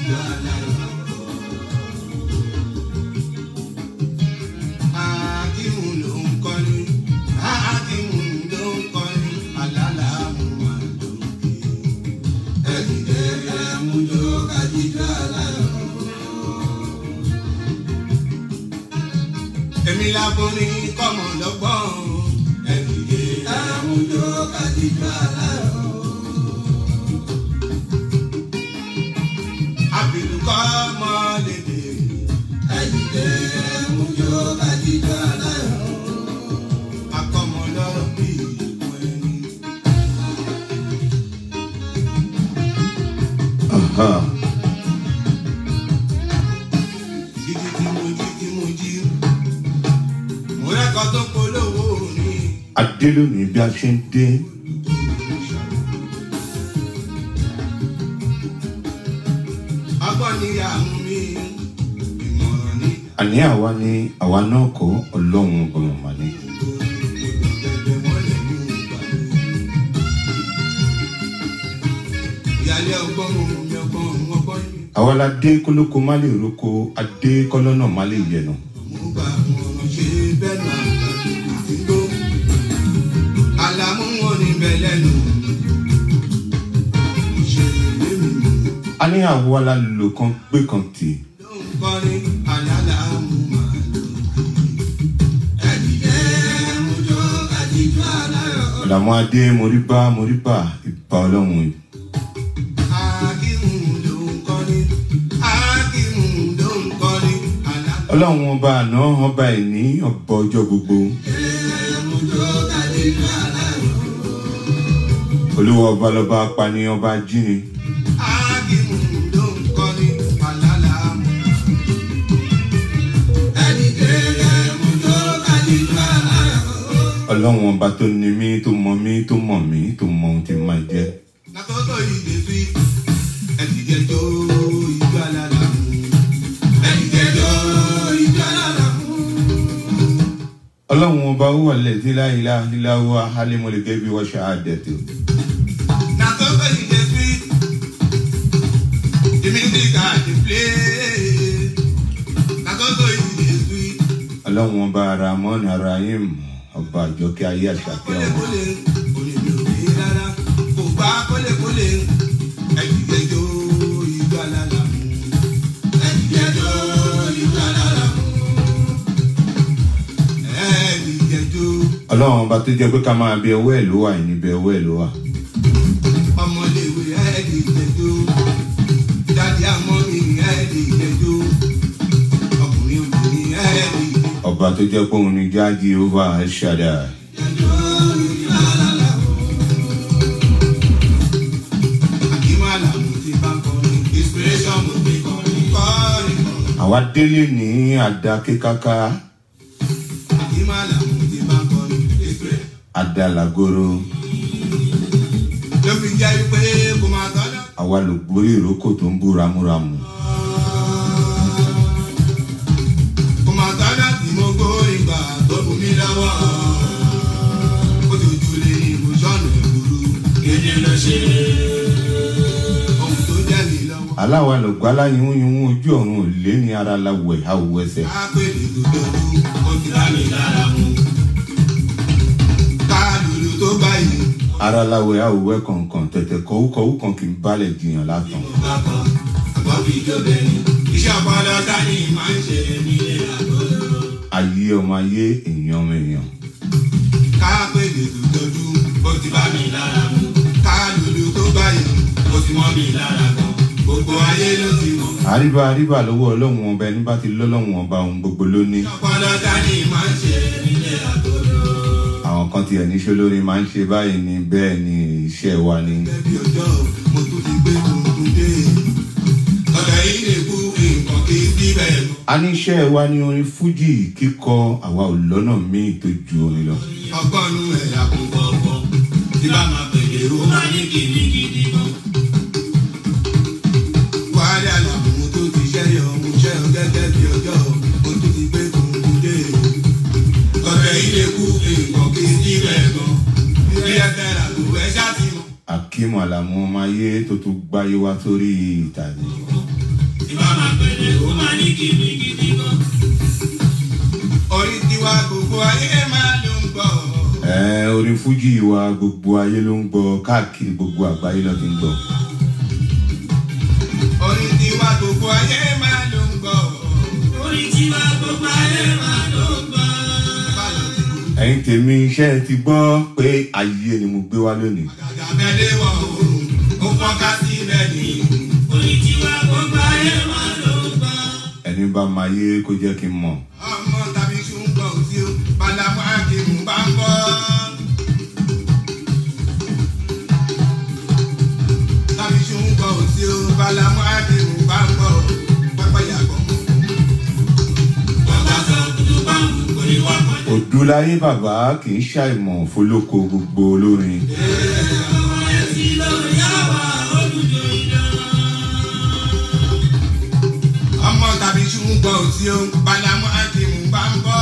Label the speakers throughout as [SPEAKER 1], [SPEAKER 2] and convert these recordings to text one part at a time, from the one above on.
[SPEAKER 1] jíjọ aláyọ̀. Akíhun ló ń kọrin, Akíhun ló ń kọrin, alálàámú máa lókè. Ẹ̀dìdẹ́ ẹ̀mújó ká jíjọ aláyọ̀. Èmi láborin kọ́mọ lọ́gbọ́n. Ẹ̀dìdẹ́ ẹ̀mújó ká jíjọ aláyọ̀. Àbìlùkọ́ mọ́lẹ́dẹ̀. Ẹ̀dìdẹ́ ẹ̀mújó ká jíjọ aláyọ̀. Akọ́mọ lọ́rọ̀ bí ìwọ ẹni.
[SPEAKER 2] Aha.
[SPEAKER 1] Jíjí tí mo jí tí mo jí. Mo rẹ́kọ̀ọ́ tó polówó ní.
[SPEAKER 2] adé lónìí bí a ṣe ń dé
[SPEAKER 1] Ọgbọ́n ni àmú mi, ìmọ̀ràn ni
[SPEAKER 2] àní àwa ni àwa náà kọ́ ọlọ́run ọgbọ̀n mà ní.
[SPEAKER 1] gbẹ̀gbẹ̀ mọ́lẹ̀ ní ìgbàlẹ̀. Ìyálé ọgbọ́n mo mi ọgbọ́n mo ọgbọ́n yìí.
[SPEAKER 2] àwa la dé kólókó má lè roko adé kọ́lọ́nà má lè yẹnu.
[SPEAKER 1] Mo gbà wọn ṣe bẹ́ẹ̀ náà àti ìdígbò. Àlàmú wọn ní bẹ́ẹ̀ lẹ́nu. Ìṣẹ̀lẹ̀ lémi
[SPEAKER 2] a ní àwa la lò kan gbé kan tì
[SPEAKER 1] ló ń kọrin àlàlàmú màá lò. Ẹ̀dìdẹ́ mo jó àdìjú aláyọ̀.
[SPEAKER 2] ọ̀làmú adé moríbá moríbá ìbá ọlọ́run
[SPEAKER 1] Akíhun ló ń kọrin, Akíhun ló ń kọrin, àlàlà.
[SPEAKER 2] ọlọ́run ọba àná ọba ìní ọba ọjọ́ gbogbo
[SPEAKER 1] Mo jó àdìjú aláyọ̀.
[SPEAKER 2] olúwa ọba lọba apani ọba jíni
[SPEAKER 1] Akíhun ló ń kọrin, àlàlà. Ẹ̀dìdẹ́ mo jó àdìjú aláyọ̀.
[SPEAKER 2] ọlọ́run ọba tó ní mí tó mọ mí tó mọ̀ mí tó mọ ohun tí máa jẹ́
[SPEAKER 1] Nàtọ́tọ̀ ìdè fi ẹ̀dìdẹ́ jó ìjọ alára mú. Ẹ̀dìdẹ́ jó ìjọ alára mú.
[SPEAKER 2] ọlọ́run ọba ó wà lẹ́sí láìlá ìláwọ́ ahálémọ́lẹ́gẹ́ bí wọ́n ṣe àdẹ̀tò
[SPEAKER 1] Nàtọ́tọ̀ ìdè fi the music I dey play. Nàtọ́tọ̀ ìdè fi
[SPEAKER 2] ọlọ́run ọba ramon arahim ọba àjọkẹ́ ayé àṣàkẹ́ ọ̀run
[SPEAKER 1] kólekóle onímì ò rí rárá. Kò gbá kólekóle ẹ̀dìdẹ́ jó ìjọ alára mú. Ẹ̀dìdẹ́ jó ìjọ alára mú. Ẹ̀dìdẹ́ jó.
[SPEAKER 2] ọlọ́run ọba tó jẹ́ pé ká máa bẹ ọwọ́ ẹ̀ ló wà ní bẹ ọwọ́ ẹ̀ ló wà
[SPEAKER 1] ọmọléwé ẹ̀ẹ́dì ìjẹ́jọ́ jáde àmọ́ mi ẹ̀ẹ́dì ìjẹ́jọ́ ọkùnrin obìnrin ẹ̀ẹ́dì
[SPEAKER 2] ọba tó jẹ́ pé òun ni jáde ova ṣàdá
[SPEAKER 1] àkímọ́ àlàmù ti bá kọrin inspiration mo fi kọrin kọrin kọrin
[SPEAKER 2] àwa délé ní àdá kíkáká
[SPEAKER 1] àkímọ́ àlàmù ti bá kọrin inspiration.
[SPEAKER 2] àdá làgòrò
[SPEAKER 1] ló fi jẹ́ pé kò máa tọ́jọ́.
[SPEAKER 2] àwa lò gbórí ìrókò tó ń bú ramúramù
[SPEAKER 1] kò máa tọ́jọ́ tí mo gbórin gbà tó bù mí lọ́wọ́. ó ti ojú lé ní ìmúṣọ́nù ìgboro kéde ló ṣe ohun tó jẹ́ mi lọ́wọ́.
[SPEAKER 2] aláwa lò gbálá yíwún yíwún ojú ọ̀run ò lé ní ara la wẹ̀ a ò wẹsẹ̀
[SPEAKER 1] Kápẹ́lì tó dọ́dún, ó ti dá mi lára mu. Káàlùlù tó báyìí,
[SPEAKER 2] ara la wẹ̀ a ò wẹ̀ kọ̀ọ̀kan tẹ̀tẹ̀ kọ̀wúkọ̀wú kan kì í balẹ̀ jiyàn látàn
[SPEAKER 1] mo bá kọ́, àgbọ̀ fi jóbìnrin. Iṣẹ́ ọpọlọ dání máa ń ṣe nílé àgọ́dọ̀.
[SPEAKER 2] ayé ọmọ ayé èèyàn ọmọ èèyàn
[SPEAKER 1] Kápẹ́lì tó dọ́dún, ó ti bá mi lára mu. Káàlùlù tó báyìí, ó ti mọ́ mi lára gan. Gbogbo ayé ló ti mọ̀.
[SPEAKER 2] àríbá àríbá lọ́wọ́ ọlọ́run ọba ẹni bá ti lọ́lọ́run ọba ohun gbogbo ló ní
[SPEAKER 1] Iṣẹ́ ọpọlọ dání máa ń ṣe nílé àgọ́dọ̀.
[SPEAKER 2] àwọn kan tiẹ̀ níṣó lórí máa ń ṣe báyìí ni bẹ́ẹ̀ ni iṣẹ́ wa ni
[SPEAKER 1] Ẹbí ọjọ́, mo tún ti gbé tuntun dé. Ọ̀dọ̀ yìí lè kú nǹkan kí síbẹ̀ mọ́.
[SPEAKER 2] a ní iṣẹ́ wa ní orin fújì kíkọ àwa ò lọ́nà míì tó ju orin lọ
[SPEAKER 1] ọgọ́nu ẹ̀yà kò fọ́fọ́ tí bá máa pèlè ó máa ní kìíní gidi gan. wàhálà làwọn tó ti ṣẹ́yọ̀ mo ṣẹ́ ọ gẹ́gẹ́ bí ọjọ́ mo tún ti gbé tuntun dé. ọ̀rẹ́ ilé kú nǹkan kí síbẹ̀ gan. ilé ẹsẹ̀ rà tó ẹ ṣáàtì mọ́.
[SPEAKER 2] akeem alamu ọmọ ayé tó tún gbáyé wá sórí ìtàgé
[SPEAKER 1] ìbá máa pèlè ó máa ní kìmí gidi gan. orí tiwa gbogbo ayé máa ló ń gbọ́.
[SPEAKER 2] ẹ orin fújì wa gbogbo ayé ló ń gbọ́ káàkiri gbogbo àgbáyé ló ti ń gbọ́.
[SPEAKER 1] orí tiwa gbogbo ayé máa ló ń gbọ́. orí tiwa gbogbo ayé máa ló ń gbọ́.
[SPEAKER 2] ẹ̀yin tèmi iṣẹ́ ti gbọ́ pé ayé ni mo gbé wá lónìí.
[SPEAKER 1] àgàgà mẹ́lẹ́ wọ̀ oòrùn ó fọ́nká sílẹ̀ ní. orí tiwa gbogbo ayé máa ló ń gbọ́.
[SPEAKER 2] ẹni bá máa yé kó jẹ́ kí n mọ̀.
[SPEAKER 1] ọmọ tàbí ṣùgbọ́n tí ó balamu akéwù bá ń bọ́. tàbí ṣùgbọ́n tí ó balamu akéwù bá ń bọ́. pápá yàgò. bàbá sọ kutu báńkù kò ní wá pọ̀.
[SPEAKER 2] òdúláyé bàbá kì í ṣàìmọ̀ fólókò gbogbo olórin.
[SPEAKER 1] ọmọ ẹ̀ sí lórí àwa olùjọ ìdáná. ọmọ tàbí ṣùgbọ́n tí ó balamu akéwù bá ń bọ́.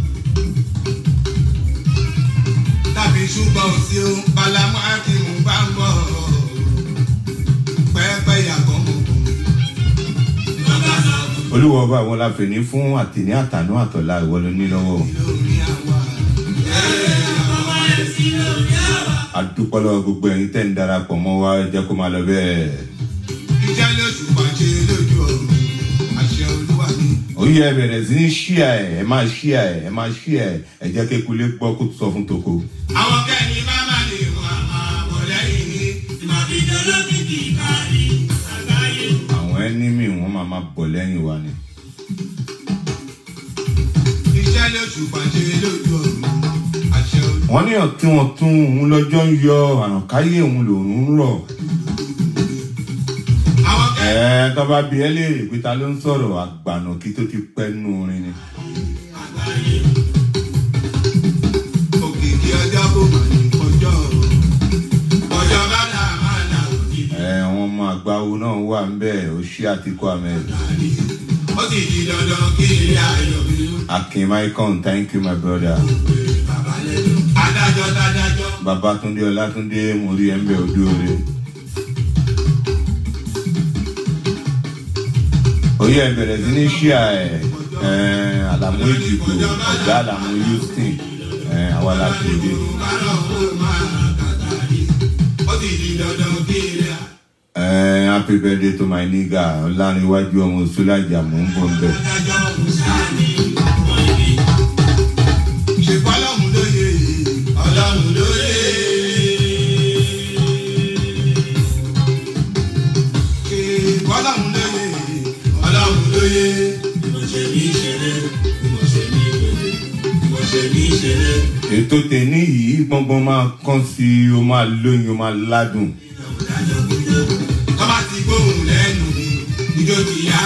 [SPEAKER 1] tàbí ṣùgbọ́n tí ó balamu akéwù bá ń bọ̀. pẹ́ẹ́pẹ́ yàgò mọ̀. bàbá sọ
[SPEAKER 2] olúwa ọba àwọn láfẹ̀ní fún àtìní àtànú àtọ̀là ìwọ ló ní lọ́wọ́.
[SPEAKER 1] lórí àwa. ọmọ ẹ̀ sí lórí àwa.
[SPEAKER 2] adúpọ́lọ́ gbogbo ẹ̀yin tẹ́ ń darapọ̀ mọ́ wa ẹ jẹ́ kó máa lọ bẹ́ẹ̀.
[SPEAKER 1] iṣẹ́ lóṣù pàṣẹ lójú ọ̀run àṣẹ olúwa ni.
[SPEAKER 2] ó yẹ ẹ bẹ̀rẹ̀ sí ní ṣíà ẹ̀ ẹ máa ṣíà ẹ̀ ẹ máa ṣíà ẹ̀ ẹ jẹ́ kékulé gbọ́ kó sọ fún toko.
[SPEAKER 1] àwọn kẹ́ni máma lè mọ àmọ́ àbọ̀ lẹ́yìn ní. ìmọ̀bíjọ́ lókìkí kárí àgbáyé.
[SPEAKER 2] àwọn ẹnímì wọn máa máa bọ̀ lẹ́yìn wa ni.
[SPEAKER 1] iṣẹ́ lóṣù pàṣẹ lójú ọ̀run àṣẹ olúwa.
[SPEAKER 2] wọ́n ní ọ̀tí wọn tún òun lọ́jọ́ ń yọ àrànkáyé òun lòún ń rọ̀.
[SPEAKER 1] àwọn kẹ́ni
[SPEAKER 2] ẹ̀ẹ́ tó bá bí ẹ léèrè pé ta ló ń sọ̀rọ̀ àgbànà kí tó ti pẹ́ nù orin ni.
[SPEAKER 1] àgbáyé. òkìkí ọjọ́ kò mà ní ọjọ́ ọjọ́ bá là máa là òkìkí.
[SPEAKER 2] ẹ̀ àwọn ọmọ àgbáwo náà wà ń bẹ́ẹ̀ ó ṣí àtìkú ahmed.
[SPEAKER 1] ó sì di dandan kí ilé ayọ̀ mi ló
[SPEAKER 2] akin maikon thank you my brother.
[SPEAKER 1] bàbá lẹ́nu. adájọ́ dádájọ́.
[SPEAKER 2] babatunde ọlátúndé mo rí ẹ ń bẹ ojú oore. oyè ẹ bẹ̀rẹ̀ sí ní ṣíà ẹ̀ ẹ̀ àlàmú èjìgbò ọ̀gá àlàmú houston ẹ̀ àwa la tó dé. ẹ̀ happy birthday to my nigga ọ̀làníwájú ọmọ sọ́lájà mò ń bọ̀ ń bẹ̀. ètò tèmi yìí gbọ́ngbọ́n máa kán sí i ó máa lóyún ó máa ládùn.
[SPEAKER 1] Tọ́ba ti gbóhùn lẹ́nu mi, ijó ti yá.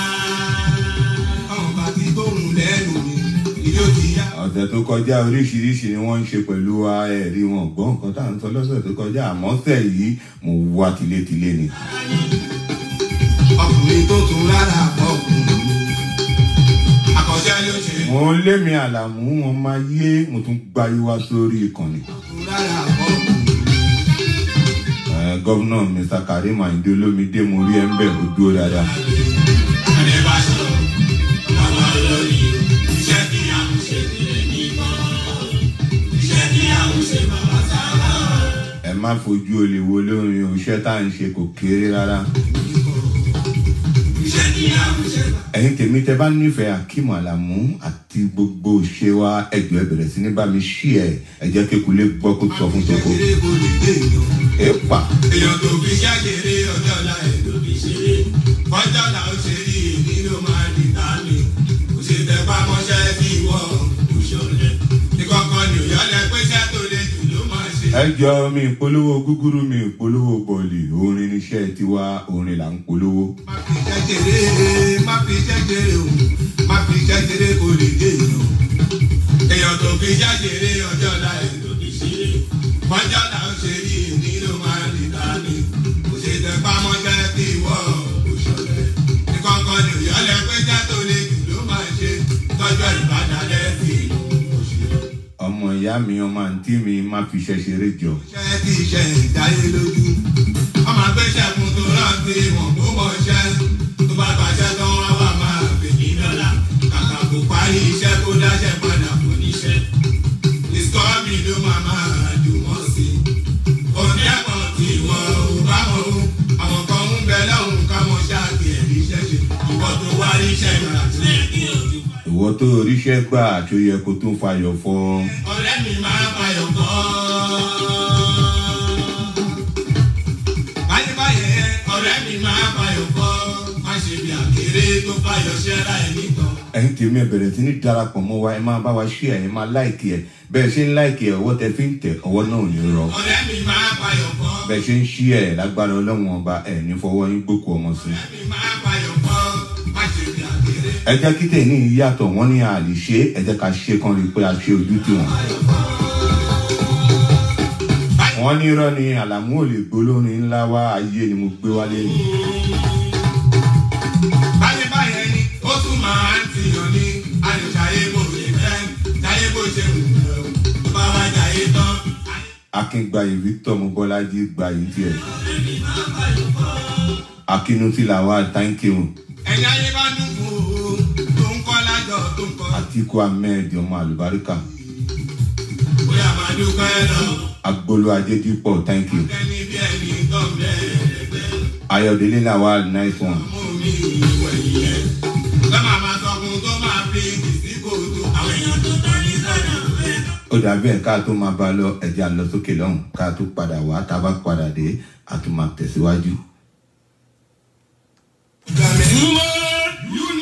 [SPEAKER 1] Tọ́ba ti gbóhùn lẹ́nu mi, ijó ti yá.
[SPEAKER 2] ọ̀sẹ̀ tó kọjá oríṣiríṣi ni wọ́n ń ṣe pẹ̀lú wa ẹ̀rí wọn gbọ́ nǹkan tá à ń sọ lọ́sẹ̀ tó kọjá àmọ́ sẹ̀ yìí mo wá tilétilé ni.
[SPEAKER 1] Ọkùnrin tó tún rárá ọkùnrin. Àkọsẹ́ ló ṣe.
[SPEAKER 2] mo lé mi àlàmú wọn máa yé mo tún gbáyé wá sórí ìkànnì.
[SPEAKER 1] Tún rárá ọkùnrin.
[SPEAKER 2] Eh, gọ́vnà mr karim ayinde olómìdé mo rí ẹ ń bẹ̀ ó dúró dáadáa.
[SPEAKER 1] Ẹni bá sọ, àwọn olórí, iṣẹ́ tí a ń ṣe nílé nìkan. Iṣẹ́ tí a ń ṣe bàbá sábà.
[SPEAKER 2] ẹ má fojú olè wo lórin o iṣẹ́ tá à ń ṣe kò kéré rárá.
[SPEAKER 1] Iṣẹ́ tí a ń ṣe bàbá.
[SPEAKER 2] ẹ̀yin tèmi tẹ bá nífẹ̀ẹ́ akeem alamu àti gbogbo ṣe wa ẹjọ́ ẹ bẹ̀rẹ̀ sí ní bá mi ṣí ẹ ẹ jẹ́ kékulé gbọ́ kó sọ fún toko.
[SPEAKER 1] Kékeré kò lè dé èèyàn.
[SPEAKER 2] èèpà
[SPEAKER 1] èèyàn tó fi ṣàṣeré ọjọ́ ọ̀la ẹ̀ ló fi ṣeré kọjá ọ̀la ó ṣe rí èmi ló máa di tàmí kò ṣe tẹ pamọ́ṣẹ́ bí ìwọ kò ṣọlẹ̀ ìkọ̀kọ̀ ni òyọ́lẹ̀ pé iṣẹ́ tó le jù ló máa ṣe.
[SPEAKER 2] ẹ jọ mi ìpolówó gúgúrú mi ìpolówó bọ̀ọ̀lì orin níṣẹ́ tiwa orin là ń polówó.
[SPEAKER 1] má fi iṣẹ́ ṣeré má fi iṣẹ́ ṣeré o má fi iṣẹ́ ṣeré kò lè dé èèyàn èèyàn tó fi ṣàṣeré ọjọ́ ọ̀la ẹ̀ ló fi ṣeré kọjá ọ̀la ó ṣe rí èmi ló máa di tàmí kò ṣe tẹ pamọ́ṣẹ́ bí ìwọ kò ṣọlẹ̀ ìkọ̀kọ̀ ni òyọ́lẹ̀ pé iṣẹ́ tó le jù ló máa ṣe tọ́jú ìbàdàn lẹ́sìn òṣèré.
[SPEAKER 2] ọmọ ìyá mi ọmọ àǹtí mi má fi iṣẹ́ ṣeré jọ.
[SPEAKER 1] iṣẹ́ tí iṣẹ́ ìdáyé lójú ọmọ agbẹ́sẹ̀ fún tó rántí wọn kó mọ̀ ṣẹ́ tó bá bá
[SPEAKER 2] oríṣẹ́ gbà tó yẹ kó tún fayọ̀ fọ́.
[SPEAKER 1] ọ̀rẹ́ mi máa fayọ̀ kọ́. báyìí ọ̀rẹ́ mi máa fayọ̀ kọ́. má ṣe bí àkèré tó fayọ̀ ṣẹ́ra ẹ̀ nìkan.
[SPEAKER 2] ẹ̀yin tèmi ẹ̀ bẹ̀rẹ̀ sí ní darapọ̀ mọ́ wa ẹ máa bá wa ṣí ẹ̀ ẹ máa láìkì ẹ̀ bẹ́ẹ̀ ṣe ń láìkì ẹ̀ ọwọ́ tẹ fi ń tẹ̀ ọwọ́ náà ò ní rọ.
[SPEAKER 1] ọ̀rẹ́ mi máa fayọ̀ kọ́.
[SPEAKER 2] bẹ́ẹ̀ ṣe ń ṣí ẹ̀ lágbára ọlọ́run ọba ẹ̀ ní fọwọ́ yín gbókù ọmọ sí.
[SPEAKER 1] ọ̀rẹ́ mi máa fayọ̀ kọ́. má ṣe bí àkèré.
[SPEAKER 2] ẹ jẹ́ kí tẹ̀ ní ìyàtọ̀ wọ́n ní àlè ṣe é, ẹ jẹ́ ká ṣe kan rí i pé a ṣe ojú tiwọn. wọ́n ní irọ́ ni àlàmú ò lè gbólórin ńlá wá ayé ni mo gbé wálé ni.
[SPEAKER 1] báyìí báyìí ni ó tún máa ń tiyàn ní àyùjáyé bò ṣe fẹ́ jáyé bó ṣe wù ú tó bá wá jáyé tán.
[SPEAKER 2] akíngbayì victor mobọ́lájí gbayì tiẹ̀. akínútì làwa thank you
[SPEAKER 1] ẹ̀yin ayé bá dùn fún o tó ń kọ́ lájọ tó ń kọ́.
[SPEAKER 2] atiku ahmed ọmọ àlùbáríkà
[SPEAKER 1] bóyá máa dúpẹ́ lọ
[SPEAKER 2] agbolo ajédípọ̀ thank you
[SPEAKER 1] ẹni bí ẹni tán bẹ́ẹ̀
[SPEAKER 2] ayọ̀délé làwa nice one
[SPEAKER 1] mú mi ìwẹ̀ yẹn. lọ́mọ àmà sọkùn tó máa fi kìsí kòtò àwọn èèyàn tó tọ́ ní sọ́nà fẹ́.
[SPEAKER 2] ó dàbí ẹ̀ ká tó máa bá a lọ ẹ̀jẹ̀ à ń lọ sókè lọ́hùn ká tó padà wá tá a bá padà dé a tún máa tẹ̀síwájú.
[SPEAKER 3] Woman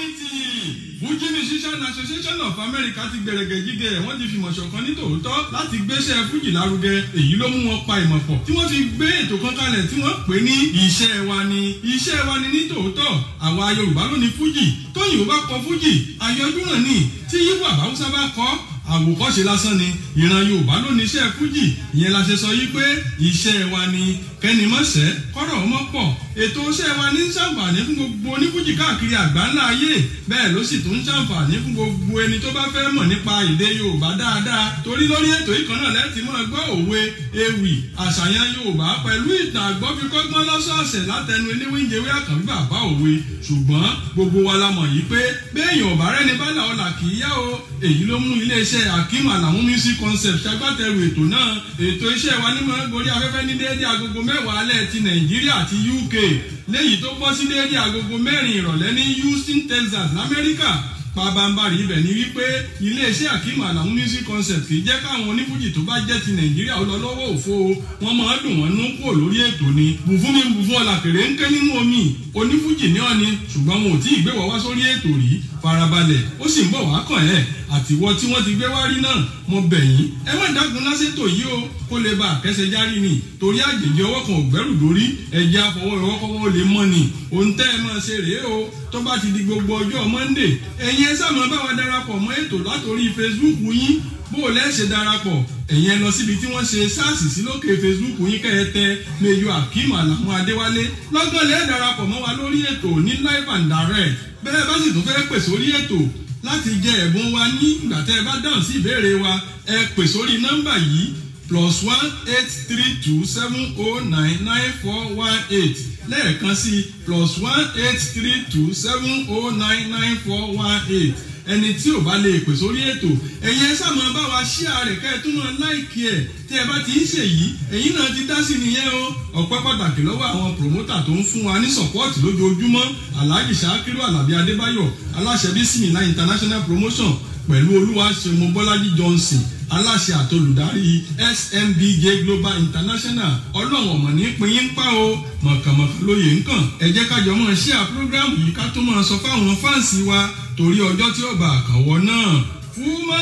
[SPEAKER 3] Unity Fuji Musician Association of America ti gbẹ̀rẹ̀gẹ̀ jígẹ̀ wọ́n ti fìmọ̀ ṣọ̀kan ní tòótọ́ láti gbéṣẹ́ Fuji lárugẹ èyí ló mú wọn pa ìmọ̀ pọ̀ tí wọ́n fi gbé ètò kan kalẹ̀ tí wọ́n pè ní iṣẹ́ wa ni iṣẹ́ wa ni ní tòótọ́ àwa Yorùbá ló ní Fuji tóyìnbó bá kọ Fuji àyọjúràn ni tí yíwọ àbáwúsá bá kọ àwòkọ́ṣe lásán ni ìran Yorùbá ló ní iṣẹ́ Fuji ìyẹn la ṣe sọ yí pé iṣẹ́ wa ni kẹ́nìmọ́sẹ́ kọ́rọ̀ ọmọ pọ̀ ètò iṣẹ́ wa ní ṣàǹfààní fún gbogbo onífújì káàkiri àgbáńlá ayé bẹ́ẹ̀ ló sì tún ń ṣàǹfààní fún gbogbo ẹni tó bá fẹ́ mọ̀ nípa èdè Yorùbá dáadáa torí lórí ètò ìkan náà lẹ́tì mọ́ gbọ́ òwe ewì àṣàyàn Yorùbá pẹ̀lú ìtàn àgbọ́fikọ́gbọ́n lọ́sọ̀ọ̀sẹ̀ látẹnu eléwéńjẹwé àkànbí bàbá òwe ṣùgbọ́n gbogbo wa la mọ̀ yìí pé béèyàn ọ̀bá rẹ́ni bá là ọ̀là kì í yá o èyí ló mú iléeṣẹ́ akeem alamu music concept ṣagbátẹrù ètò náà ètò iṣẹ́ wa ní mọ̀ gorí afẹ́fẹ́ ní déédé agogo mẹ́wàá alẹ́ ti nàìjíríà àti uk léyìí tó bọ́ sí déédé agogo mẹ́rin ìrọ̀lẹ́ ní houston texas lamẹ́ríkà pabambari ibẹ̀ ni wípé iléeṣẹ́ akeem alamu music concept kì í jẹ́ káwọn onífújì tó bá jẹ́ ti nàìjíríà ó lọ lọ́wọ́ òfo wọn máa dùn wọ́n nú kúrò lórí ètò ni bùfún mi bùfún ọ̀làkèrè ń ké nínú omi onífújì ní ọ̀ni ṣùgbọ́n wọn ò tí ì gbé wọ́n wá sórí ètò rí farabalẹ̀ ó sì ń bọ̀ wá kàn ẹ́ àtiwọ́ tí wọ́n ti gbé wá rí náà mo bẹ̀ yín ẹ má dágun lásètò yìí o kó lè bá àkẹ́sẹ̀ járí ni torí àjèjì ọwọ́ kan ò gbẹ́rù dórí ẹ̀jẹ̀ àfọwọ́ ìrọ́kọ́wọ́ lè mọ́ ni òun tẹ́ ẹ máa ṣe rèé o tó bá ti di gbogbo ọjọ́ monday ẹ̀yin ẹ sáà máa bá wa darapọ̀ mọ́ ètò látòrí facebook yín bó o lẹ́sẹ̀ darapọ̀ ẹ̀yin ẹ lọ síbi tí wọ́n ṣe sars sí lókè facebook yín kẹ́ ẹ tẹ meyo akeem alamu adéwálé lọ́gán lẹ́ẹ̀ darapọ̀ mọ́ wa lórí ètò ní live and direct bẹ́ẹ̀ bá sì tún fẹ́ pè sórí ètò láti jẹ ẹ̀bùn wa ní ìgbà tẹ́ ẹ bá dáhùn sí ìbéèrè wa ẹ pè sórí nọ́mbà yìí plus one eight three two seven oh nine nine four one eight lẹ́ẹ̀kan sí plus one eight three two seven oh nine nine four one eight ẹni tí ò bá lè pè sórí ètò ẹ̀yin ẹ sáà máa bá wa ṣí ààrẹ kẹ́ ẹ tún máa láìkí ẹ̀ tí ẹ bá ti ń ṣe yìí ẹ̀yin náà ti dá sí nìyẹn o ọ̀pẹ́ pàtàkì lọ́wọ́ àwọn promota tó ń fún wa ní sọ̀pọ́ọ̀tì lójoojúmọ́ alhaji sakiru alabi adébáyọ̀ aláṣẹ bísímìlá international promotion pẹ̀lú olúwaṣẹ́gun bọ́lájí johnson aláṣẹ àtolùdarí smbj global international ọlọ́run ọ̀mọ̀ ní pinyín pa o mọ̀kànmọ̀kàn lóye nǹkan ẹ jẹ́ kájọ mọ̀ ṣí à program yìí ká tó máa sọ fáwọn fáǹsì wa torí ọjọ́ tí ó bá àkànwọ́ náà fúnmọ́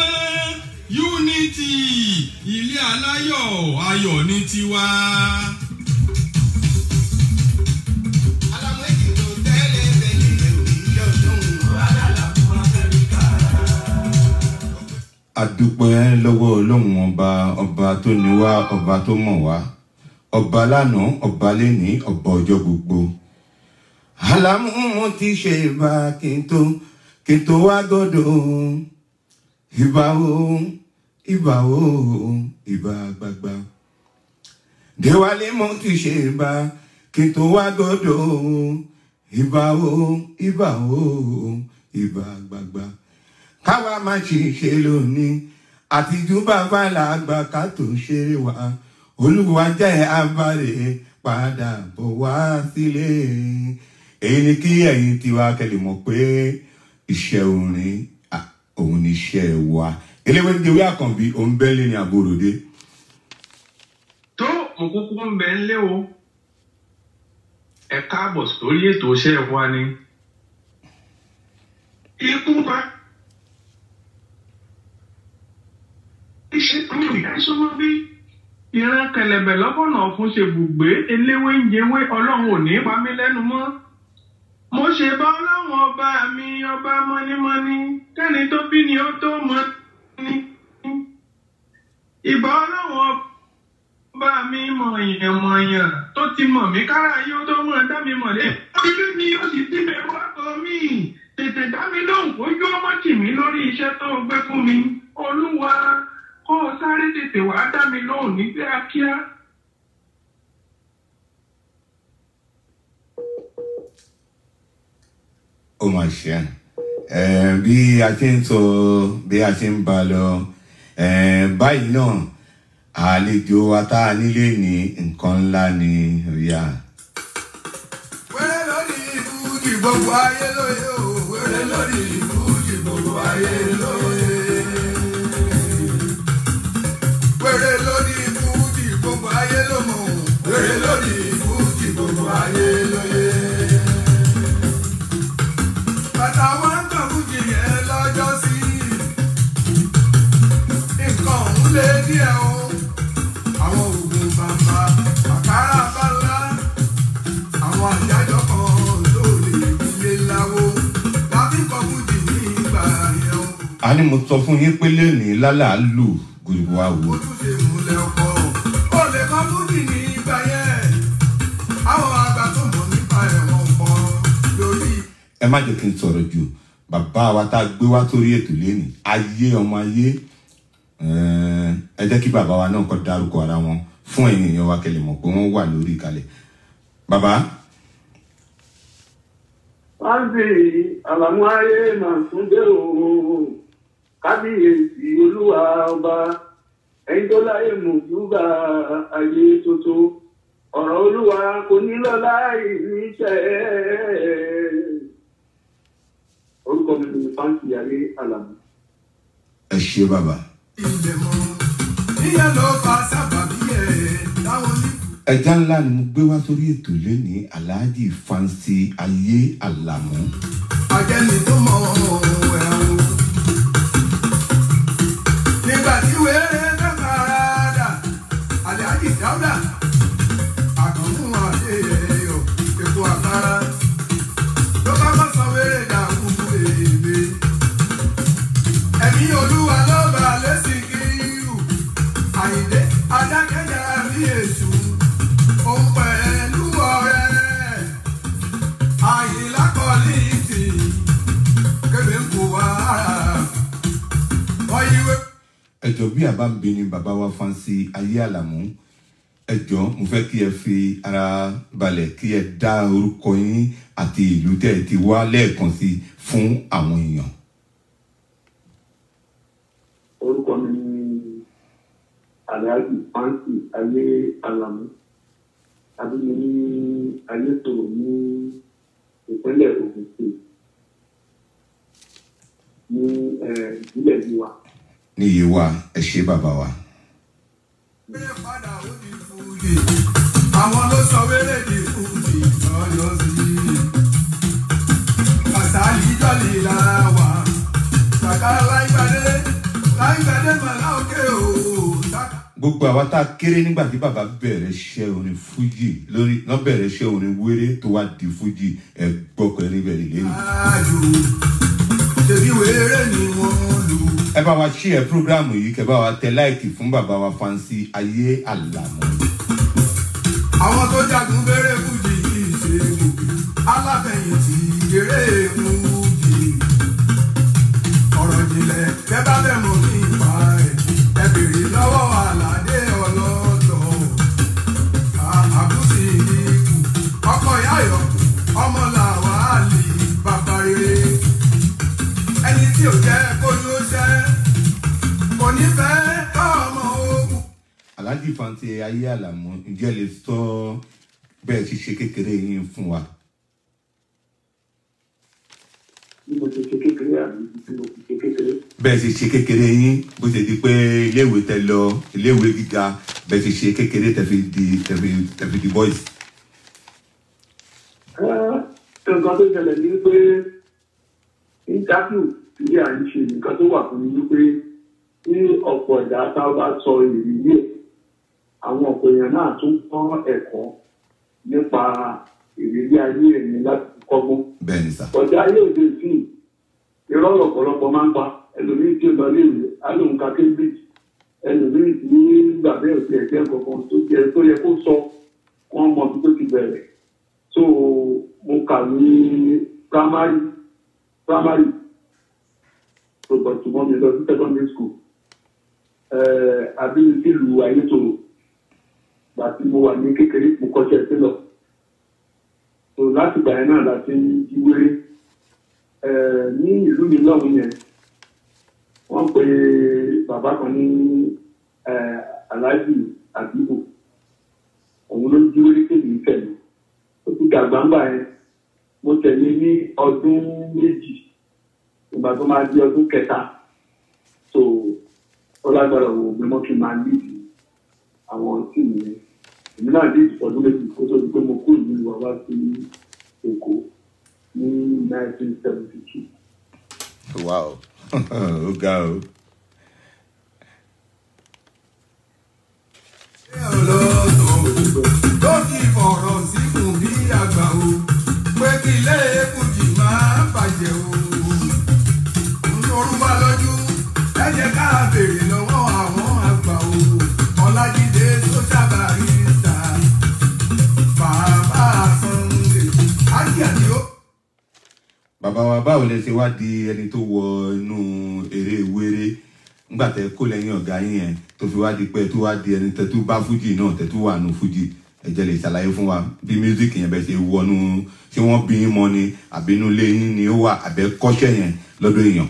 [SPEAKER 3] unity ilé aláyọ̀ ayọ̀ ní tiwa.
[SPEAKER 2] adúpẹ́ lọ́wọ́ ọlọ́run ọba ọba tó ní wá ọba tó mọ̀ wá ọba lánàá ọba lẹ́ni ọba ọjọ́ gbogbo. àlámú mo ti ṣe ìbá kí n tó kí n tó wá gọ́dọ̀ ìbá o ìbá o ìbá gbagba. déwálé mo ti ṣe ìbá kí n tó wá gọ́dọ̀ ìbá o ìbá o ìbá gbagba káwa má ṣe lónìí àtijú bàbá làgbà ká tó ṣeré wa olúwa jẹ́ abàrè padà bọ̀ wá sílé èyí ni kí ẹ̀yin tiwa kẹ́lẹ̀ mọ̀ pé iṣẹ́ orin òun ní iṣẹ́ wa eléwé ń dewé àkànbí òun bẹ́ẹ̀ lé ní àbòròdé
[SPEAKER 4] tó mo kúkú ń bẹ ńlé o ẹ káàbọ̀ sórí ètò iṣẹ́ wa ni ikú pa iṣẹ́ tó ń yá sọ́mọ́ bí ìran kẹlẹ̀bẹ̀ lọ́bọ̀nà ọ̀fun ṣe bùgbé eléwé ń jẹwé ọlọ́run ò ní pa mí lẹ́nu mọ́ mo ṣe bá ọlọ́run ọba mi ọba mọ́nímọ́ní kẹ́ni tó bí ni ó tó mọ́ ní ìbá ọlọ́run ọba bá mi mọ̀yàn mọ̀yàn tó ti mọ̀ mí kára yóò tó mọ̀ dá mi mọ̀ lé. Ilé ni ó sì ti bẹ̀rù ọkọ mi. Tètè dá mi lóhùn kójú ọmọ tì mí lórí iṣẹ́ tó gbé fún mi. Olúwa kó o sáré tètè wá dá mi lóhùn ní kíákíá.
[SPEAKER 2] ó mà ṣe ẹ bí a ti ń sọ bí a ti ń ba lọ ẹ báyìí náà àlejò wa tá a nílé ní nǹkan ńlá ni ríà.
[SPEAKER 1] wẹ́rẹ́ lórí ìfújì gbogbo ayé lóye o wẹ́rẹ́ lórí ìfújì gbogbo ayé lóye. wẹ́rẹ́ lórí ìfújì gbogbo ayé ló mọ̀ wẹ́rẹ́ lórí ìfújì gbogbo ayé lóye. bàtà wọn ń tàn fújì yẹn lọ́jọ́ sí nǹkan ọ̀hún lé díẹ̀ o àwọn oògùn bàbá àkàrà bá ńlá àwọn àjájọ kan tó lè ilé láwo láti kọ fújì ní ìgbà yẹn o.
[SPEAKER 2] a ní mo sọ fún yín pé lónìí lálàálù gbogbo àwò
[SPEAKER 1] ojúṣe ìmúlẹ̀ ọkọ̀ ó lè kọ fújì ní ìgbà yẹn. àwọn àgbà tó mọ̀ nípa ẹ̀wọ̀n pọ̀ lórí.
[SPEAKER 2] ẹ má jẹ́ kí n sọ̀rọ̀ jù bàbá wa tá a gbé wá sórí ètò lẹ́nìí ayé ọmọ ayé eh, ẹ jẹ́ kí bàbá wa náà kọ́ dárúkọ ara wọn fún ẹ̀yin èèyàn wa kẹlẹ̀ mọ̀ pé wọ́n wà lórí ìkàlẹ̀ bàbá
[SPEAKER 5] Fáńsì àlàmú ayé máa tún dé òun. Kábíyèsí olúwa ọba. Ẹyin tó láyé mùsùlùmá ayé tuntun. Ọ̀rọ̀ olúwa kò ní lọ láì níṣẹ́. Orúkọ mi ni Fáńsì ayé àlàmú.
[SPEAKER 2] ẹ ṣe bàbá
[SPEAKER 1] ilẹ̀ mọ́ níyẹn ló fa sábàbí ẹ̀ táwọn ní.
[SPEAKER 2] ẹja ńlá ni mo gbé wá sórí ètò lẹ́nìí aláàjì fansi ayé àlàmú
[SPEAKER 1] ajẹ́ni tó mọ ẹ̀hún. nígbà tí wéré dákàrà dà aláàjì dáúdà àkànmú àdé ẹ̀yọ epo àkàrà ló bá bá sọ wéré dà kúkú èèmé. ẹ̀mí olúwa ló bá lẹ́sìn kírù àyìndé adákẹ́jà bí èṣù òun pẹ̀lú ọ̀rẹ́ àyìnlákọ̀ọ́lì tì kébé ń kó wá. wọ́n yíwé.
[SPEAKER 2] ẹjọ bí àbá ń bi ni bàbá wa fansi ayé àlàmú ẹjọ mo fẹ́ kí ẹ fi ara balẹ̀ kí ẹ dá orúkọ yín àti ìlú tẹ́ ẹ ti wá lẹ́ẹ̀kan sí fún àwọn èèyàn.
[SPEAKER 5] Orúkọ mi ni Àlàájì Fáńsì ayé àlàmú. Abúlé ní Ayétòrò ní ìpínlẹ̀ Ògùn State. Ní eh, ìbílẹ̀ Ìwà.
[SPEAKER 2] ní iye wa ẹ ṣe bàbá wa.
[SPEAKER 1] wéré padà ó di fújì àwọn ló sọ wéré di fújì lọ́yọ́ sí i. kàtàlí jọ́lì lára wà sàkárà láìpàdé láìpàdé màlá òkè o. sàkà-
[SPEAKER 2] gbogbo àwa tá a kéré nígbà tí bàbá bẹ̀rẹ̀ iṣẹ́ orin fújì lórí lọ́ bẹ̀rẹ̀ iṣẹ́ orin wéré tó wá di fújì ẹ gbọ́kọ̀ ẹ níbẹ̀ nílé mi.
[SPEAKER 1] Àjò ṣèbí wéré ni wọ́n lò.
[SPEAKER 2] ẹ bá wa ṣí ẹ prógráàmù yìí kẹ bá wa tẹ láìkì fún bàbá wa fansi ayé àlàmú.
[SPEAKER 1] àwọn tó jagun bèrè fújì yìí ṣe gòkè aláfẹ̀yìntì eré fújì ọ̀rọ̀ ìjìnlẹ̀ tẹ́ bá fẹ́ mọ̀ nípa ẹ̀ ẹ bèrè lọ́wọ́ àlàdé ọlọ́tọ̀ àbúsí ikú ọkọ̀ ìyáyọ̀ ọmọ làwálì bàbá rere ẹni tí ò jẹ́ kójú ṣẹ́ kò ní fẹ́ tọ́ ọmọ ogun.
[SPEAKER 2] alhaji fansi ayé àlàmú ǹjẹ́ lè sọ bẹ́ẹ̀ ti ṣe kékeré yín fún wa.
[SPEAKER 5] Bí mo ṣe ṣe kékeré àbí ibi tí mo ti ṣe kékeré.
[SPEAKER 2] bẹ́ẹ̀ ṣe ṣe kékeré yín bó ṣe di pé iléèwé tẹ lọ iléèwé gíga bẹ́ẹ̀ ṣe ṣe kékeré tẹ fi di tẹ fi tẹ fi di boys.
[SPEAKER 5] Ẹ́, nǹkan tó ṣẹlẹ̀ ní pé interview tí à ń ṣe nǹkan tó wà fún mi wípé ní ọ̀pọ̀ ẹ̀dá tá a bá sọ ìrírí ẹ̀ àwọn ọ̀pọ̀ èèyàn náà tún kọ́ ẹ̀kọ́ nípa ìrírí ayé ẹ̀mí láti kọ́gbọ́n.
[SPEAKER 2] bẹ́ẹ̀ ni sà.
[SPEAKER 5] ọ̀dà ayé òde sí irọ́ ọ̀pọ̀lọpọ̀ máa ń pa ẹlòmíì tí ó lọ léèwé alóhùn ká cambridge ẹlòmíì tí gbàgbé òsì ẹ̀jẹ̀ kankan tó yẹ tó yẹ kó sọ wọ́n mọ bí tó ti bẹ̀rẹ̀ so mo kà ní primary primary so but ṣùgbọ́n mi lọ sí secondary school abínibí lu ayétòrò gbàtí mo wà ní kékeré mo kọ́ṣẹ́ sílọ̀ so láti gbà yẹn náà láti jí wéré ní ìlú mi lọ́hùn yẹn wọ́n pe bàbá kan ní aláàjì àdúgbò òun ló jí wéré kéde ìfẹ̀lú ó ti dàgbà ńgbà yẹn mo tẹ̀lé ní ọdún méjì ìgbà tó máa di ọdún kẹta so ó lágbára wo mi mọ́ kí n máa líìdì àwọn tí mi yẹn èmi náà líìdì ọdún méjì kó tó di pé mo kú ìlú wa wá sí èkó ní nineteen seventy two.
[SPEAKER 2] wow ó ga o.
[SPEAKER 1] tó ti fọ̀rọ̀ síkùn bí àgbà o pé kí ilé èkújì máa bàjẹ́ o. Olórúbá lójú ẹ jẹ́ ká béèrè lọ́wọ́ àwọn àgbà o. Ọlájídé tó sábà rí ta bàbá Sunday ájì àdìo.
[SPEAKER 2] bàbá wa báwo lẹ ṣe wá di ẹni tó wọ inú eré wéré nígbà tẹ kó lẹ́yìn ọ̀gá yín yẹn tó fi wá di pé tó wá di ẹni tẹ tó bá fújì náà tẹ tó wà nù fújì ẹ jẹ́ lè ṣàlàyé fún wa bí mísíkì yẹn bẹ ṣe wọnú ṣé wọ́n bí yín mọ́ ni àbí inú ilé yín ni ó wà àbẹ́ kọ́ṣẹ́ yẹn lọ́dọ̀ èèyàn.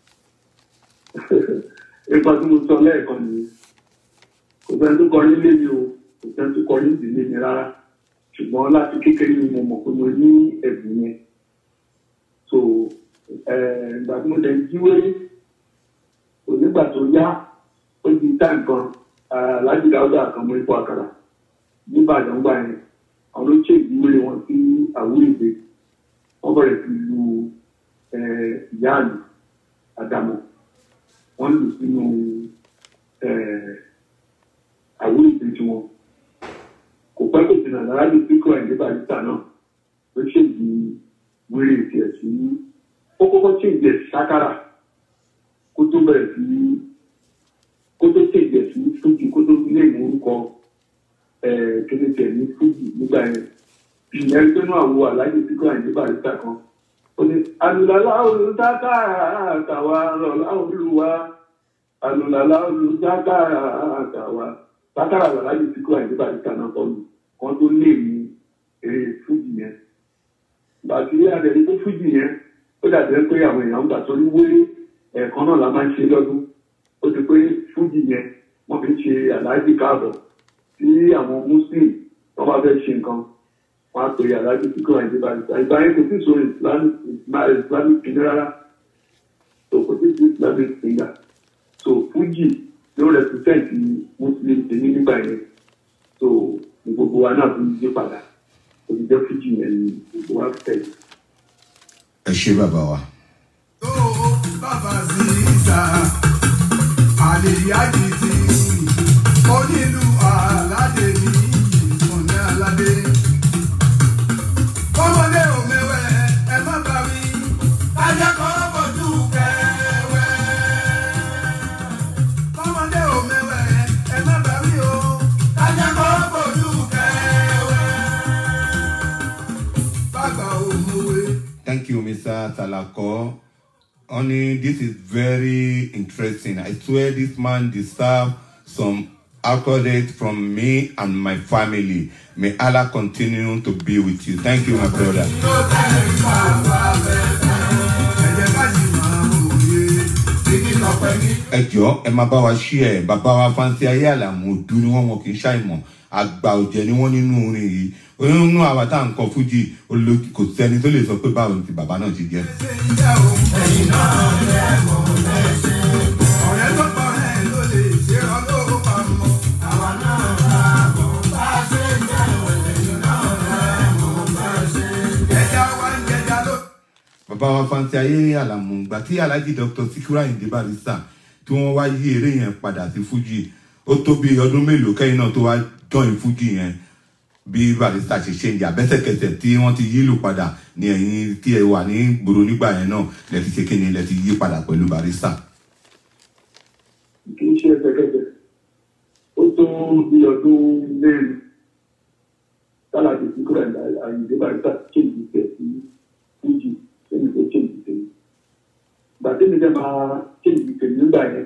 [SPEAKER 5] ipa tí mo sọ lẹ́ẹ̀kan nìyẹn kò sẹ́ni tó kọrin lé mi o kò sẹ́ni tó kọrin ìdílé mi rárá ṣùgbọ́n láti kékeré ni mo mọ̀ pé mo ní ẹ̀bùn yẹn so ìgbà tí mo dẹ̀ jí wéré onígbà tó yá ó di táì kan aláàjì dáúdà kan mọ ipò àkàrà nígbàdàn gbà yẹn àwọn ló ṣe ìdíwé wọn sí àwúrèdè wọn bẹ̀rẹ̀ sí lu ìyá àlù àdàmọ̀ wọ́n lù sínú àwúrèdè tiwọn kò pẹ́ kò jìnnà lárábì píkọ̀ ẹ̀dẹ́ barista náà ló ṣèjì wéré tiẹ̀ sí ó kọ́kọ́ ṣèjì ẹ̀ sákàrà kó tó bẹ̀rẹ̀ sí kó tó ṣèjì ẹ̀ sí fújì kó tó lè mú orúkọ kéde tiẹ̀ ní fújì nígbà yẹn ìyẹn tó náà wo aláàjì píkọ̀ ẹ̀dẹ́ barista kan ó ní alùlàlà olùdákàrà àtàwà lọ́la olùwà alùlàlà olùdákàrà àtàwà sákàrà aláàjì píkọ̀ ẹ̀dẹ́ barista náà kọ́ mi kan tó lè mú eré fújì yẹn gbàtí adẹ̀rí tó fújì yẹn ó dàbí pé àwọn èèyàn ń gbà sórí wéré ẹ̀ẹ̀kan náà la máa ń ṣe lọ́dún ó ti pé fújì yẹn wọ́n fi ń ṣe aláàjì káàbọ̀ tí àwọn muslim wọ́n bá fẹ́ ṣe nǹkan wọ́n á pè aláàjì tí kò àìsí barista ìgbà yẹn kò sí so islamic islamic kìíní rárá so kò sí sí islamic singer so fújì ló represent muslim tèmi nígbà yẹn so ní gbogbo wa náà fi ń yí padà òṣìṣẹ́ fújì yẹn ni gbogbo wa tẹ̀lé.
[SPEAKER 2] ẹ ṣé bàbá wa.
[SPEAKER 1] tó bàbá sí ìta àlèyájì tí onílù aládé ní ìfọ̀nẹ́ aládé. kọ́mọdé ò mẹ́wẹ́ ẹ má bá mi ajá kan bọ̀dú kẹwẹ́. kọ́mọdé ò mẹ́wẹ́ ẹ má bá mi o ajá kan bọ̀dú kẹwẹ́. bàbá ò mọ̀wé.
[SPEAKER 2] Thank you, Mr. Talako. Honey, this is very interesting. I swear this man deserves some accolades from me and my family. May Allah continue to be with you. Thank you, my brother. ẹ jọ ẹ máa bá wa ṣí ẹ bàbá wa fáńsì ayé àlàmú ojú ni wọn wọn kì í ṣàìmọ̀ àgbà ọ̀jẹ̀ ni wọn nínú orin yìí nínú àwa tá à ń kọ fújì olókì kò sẹ́ni tó lè sọ pé báwo ni ti bàbá náà ti jẹ́.
[SPEAKER 1] ọ̀rẹ́ tó pọ̀ rẹ̀ ló lè ṣe ọ́ lówó pamọ́. àwa náà bá bọ̀ bá ṣe ń jẹ́ ẹ̀yìn náà rẹ̀ mọ̀ bá ṣe ń jẹ́. ẹja wa ń jẹja ló.
[SPEAKER 2] bàbá wa fanti ayé àlàmù gbà tí alhaji dr sikura ayinde barista tí wọ́n wá yí eré yẹn padà sí fújì ó tó bí ọdún mélòó kẹ́yìn náà tó wá join fújì yẹn bí barista ṣe ṣe ń jà bẹ́sẹ̀kẹsẹ̀ tí wọ́n ti yílù padà ní ẹ̀yìn tí ẹ wà ní gbòòrò nígbà yẹn náà lẹ ti ṣe kíni lẹ ti yí padà pẹ̀lú barista.
[SPEAKER 5] kì í ṣe ẹsẹ̀kẹsẹ̀ ó tó bí ọdún mẹ́rin tálàdé tí kúrò àyìnbó barista kéèjì tẹ̀ sí fújì sẹ́yìn tó kéèjì tẹ̀ mí. gbàdé mi dẹ́ máa kéèjì tẹ̀ mí nígbà yẹn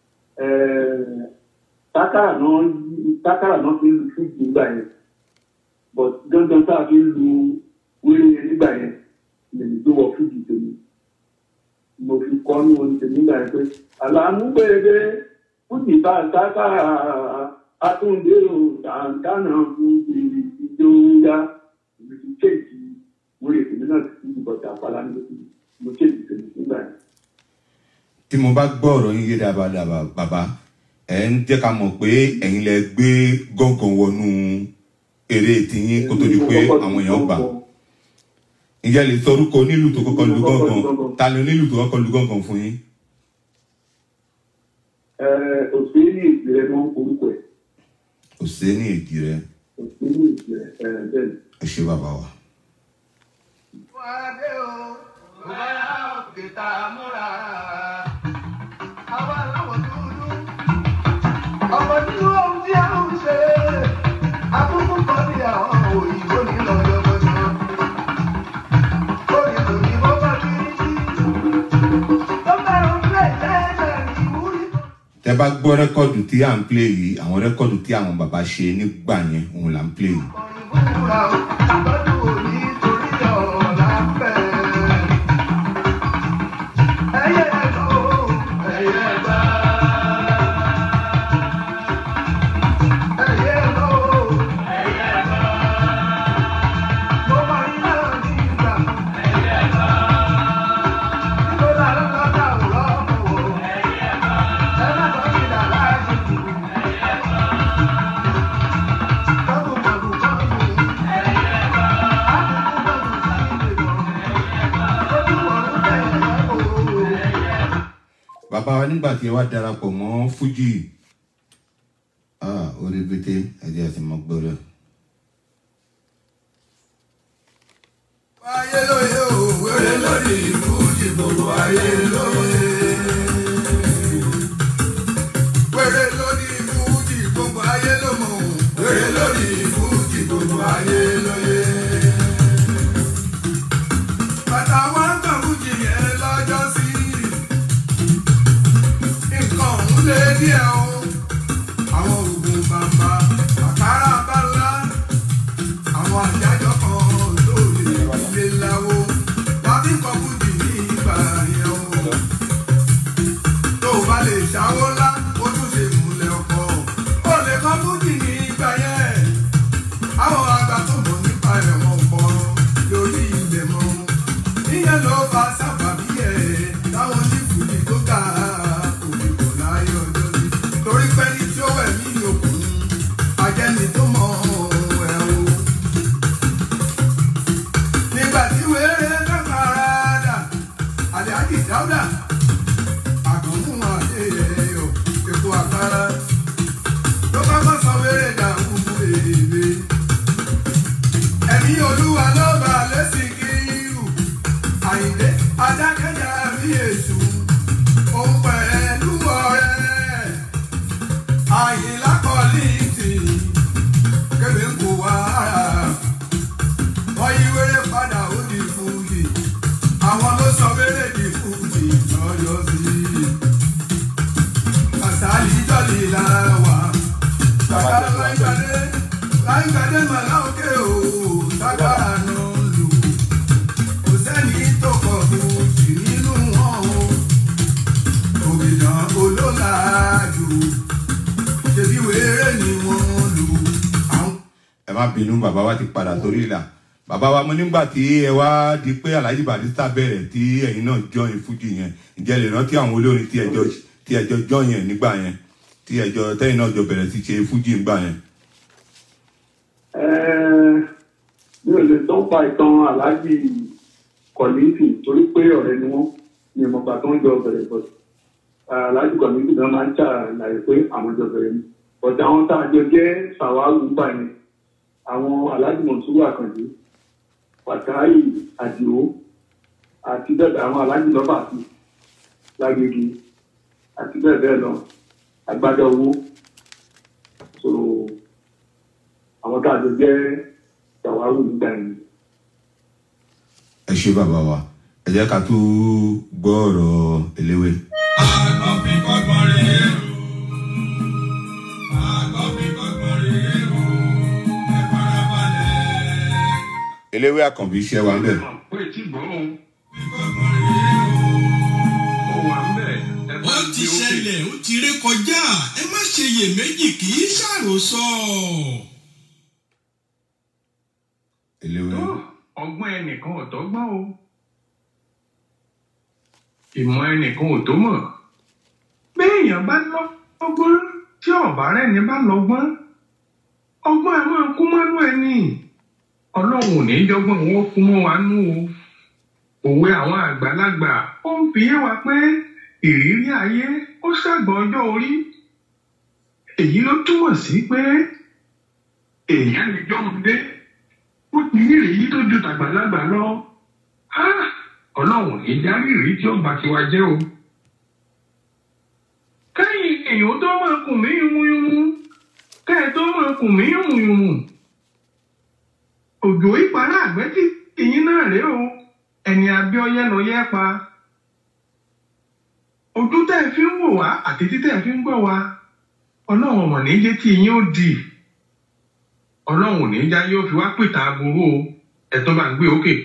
[SPEAKER 5] tákàrà náà tákàrà náà fi ń lu fújì nígbà yẹn but dandan tá a fi ń lu wéré yẹn nígbà yẹn lèmi tó wọ fújì tẹ̀ mí mo fi kọ́ ní orin tèmi nígbà yẹn pé àlàmúgbèrè fújì bá sáká àtúndé o tàǹtànà fún ìjọ ya mo ti kéèkì wúre tèmi náà ti fi bọ̀dà àpàlà ní oṣù mo kéèkì tèmi nígbà yẹn.
[SPEAKER 2] tí mo bá gbọ́ ọ̀rọ̀ yín yé dábàá bàbá ẹ̀ ń jẹ́ ká mọ̀ pé ẹ̀yin lẹ gbé gángan wọnú eré tiyín kó tó di pé àwọn èèyàn gbà ǹjẹ́ lè sọ orúkọ onílù tó kọ́kọ́ lu gángan ta ni onílù tó kọ́kọ́ lu gángan fún yín.
[SPEAKER 5] ẹ òṣèré ní ìpìlẹ̀ mọ́ orúkọ ẹ̀
[SPEAKER 2] kò sí ní èdè rẹ
[SPEAKER 5] òṣèré ní ìpìlẹ̀ ẹ̀ bẹ́ẹ̀ ni.
[SPEAKER 2] ẹ ṣe bàbá wa.
[SPEAKER 1] Adé o, bóyá òkè tá a múra. Àwa láwọ̀ dúdú. Ọ̀pọ̀ nínú ohun tí a ń ṣe. Akúkú kan ní àwọn òyìnbó ní lọ́jọ́gbọ́jọ́. Lórí òyìnbó bá kiri sí. Tó fẹ́ràn pé ẹ̀ẹ́dẹ̀ ní ìwúrí.
[SPEAKER 2] tẹ bá gbọ́ rẹ́kọ̀dù tí à ń play yìí àwọn rẹ́kọ̀dù tí àwọn bàbá ṣe nígbà yẹn òun là ń play yìí.
[SPEAKER 1] Ìbúra o, lọ́dún òní torí ọ̀la fẹ́. Ẹyẹ ẹ̀gbọ́ o, ẹyẹ ẹ̀gbá. Ẹyẹ ẹ̀gbọ́ o, ẹyẹ ẹ̀gbá. Mo mọ iná ní ìgbà. Ẹyẹ ẹ̀gbá. Ìgbóná ló lọ́jà òrọ̀ o. Ẹyẹ ẹ̀gbá. Ẹ má tọ́ sí dàrá ẹ̀sìn tù. Ẹyẹ ẹ̀gbá. Kọ́kù kọ́kù kọ́kù.
[SPEAKER 2] bàbá wa nígbà tí ẹ wá darapọ̀ mọ́ fújì ah orí bété ẹ̀jẹ̀ àti mọ́ gbọ́dọ̀.
[SPEAKER 1] ayé lóye o wéré lórí fújì gbogbo ayé lóye. wéré lórí fújì gbogbo ayé ló mọ̀ o wéré lórí fújì gbogbo ayé lóye. bàtà wọn kàn fújì yẹn lọ́jọ́ sí nǹkan ọ̀hún lé díẹ̀ o àwọn oògùn bàbá àkàrà bá ńlá àwọn àjájọ kan lórí ilé láwo wá bí kọkúdì ní ìgbà yẹn o. tó o bá lè ṣàwó ńlá ó tún ṣe múlẹ̀ ọkọ̀ ó lè kọkúdì ní ìgbà yẹn. àwọn àgbà tó mọ̀ nípa ẹ̀wọ̀n pọ̀ lórí ilẹ̀ mọ́. ìyẹn ló fa sábàbí ẹ̀ táwọn onífùdí tó ga òbí kò láyé ọjọ́ sí. torí pé ní tí ó wẹ̀ mí òkun ajẹ́ni tó mọ̀ ẹ̀ o nígbà tí wéré kákàrà dà àlẹ́àjì dáúdà àkànmú àdéhùn epo àkàrà ló kọ́kọ́ sọ wéré dà kúkú èlé ẹ̀mí olúwa ló bá lẹ́sìn kírù àyìndé adákẹ́jà rí èṣù òun pẹ̀lú ọ̀rẹ́ àyìnlá kọ́lí tì kébé ń kó wàhálà wọ́n yí wéré padà ó di fújì àwọn ló sọ wéré di fújì lọ́yọ́ sí i. àṣàlì jọ́lì lára wà sàkárà láìgbàdé láìgbàdé màlá òkè o sàkárà náà lù kò sẹ́ni tó kọ̀ fújì nínú wọn o òbídàn olólàájú ṣèbí wéré ni wọ́n lù àwọn.
[SPEAKER 2] ẹ má má bínú bàbá wa ti padà sórí ìlà bàbá wa mo nígbà tí ẹ wá di pé alhaji barista bẹ̀rẹ̀ tí ẹ̀yin náà join fújì yẹn ǹjẹ́ lè rántí àwọn olórin tí ẹjọ́ tí ẹjọ́ join yẹn nígbà yẹn tí ẹjọ́ tẹ́yìn náà jọ bẹ̀rẹ̀ sí ṣe fújì nígbà yẹn.
[SPEAKER 5] Ẹ́ẹ̀, mi ò lè tó pa ìtàn aláàjì kọ̀lìntì torí pé ọ̀rẹ́ ni wọ́n ní ìmọ̀gbà tó ń jọ bẹ̀rẹ̀ bọ̀ aláàjì kọ̀lìntì náà máa ń ṣàlàyé pé àwọn jọ bẹ̀rẹ̀ ni bọ̀dà àwọn tá a jọ jẹ́ sàwáwù gbà yẹn àwọn aláàjì mọ̀túrú àkàndé pàtàkì àdìo àti bẹ́ẹ̀ àwọn aláàjì lọ́bà sí lágbègbè àti bẹ́ẹ̀ bẹ́ẹ̀ lọ agbádá owó so àwọn tá a jọ jẹ́ sàwáwù nígbà yẹn.
[SPEAKER 2] ẹ ṣe bàbá wa ẹ jẹ́ ká tún gbọ́ ọ̀rọ̀ eléwé.
[SPEAKER 3] Àgbọ̀n fi kọ́gbọ́n rèé o. Àgbọ̀n fi kọ́gbọ́n rèé o. Ẹ farabalẹ̀.
[SPEAKER 2] eléwé àkànbí iṣẹ́ wa ń bẹ̀.
[SPEAKER 4] pé tí gbọ́ òun
[SPEAKER 3] Fi kọ́gbọ́n rèé o.
[SPEAKER 4] ó wà ń bẹ̀ ẹ bá
[SPEAKER 3] ó
[SPEAKER 4] ń
[SPEAKER 3] ti
[SPEAKER 4] gbé òkè.
[SPEAKER 3] ṣẹlẹ̀ ó ti ré kọjá ẹ má ṣe iyèméjì kì í ṣàròsọ.
[SPEAKER 2] eléwé
[SPEAKER 4] tó ọgbọ́n ẹnìkan ò tọ́gbọ́n o ìmọ̀ ẹnìkan ò tó mọ̀ béèyàn bá lọ́gbọ́n tí ọ̀bá rẹ̀ ní bá lọ́gbọ́n ọgbọ́n ẹ̀ máa kú mọ́nú ẹni ọlọ́run ò ní jọgbọ́n wọn ó kú mọ́ wa nú o òwe àwọn àgbàlagbà ó ń fi yé wa pé ìrírí ayé ó ṣàgbọ́n ọjọ́ orí èyí ló túmọ̀ sí pé èèyàn lè jọ́mọdé ó ti ní èyí tó ju tàgbàlagbà lọ Ah, ọlọ́run ní darí ìrí tí ó bá tiwa jẹ́ o. kẹ́yìn èèyàn tó máa kùn mí yunmuyunmu kẹ́ ẹ tó máa kùn mí yunmuyunmu òjò ìpàrà àgbẹ̀tì ìyín náà rèé o ẹni abíọ́yẹ lọ yẹ pa ojú tẹ́ ẹ fi ń wò wá àti títẹ́ ẹ fi ń gbọ́ wa ọlọ́run ọmọ ní jẹ́ tí ìyín ó dì ọlọ́run ò ní já yóò fi wá pìtà aburú o ẹ̀tọ́ bá ń gbé òkè.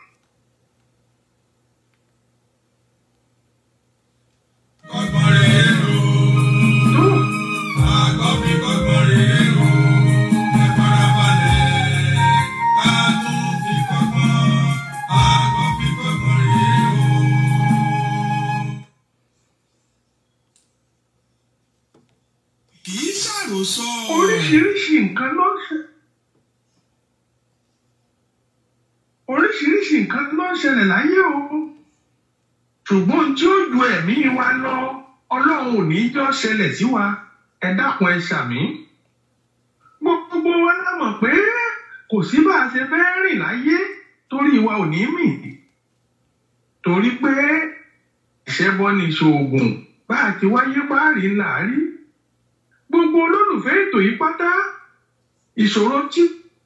[SPEAKER 3] Kọ́gbọ́n rèé o.
[SPEAKER 4] tó
[SPEAKER 3] Àgbọ̀n fi kọ́gbọ́n rèé o. Ẹ farabalẹ̀. Ká tún fi kọ́gbọ́n. Àgbọ̀n fi kọ́gbọ́n rèé o. Kì í ṣàròsọ.
[SPEAKER 4] oríṣiríṣi nǹkan ló ń ṣe oríṣiríṣi nǹkan ló ń ṣẹlẹ̀ láyé o ṣùgbọ́n tí ó ju ẹ̀mí wa lọ ọlọ́run ò ní jọ́ ṣẹlẹ̀ sí wa ẹ dákun ẹ ṣàmí gbogbo wa la mọ̀ pé kò sí bá a ṣe fẹ́ rìn láyé torí wa ò ní mì torí pé ìṣẹ́bọ ni ìṣoògùn bá a ti wáyé páàrí ńlá rí gbogbo olólùfẹ́ ètò yìí pátá ìṣòro tí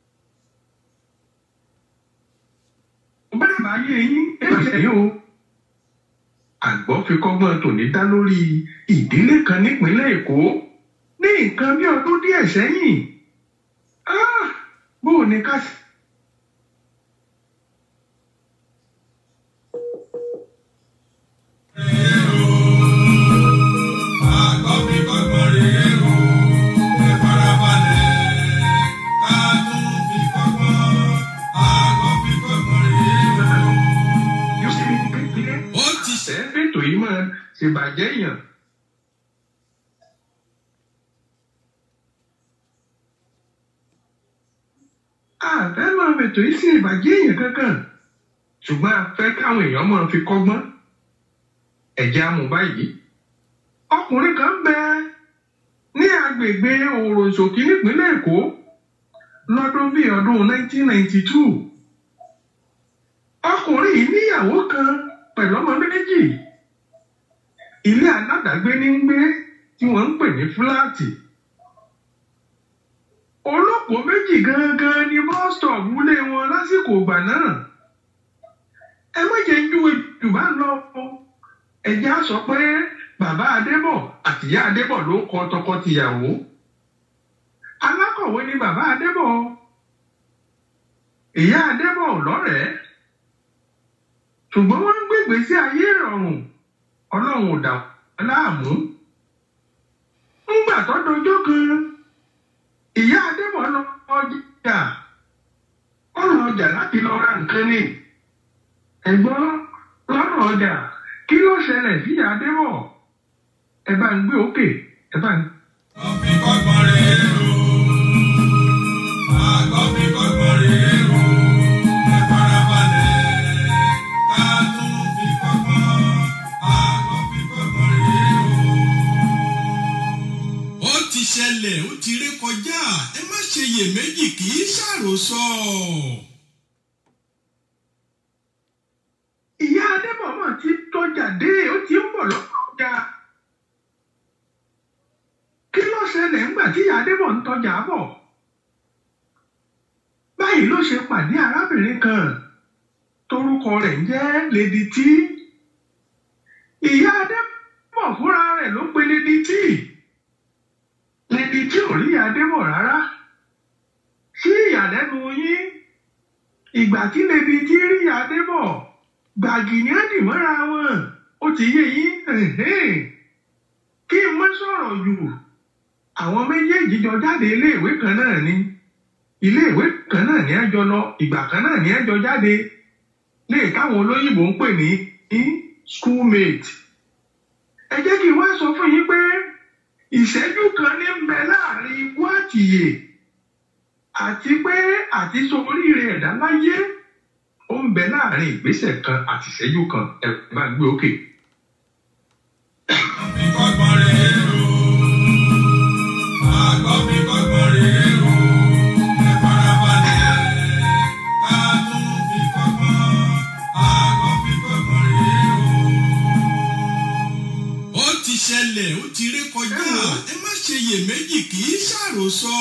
[SPEAKER 4] bẹ́ẹ̀ bá yé yín ẹ̀jẹ̀ yìí o. àgbọ̀ fi kọ́gbọ́n tòní dá lórí ìdílé kan nípínlẹ̀ èkó ní nǹkan bí ọdún díẹ̀ sẹ́yìn. Ah, bó o ní ká sí.
[SPEAKER 3] Àgbọ̀n fi kọ́gbọ́n rèé o. Ẹ farabalẹ̀. Ká tún fi kọ́gbọ́n. Àgbọ̀n fi kọ́gbọ́n rèé o.
[SPEAKER 4] yóò ṣe ní kékeré.
[SPEAKER 3] Ó ti ṣe.
[SPEAKER 4] ẹ̀ fètò yìí máa ṣèbàjẹ́ yàn. àfẹ́ máa fètò yìí sí ìbàjẹ́ èèyàn kankan ṣùgbọ́n a fẹ́ káwọn èèyàn máa fi kọ́gbọ́n ẹ̀jẹ̀ amú báyìí. ọkùnrin kan bẹ ní agbègbè òròṣòkì nípínlẹ̀ èkó lọ́dún bíi ọdún 1992 ọkùnrin yìí níyàwó kan pẹ̀lú ọmọ méjì ilé aládàgbé ní ń gbé tí wọ́n ń pè ní fúláàtì olóko méjì gangan ni bọ́stọ̀ọ̀bù lé wọn lásìkò ìgbà náà ẹ má jẹ́ júwe jù bá lọ ẹjẹ́ á sọ pé bàbá adébọ̀ àtìyá adébọ̀ ló kọ tọkọ-tìyàwó alákọ̀wé ni bàbá adébọ̀ ìyá adébọ̀ lọ́rẹ̀ẹ́ ṣùgbọ́n wọ́n ń gbègbè sí ayé ìrọ̀rùn ọlọ́run ò dà wọ́n láàmú ńgbà tó dọjọ́ kan ìyá adébọ̀ lọ ọjà ó lọ ọjà láti lọ ra nǹkan ní ẹ̀gbọ́n lọ́nà ọjà kí ló ṣẹlẹ̀ sí adébọ̀ ẹ bá ń gbé òkè ẹ bá ń.
[SPEAKER 3] Kọ́fí kọ́gbọ́n rèé o. Àkọ́fí kọ́gbọ́n rèé o. Ẹ farabalẹ̀ ká tún fi kọ́gbọ́n. Àkọ́fí kọ́gbọ́n rèé o. Ó ti ṣẹlẹ̀, ó ti ré kọjá. Ẹ má ṣe iyèméjì kì í ṣàròsọ.
[SPEAKER 4] ìyá adébọ̀ mọ̀ ti tọ́jà dé ó ti ń bọ̀ lọ́nà ọjà kí ló ṣẹlẹ̀ ńgbà tí ìyá adébọ̀ ń tọ́jà bọ̀ báyìí ló ṣe pàdé arábìnrin kan torúkọ rẹ̀ ń jẹ́ lady t ìyá adébọ̀ fúnra rẹ̀ ló pe lady t lady t ò rí ìyá adébọ̀ rárá sí ìyàlẹ́nu yín ìgbà tí lady t rí ìyá adébọ̀ gbàgì ní àdìmọ́ra wọn ó ti yé yín ẹ̀hẹ́n. kí n má sọ̀rọ̀ jù àwọn méjèèjì jọ jáde iléèwé kan náà ni iléèwé kan náà ní ẹjọ lọ ìgbà kan náà ní ẹjọ jáde lè káwọn olóyìnbó ń pè ní ní schoolmate ẹ jẹ́ kí n wá sọ fún yín pé ìṣẹ́jú kan ní ń bẹ láàrin ikú àtìyè àti pé àti sọ oríire ẹ̀dá láyé ó ń bẹ láàrin ìgbésẹ̀ kan àti ìṣẹ́jú kan ẹ bá gbé òkè.
[SPEAKER 3] Kọ́fí kọ́gbọ́n rèé o. Àkọ́fí kọ́gbọ́n rèé o. Ẹ farabalẹ̀ ká tún fi kọ́gbọ́n. Àkọ́fí kọ́gbọ́n rèé o. Ó ti ṣẹlẹ̀, ó ti ré kọjá. Ẹ má ṣe iyèméjì kì í ṣàròsọ.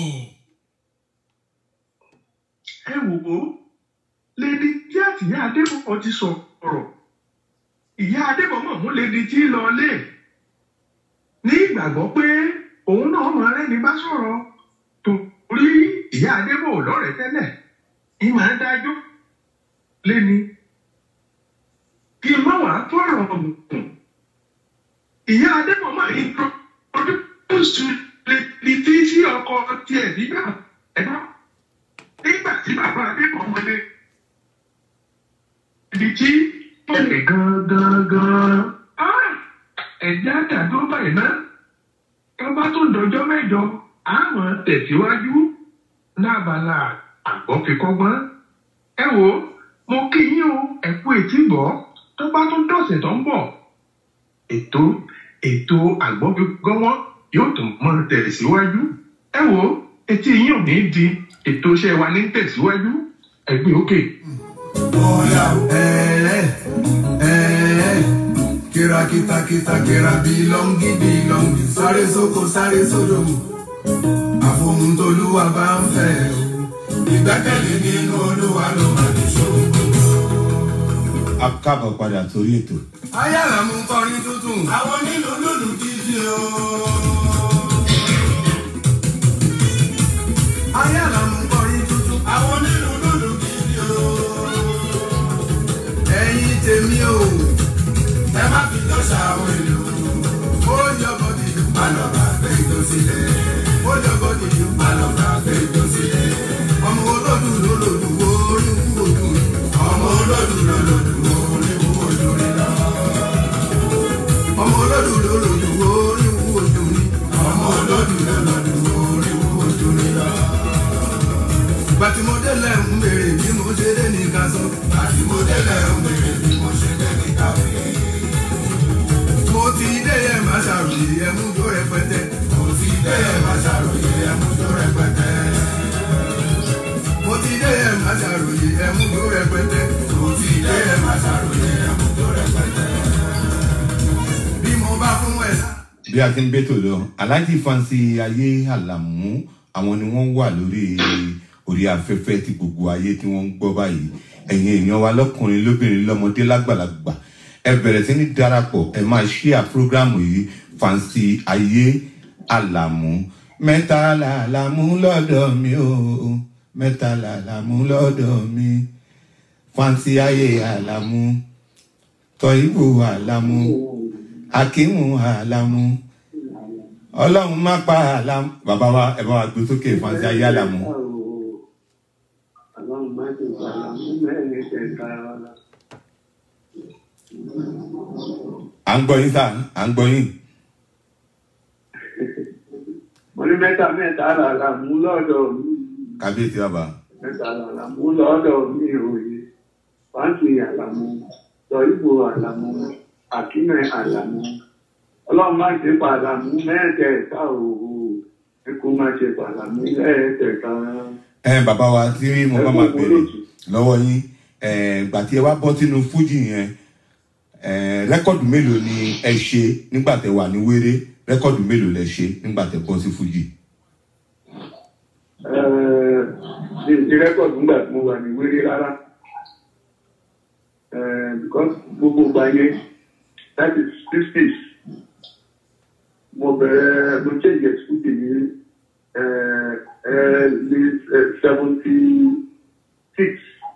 [SPEAKER 4] ẹ wò ó lady tí àtìyá adébọ̀mọ̀ ti sọ̀rọ̀ ìyá adébọ̀mọ̀ mú lady tí lọ lé ní ìgbàgbọ́ pé òun náà mọ rẹ́ni bá sọ̀rọ̀ torí ìyá adébọ̀ lọ́rẹ̀ẹ́ tẹ́lẹ̀ ní màá dájọ́ léni kí n má wàá tọrọ ọ̀gùn ìyá adébọ̀mọ̀ yìí tó ọdún tó sùn lady tí sí ọkọ tiẹ̀ nígbà ẹ̀dá nígbà tí bàbá adébọ̀ wọlé ibi tí ó lè gangan gan ẹ̀jẹ̀ àtàdó báyìí náà tó bá tó dọjọ́ mẹ́jọ àmọ́ tẹ̀síwájú lábala àgbọ̀fikọ́gbọ́n ẹ wo mo kí yín o ẹ kú etí gbọ́ tó bá tó dọ̀sẹ̀ tó ń bọ̀ ètò ètò àgbọ̀fikọ́gbọ́n yóò tún mọ́ tẹ̀síwájú ẹ wo etí yín ò ní di ètò iṣẹ́ wa ní tẹ̀síwájú ẹgbẹ́ òkè.
[SPEAKER 1] Bóyá ẹ̀ẹ́ ẹ̀ẹ́ kìràkìtà kìtà kìrà bílọ́ngì bílọ́ngì sáré sóko sáré sódò àfohùn tolúwa bá ń fẹ́ o ìgbẹ́kẹ̀lé nínú olúwa ló máa ní ṣòro.
[SPEAKER 2] a kábọ̀ padà sórí ètò.
[SPEAKER 1] ayára mú kọrin tuntun àwọn nílò lòlù dídí o. ayára mú kọrin tuntun àwọn nílò lòlù dídí o. ẹ̀yin tèmi o ẹ má fi tó ṣàwọn ìlú. ó yọbọ dìdú má lọ bá gbé ìjọ sílẹ̀. ó yọbọ dìdú má lọ bá gbé ìjọ sílẹ̀. ọmọ olódù lólòdù wo orí wú ojú rí. ọmọ olódù lólòdù wo orí wú ojú rí lọ. ọmọ olódù lólòdù wo orí wú ojú rí. ọmọ olódù lólòdù wo orí wú ojú rí lọ. Bàtìmọ́délẹ̀ ń bèrè bí mo ṣe dé ní ká sọ. Bàtìmọ́délẹ̀ ń bèrè bí mo ṣe dé ní ká wí. Mo ti dé yẹ máa ṣàròyé ẹmú tó rẹpẹtẹ. Mo ti dé yẹ máa ṣàròyé ẹmú tó rẹpẹtẹ. Mo ti dé yẹ máa ṣàròyé ẹmú tó rẹpẹtẹ. Mo ti dé yẹ máa ṣàròyé ẹmú tó rẹpẹtẹ. Bí mo bá fún ẹ̀ sá.
[SPEAKER 2] bí a ti ń bẹ́tò lọ aláàjì fansi ayé àlàmú àwọn ni wọ́n wà lórí orí afẹ́fẹ́ tí gbogbo ayé tí wọ́n ń gbọ́ báyìí ẹ̀yin èèyàn wa lọ́kùnrin lóbìnrin lọ́mọdé lágbàlagbà ẹ bẹ̀rẹ̀ sí ní darapọ̀ ẹ máa ṣíà prógrámù yìí fansi ayé àlàmú mẹ́ta làlàmú lọ́dọ̀ mi o mẹ́ta làlàmú lọ́dọ̀ mi fansi ayé àlàmú tọ́yìnbó àlàmú akínmú àlàmú ọlọ́run má pa àlàmú bàbá wa ẹ bá wa gbé sókè fàǹsì ayé àlàmú.
[SPEAKER 5] Ọlọ́run má ṣe pa àlàmú mẹ́rin kẹta ọ̀la.
[SPEAKER 2] à ń gbọ́ yín sá à ń gbọ́ yín.
[SPEAKER 5] Mo ní mẹ́ta mẹ́ta làlàmú lọ́dọ̀ mi.
[SPEAKER 2] kábíyèsí bàbá.
[SPEAKER 5] Mẹ́ta làlàmú lọ́dọ̀ mi òye. Fáǹsì àlàmú, Sọ̀yìnbó àlàmú, Àkínẹ̀ àlàmú. Ọlọ́run má ṣe pa àlàmú mẹ́ẹ̀kẹta òwò. Ikú má ṣe pa àlàmú lẹ́ẹ̀kẹta.
[SPEAKER 2] ẹ bàbá wa tí mo bá máa bèrè lọ́wọ́ yín ẹ gbà tí ẹ wá bọ́ sínú fújì yẹn ẹ rẹ́kọ̀dù mélòó ni ẹ ṣe nígbà tẹ wà ní wéré rẹ́kọ̀dù mélòó lẹ ṣe nígbà tẹ bọ́ sí fújì.
[SPEAKER 5] ní ti rẹ́kọ̀dù ńgbà tí mo wà ní wéré rárá Eh, because gbogbo ìgbà yẹn that is sixties mo bẹ̀rẹ̀ mo change ẹ̀sùkútì ní ní seventy six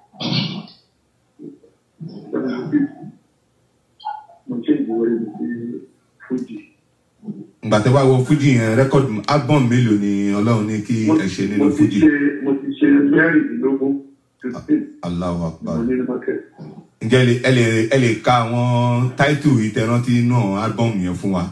[SPEAKER 5] seventy six mo change wọlé mi sí Fuji.
[SPEAKER 2] ìgbà tẹ wá wọ fújì yẹn rẹ́kọ̀dù album mélòó ni ọlọ́run ní kí ẹ ṣe nínú
[SPEAKER 5] mo ti
[SPEAKER 2] fújì.
[SPEAKER 5] ṣe mo ti ṣe mẹ́rìndínlógún fifteen
[SPEAKER 2] Allahu
[SPEAKER 5] mo
[SPEAKER 2] Akbar.
[SPEAKER 5] ní ní market.
[SPEAKER 2] ǹjẹ́ ẹ lè- ẹ lè ẹ lè ka àwọn táìtù ìtẹ̀rántí náà album yẹn fún wa.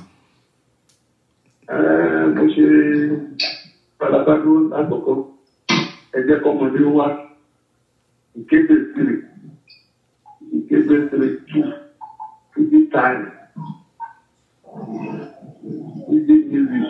[SPEAKER 5] Eh, mo ṣe balabado lákòókò ẹjẹ kọmọdé wá ìkéde sílẹ̀ ìkéde sílẹ̀ tù fìdí táyì fìdí music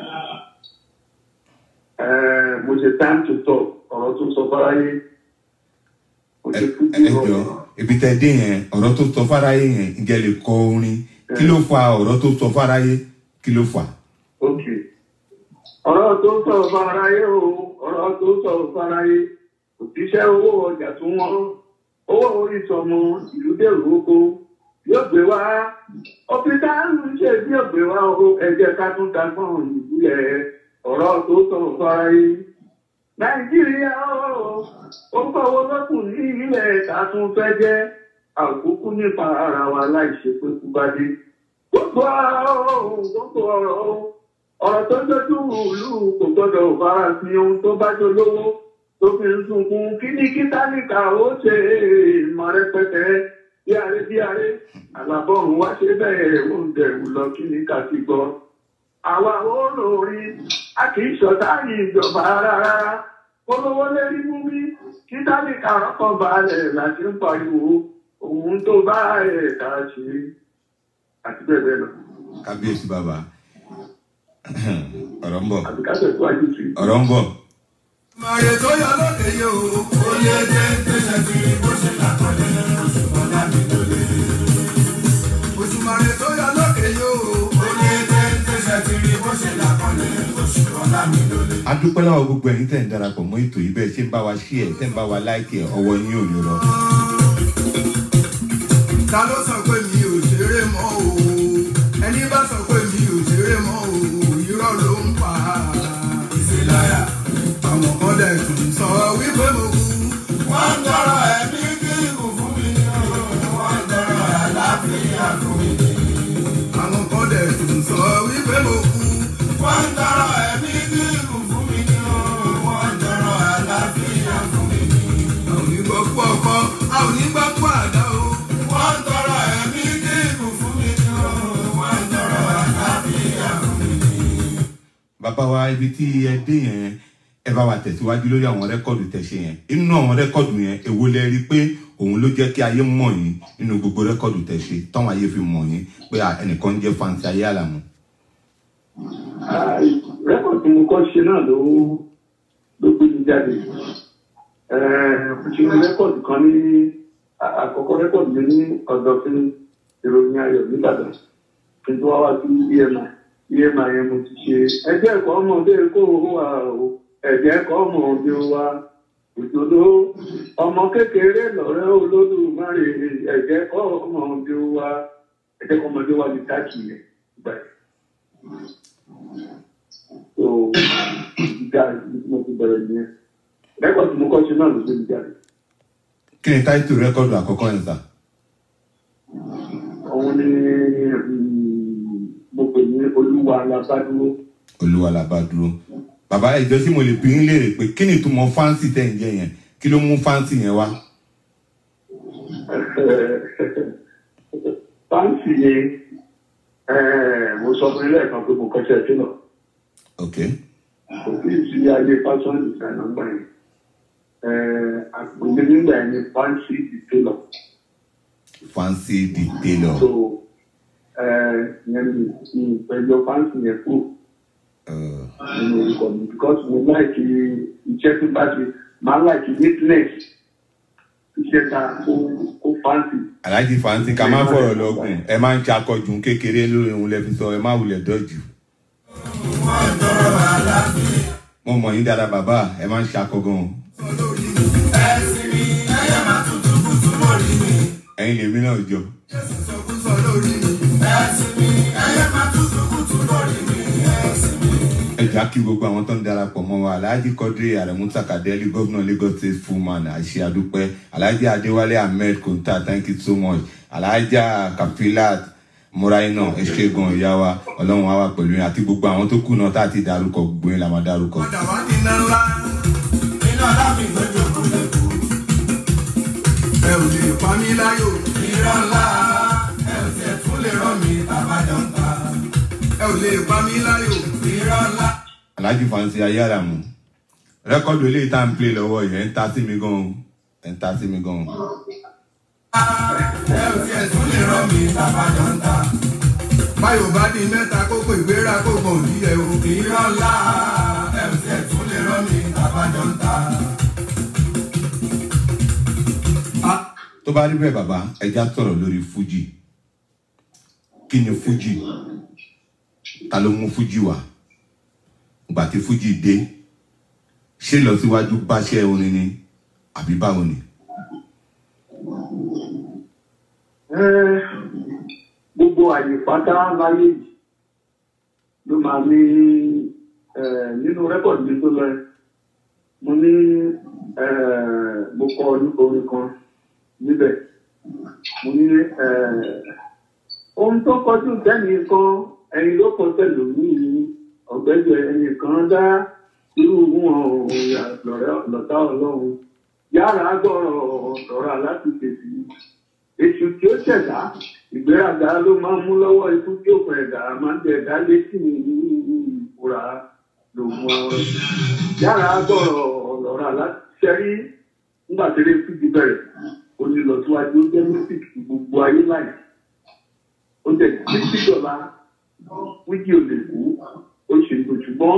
[SPEAKER 5] Eh, mo ṣe time to talk ọ̀rọ̀ tó sọ fáráyé mo
[SPEAKER 2] ẹ
[SPEAKER 5] ṣe fúdí
[SPEAKER 2] ẹ jọ ibi tẹ dé yẹn ọ̀rọ̀ tó sọ fáráyé yẹn ǹjẹ́ ẹ lè kọ orin kí ló fa ọ̀rọ̀ tó sọ fáráyé kí ló fà.
[SPEAKER 5] ok ọ̀rọ̀ tó sọ̀rọ̀ fáráyé o ọ̀rọ̀ tó sọ̀rọ̀ fáráyé òtíṣẹ́ owó ọjà tó wọ́n owó orí sọmọ ìlú dèrò oko yóò gbé wá ọ̀pítà ń ṣe bí ògbé wá o ẹ̀jẹ̀ ká tún dagbọ́n ìbúlẹ̀ ọ̀rọ̀ tó sọ̀rọ̀ fáráyé nàìjíríà o ó fọwọ́ lọ́kùn ní ilẹ̀ ká tún fẹ́ jẹ́ àkókò nípa ara wa láì ṣe pé kú bá dé gbogbo ọ̀rọ̀ gbogbo ọ̀rọ̀ ọ̀rọ̀ tó dójú ìlú kò gbọ́dọ̀ fara sí ohun tó bá jọ lówó tó fi ń sunkún kí ní kí tálíkà ó ṣe ìmọ̀ rẹpẹtẹ bí aré bí aré àlàbọ̀rùn wá ṣe bẹ́ẹ̀ ó ń dẹ̀rù lọ kí ní ká ti gbọ́. àwa olórin a kì í ṣọ̀tá ìjọba rárá olówó lérí mú mi kí tálíkà rọ́kàn balẹ̀ láti ń pariwo ohun tó bá ẹ̀ka ṣe àti bẹ́ẹ̀ bẹ́ẹ̀ lọ.
[SPEAKER 2] kábíyèsí bàbá ọ̀rọ̀ ń bọ̀
[SPEAKER 5] àbí ká tẹ̀síwájú sí i.
[SPEAKER 2] ọ̀rọ̀ ń bọ̀.
[SPEAKER 1] Màrè tó yọ lóde yìí o, ó lé dé tẹ̀sẹ̀ kiri bó ṣe làkọ̀lẹ̀ oṣù bọ́lá mi lólè. Oṣù màrè tó yọ lóde yìí o, ó lé dé tẹ̀sẹ̀ kiri bó ṣe làkọ̀lẹ̀ oṣù bọ́lá mi lólè.
[SPEAKER 2] a dúpẹ́ lọ́wọ́ gbogbo ẹ̀yin tẹ̀ ń darapọ̀ mọ́ ètò yìí bẹ́ẹ̀ ṣe ń bá wa ṣí ẹ̀ tẹ̀ ń bá wa láìkì ẹ̀ ọwọ́ yín ò ní rọ.
[SPEAKER 1] Ta ló sọ pé mi ò ṣeré mọ́ o? Ẹni bá sọ pé mi ò ṣeré mọ́ o, irọ́ ló ń pa. Ìṣèláyà, àwọn kan dẹ̀ tún sọ wípé mo kú. Wọ́n ń tọrọ ẹ̀mí kíkù fún mi ní o, wọ́n ń tọrọ àlàáfíà fún mi ní. Àwọn kan dẹ̀ tún sọ wípé mo kú. Wọ́n ń tọrọ ẹ̀mí kíkù fún mi ní o, wọ́n ń tọrọ àlàáfíà fún mi ní. A ò ní gbọ́ pọ̀ ọkọ, a ò ní gbọ́ pọ̀ àdá o. Wọ́n ń tọrọ ẹ̀mí kíkù fún mi ní o, wọ́n ń tọrọ àlàáfíà fún mi ní.
[SPEAKER 2] bàbá wa ibi tí ẹ dé yẹn ẹ bá wa tẹ̀síwájú lórí àwọn rẹ́kọ̀dù tẹ̀ ṣe yẹn inú àwọn rẹ́kọ̀dù yẹn èwo lẹ rí pé òun ló jẹ́ kí ayé mọ̀ yín nínú gbogbo rẹ́kọ̀dù tẹ̀ ṣe táwọn ayé fi mọ̀ yín pé à, ẹnìkan ń jẹ́ fanti ayé àlàmú.
[SPEAKER 5] rẹ́kọ̀dì tí mo kọ́ ṣe náà ló ló gbé mi jáde mo ṣe ní rẹ́kọ̀dì kan ní à- àkọ́kọ́ rẹ́kọ̀dì mi ní ọ̀dọ̀ fún ìròyìn ayọ̀ nìbàdàn kí n tó wá wá sí emi emi yẹn mo ti ṣe ẹgbẹ́ ẹ̀kọ́ ọmọdé kó o wà o ẹ̀jẹ̀ ẹ̀kọ́ ọmọdé wa òdodo ọmọ kékeré lọ́rẹ́ olódùmarè ẹ̀jẹ̀ ẹ̀kọ́ ọmọdé wa ẹ̀jẹ̀ ẹ̀kọ́ ọmọdé wa ní táàkì yẹn gbà yẹn so ìjà ìdí mo ti bẹ̀rẹ̀ nìyẹn lẹ́kọ̀ọ́ tí mo kọ́ ṣe náà ló gbé mi jáde
[SPEAKER 2] kí ni táìtù rẹ́kọ̀dù àkọ́kọ́ yẹn sà.
[SPEAKER 5] òun ni mm, mo pè ní olúwa alábádúró
[SPEAKER 2] olúwa la bá dúró bàbá ìjọ tí mo lè bí yín léèrè pé kí ni ìtumọ̀ fáǹsì tẹ̀ ń jẹ yẹn kí ló mú fáǹsì yẹn wá.
[SPEAKER 5] fáǹsì yẹn mo sọ fún ilé ẹ̀kan pé mo kọ́ṣẹ́ sílọ̀
[SPEAKER 2] ok
[SPEAKER 5] kò sí sí ayé fashion designer gbà yẹn àpèjẹ nígbà yẹn ni fáǹsì dìtélọ̀
[SPEAKER 2] fáǹsì di tailor
[SPEAKER 5] so yẹn ni ìpẹjọ fáǹsì yẹn kú
[SPEAKER 2] uh,
[SPEAKER 5] nínú orúkọ mi because mo láìkí iṣẹ́ tó bá ṣe máa láìkí neatness iṣẹ́ ta kó kó fáǹsì.
[SPEAKER 2] aláàjì fáǹsì ká má fọ̀rọ̀ lọ́gùn ẹ máa ń ṣakọjù kékeré lórí ohun lẹ́fi sọ ẹ má wulẹ̀ dọ́jú. mo mọ̀ yín dáadáa bàbá ẹ máa ń ṣakọ gan-an. ẹ̀yin lèmi náà jọ. ẹja kí gbogbo àwọn tó ń darapọ̀ mọ́ wa alhaji quadri aremu sakadeli gómìnà lagos state fullman àṣẹ àdúpẹ́ alhaji adéwálé ahmed konta thank you so much alhaja kafilat muraina ẹṣẹgun ìyá wa ọlọ́run á wà pẹ̀lú yín àti gbogbo àwọn tó kù náà tá a ti darúkọ gbogbo yín la máa darúkọ.
[SPEAKER 1] Padà wá ní iná ńlá. Iná lábì lójú òkúlé kú. Ẹ ò lè pa mí láyò. Irọ́ ńlá. Ẹ ò tiẹ̀ tún lè rán mi tàbájọ́ ń ta. Ẹ ò lè pa mí láyò. Irọ́ ńlá.
[SPEAKER 2] alhaji fansi ayáramu rẹ́kọ́dù eléyìí tá à ń play lọ́wọ́ yẹn ẹ̀ ń ta sí mi gan-an ẹ̀ ń ta sí mi gan-an.
[SPEAKER 1] Ẹ ò tiẹ̀ tún lè rán mi tàbájọ́ ń ta. Báyọ̀ bá di mẹ́ta kókó ìgbéra kó gbọ̀n òdìyẹ o. Irọ́ ńlá. Ẹ ò tiẹ̀ tún lè rán mi tàbájọ́ ń ta.
[SPEAKER 2] tó bá rí bẹ́ẹ̀ bàbá ẹja sọ̀rọ̀ lórí fuji kí ni fuji ta ló mú fuji wá ìgbà tí fuji dé ṣé lọ síwájú báṣẹ́ orin ni àbí báwo ni.
[SPEAKER 5] Eh, gbogbo àyè pátá láyé yìí ló máa ní eh, nínú rẹ́kọ̀dì mi tó lọ mo ní eh, mo kọ orin kan níbẹ̀ mo ní eh, ohun tó kọjú sẹ́ni kan ẹ̀yin ló kọ sẹ́lòmíì ọ̀gbẹ́jọ ẹ̀yìn kan dá irú wọn lọ́tà ọlọ́run yára gbọ́rọ̀ lọ́ra láti tètè èṣù tí ó ṣẹ̀dá ìgbéraga ló máa ń mú lọ́wọ́ ikú tí ó pẹ̀ ẹ̀dá máa ń tẹ̀ ẹ̀dá létí ní ìfura ló mú ọ. yára gbọ́rọ̀ lọ́ra láti ṣẹ́rí nígbà tí eré fídí bẹ̀rẹ̀ ó ní lọ síwájú ó jẹ́ music tí gbogbo ayé láì. ó jẹ́ títí dọ̀la wíjì ò lè kú ó ṣe kò ṣùgbọ́n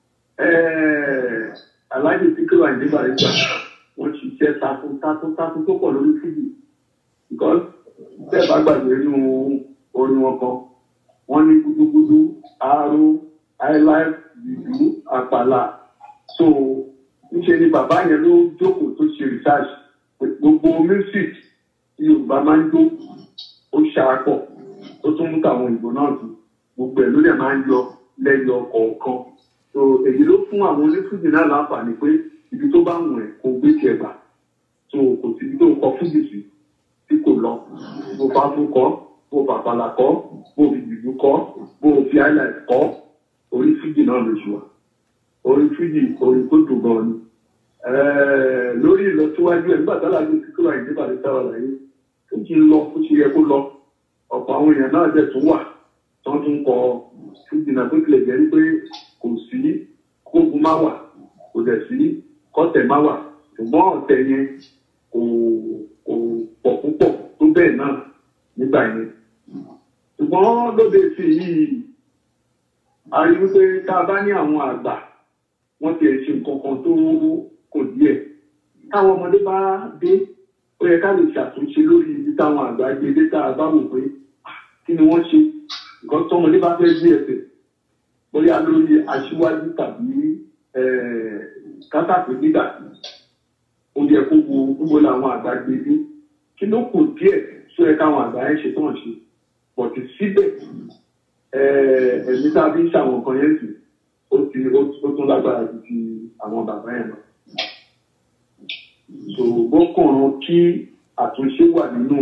[SPEAKER 5] aláàjì tí kò wà ní ìbàdàn wọ́n ṣiṣẹ́ takun takun takun tó pọ̀ lórí fídì because bẹ́ẹ̀ bá gbàgbé nínú orin wọn kan wọ́n ní gúdúgúdú aró highlife dìdú àpàlà so níṣẹ́ ni bàbá yẹn ló jókòó tó ṣe research gbogbo music tí yorùbá máa ń jó ó ṣàpọ̀ ó tún mú tàwọn òyìnbó náà dùn gbogbo ẹ̀ ló dẹ̀ máa ń yọ lẹ́yọ kọ̀ọ̀kan so èyí ló fún àwọn onífújì náà láǹfààní pé ibi tó bá wù ẹ́ kó gbé tiẹ̀ gbà so kò sí ibi tó kọ fújì sí tí kò lọ bó bá fún kọ bó bàbàlà kọ bó fi dìbò kọ bó fi highlight kọ orí fújì náà ló ṣùwà orí fújì orí tó dùn gan ni lórí ìlọsíwájú ẹ̀ nígbà tálà ní kíkúrò àìdí bàdé sáwà láyé ó ti lọ ó ti yẹ kó lọ ọ̀pọ̀ àwọn èèyàn náà dẹ̀ tún wà tó ń tún kọ fújì náà tó tilẹ̀ jẹ́ pé kò sí kógun má wà kò dẹ̀ sí kọ́tẹ̀ má wà ṣùgbọ́n ọ̀tẹ̀ yẹn kò kò pọ̀ púpọ̀ tó bẹ́ẹ̀ náà nígbà yẹn. ṣùgbọ́n lóde sí yìí a rí wípé tá a bá ní àwọn àgbà wọ́n ti ẹ̀ ṣe nǹkan kan tó kò díẹ̀. táwọn ọmọdé bá dé ó yẹ ká lè ṣàtúnṣe lórí ibi táwọn àgbà gbé dé tá a bá wò pé kí ni wọ́n ṣe nǹkan tọmọdé bá fẹ́ gbé ẹsẹ̀ bóyá lórí aṣíwájú tàbí kátàkì nígbà ó yẹ kó wo gbogbo làwọn àgbà gbé dé kí ló kù díẹ̀ tó yẹ káwọn àgbà yẹn ṣe tán ṣe pọ̀tì síbẹ̀ ẹ̀mí tá a fi ń ṣàwọn nǹkan yẹn sì ó ti ó tún lágbára ju ti àwọn bàbá yẹn lọ. ṣòwò kàn kí àtúnṣe wà nínú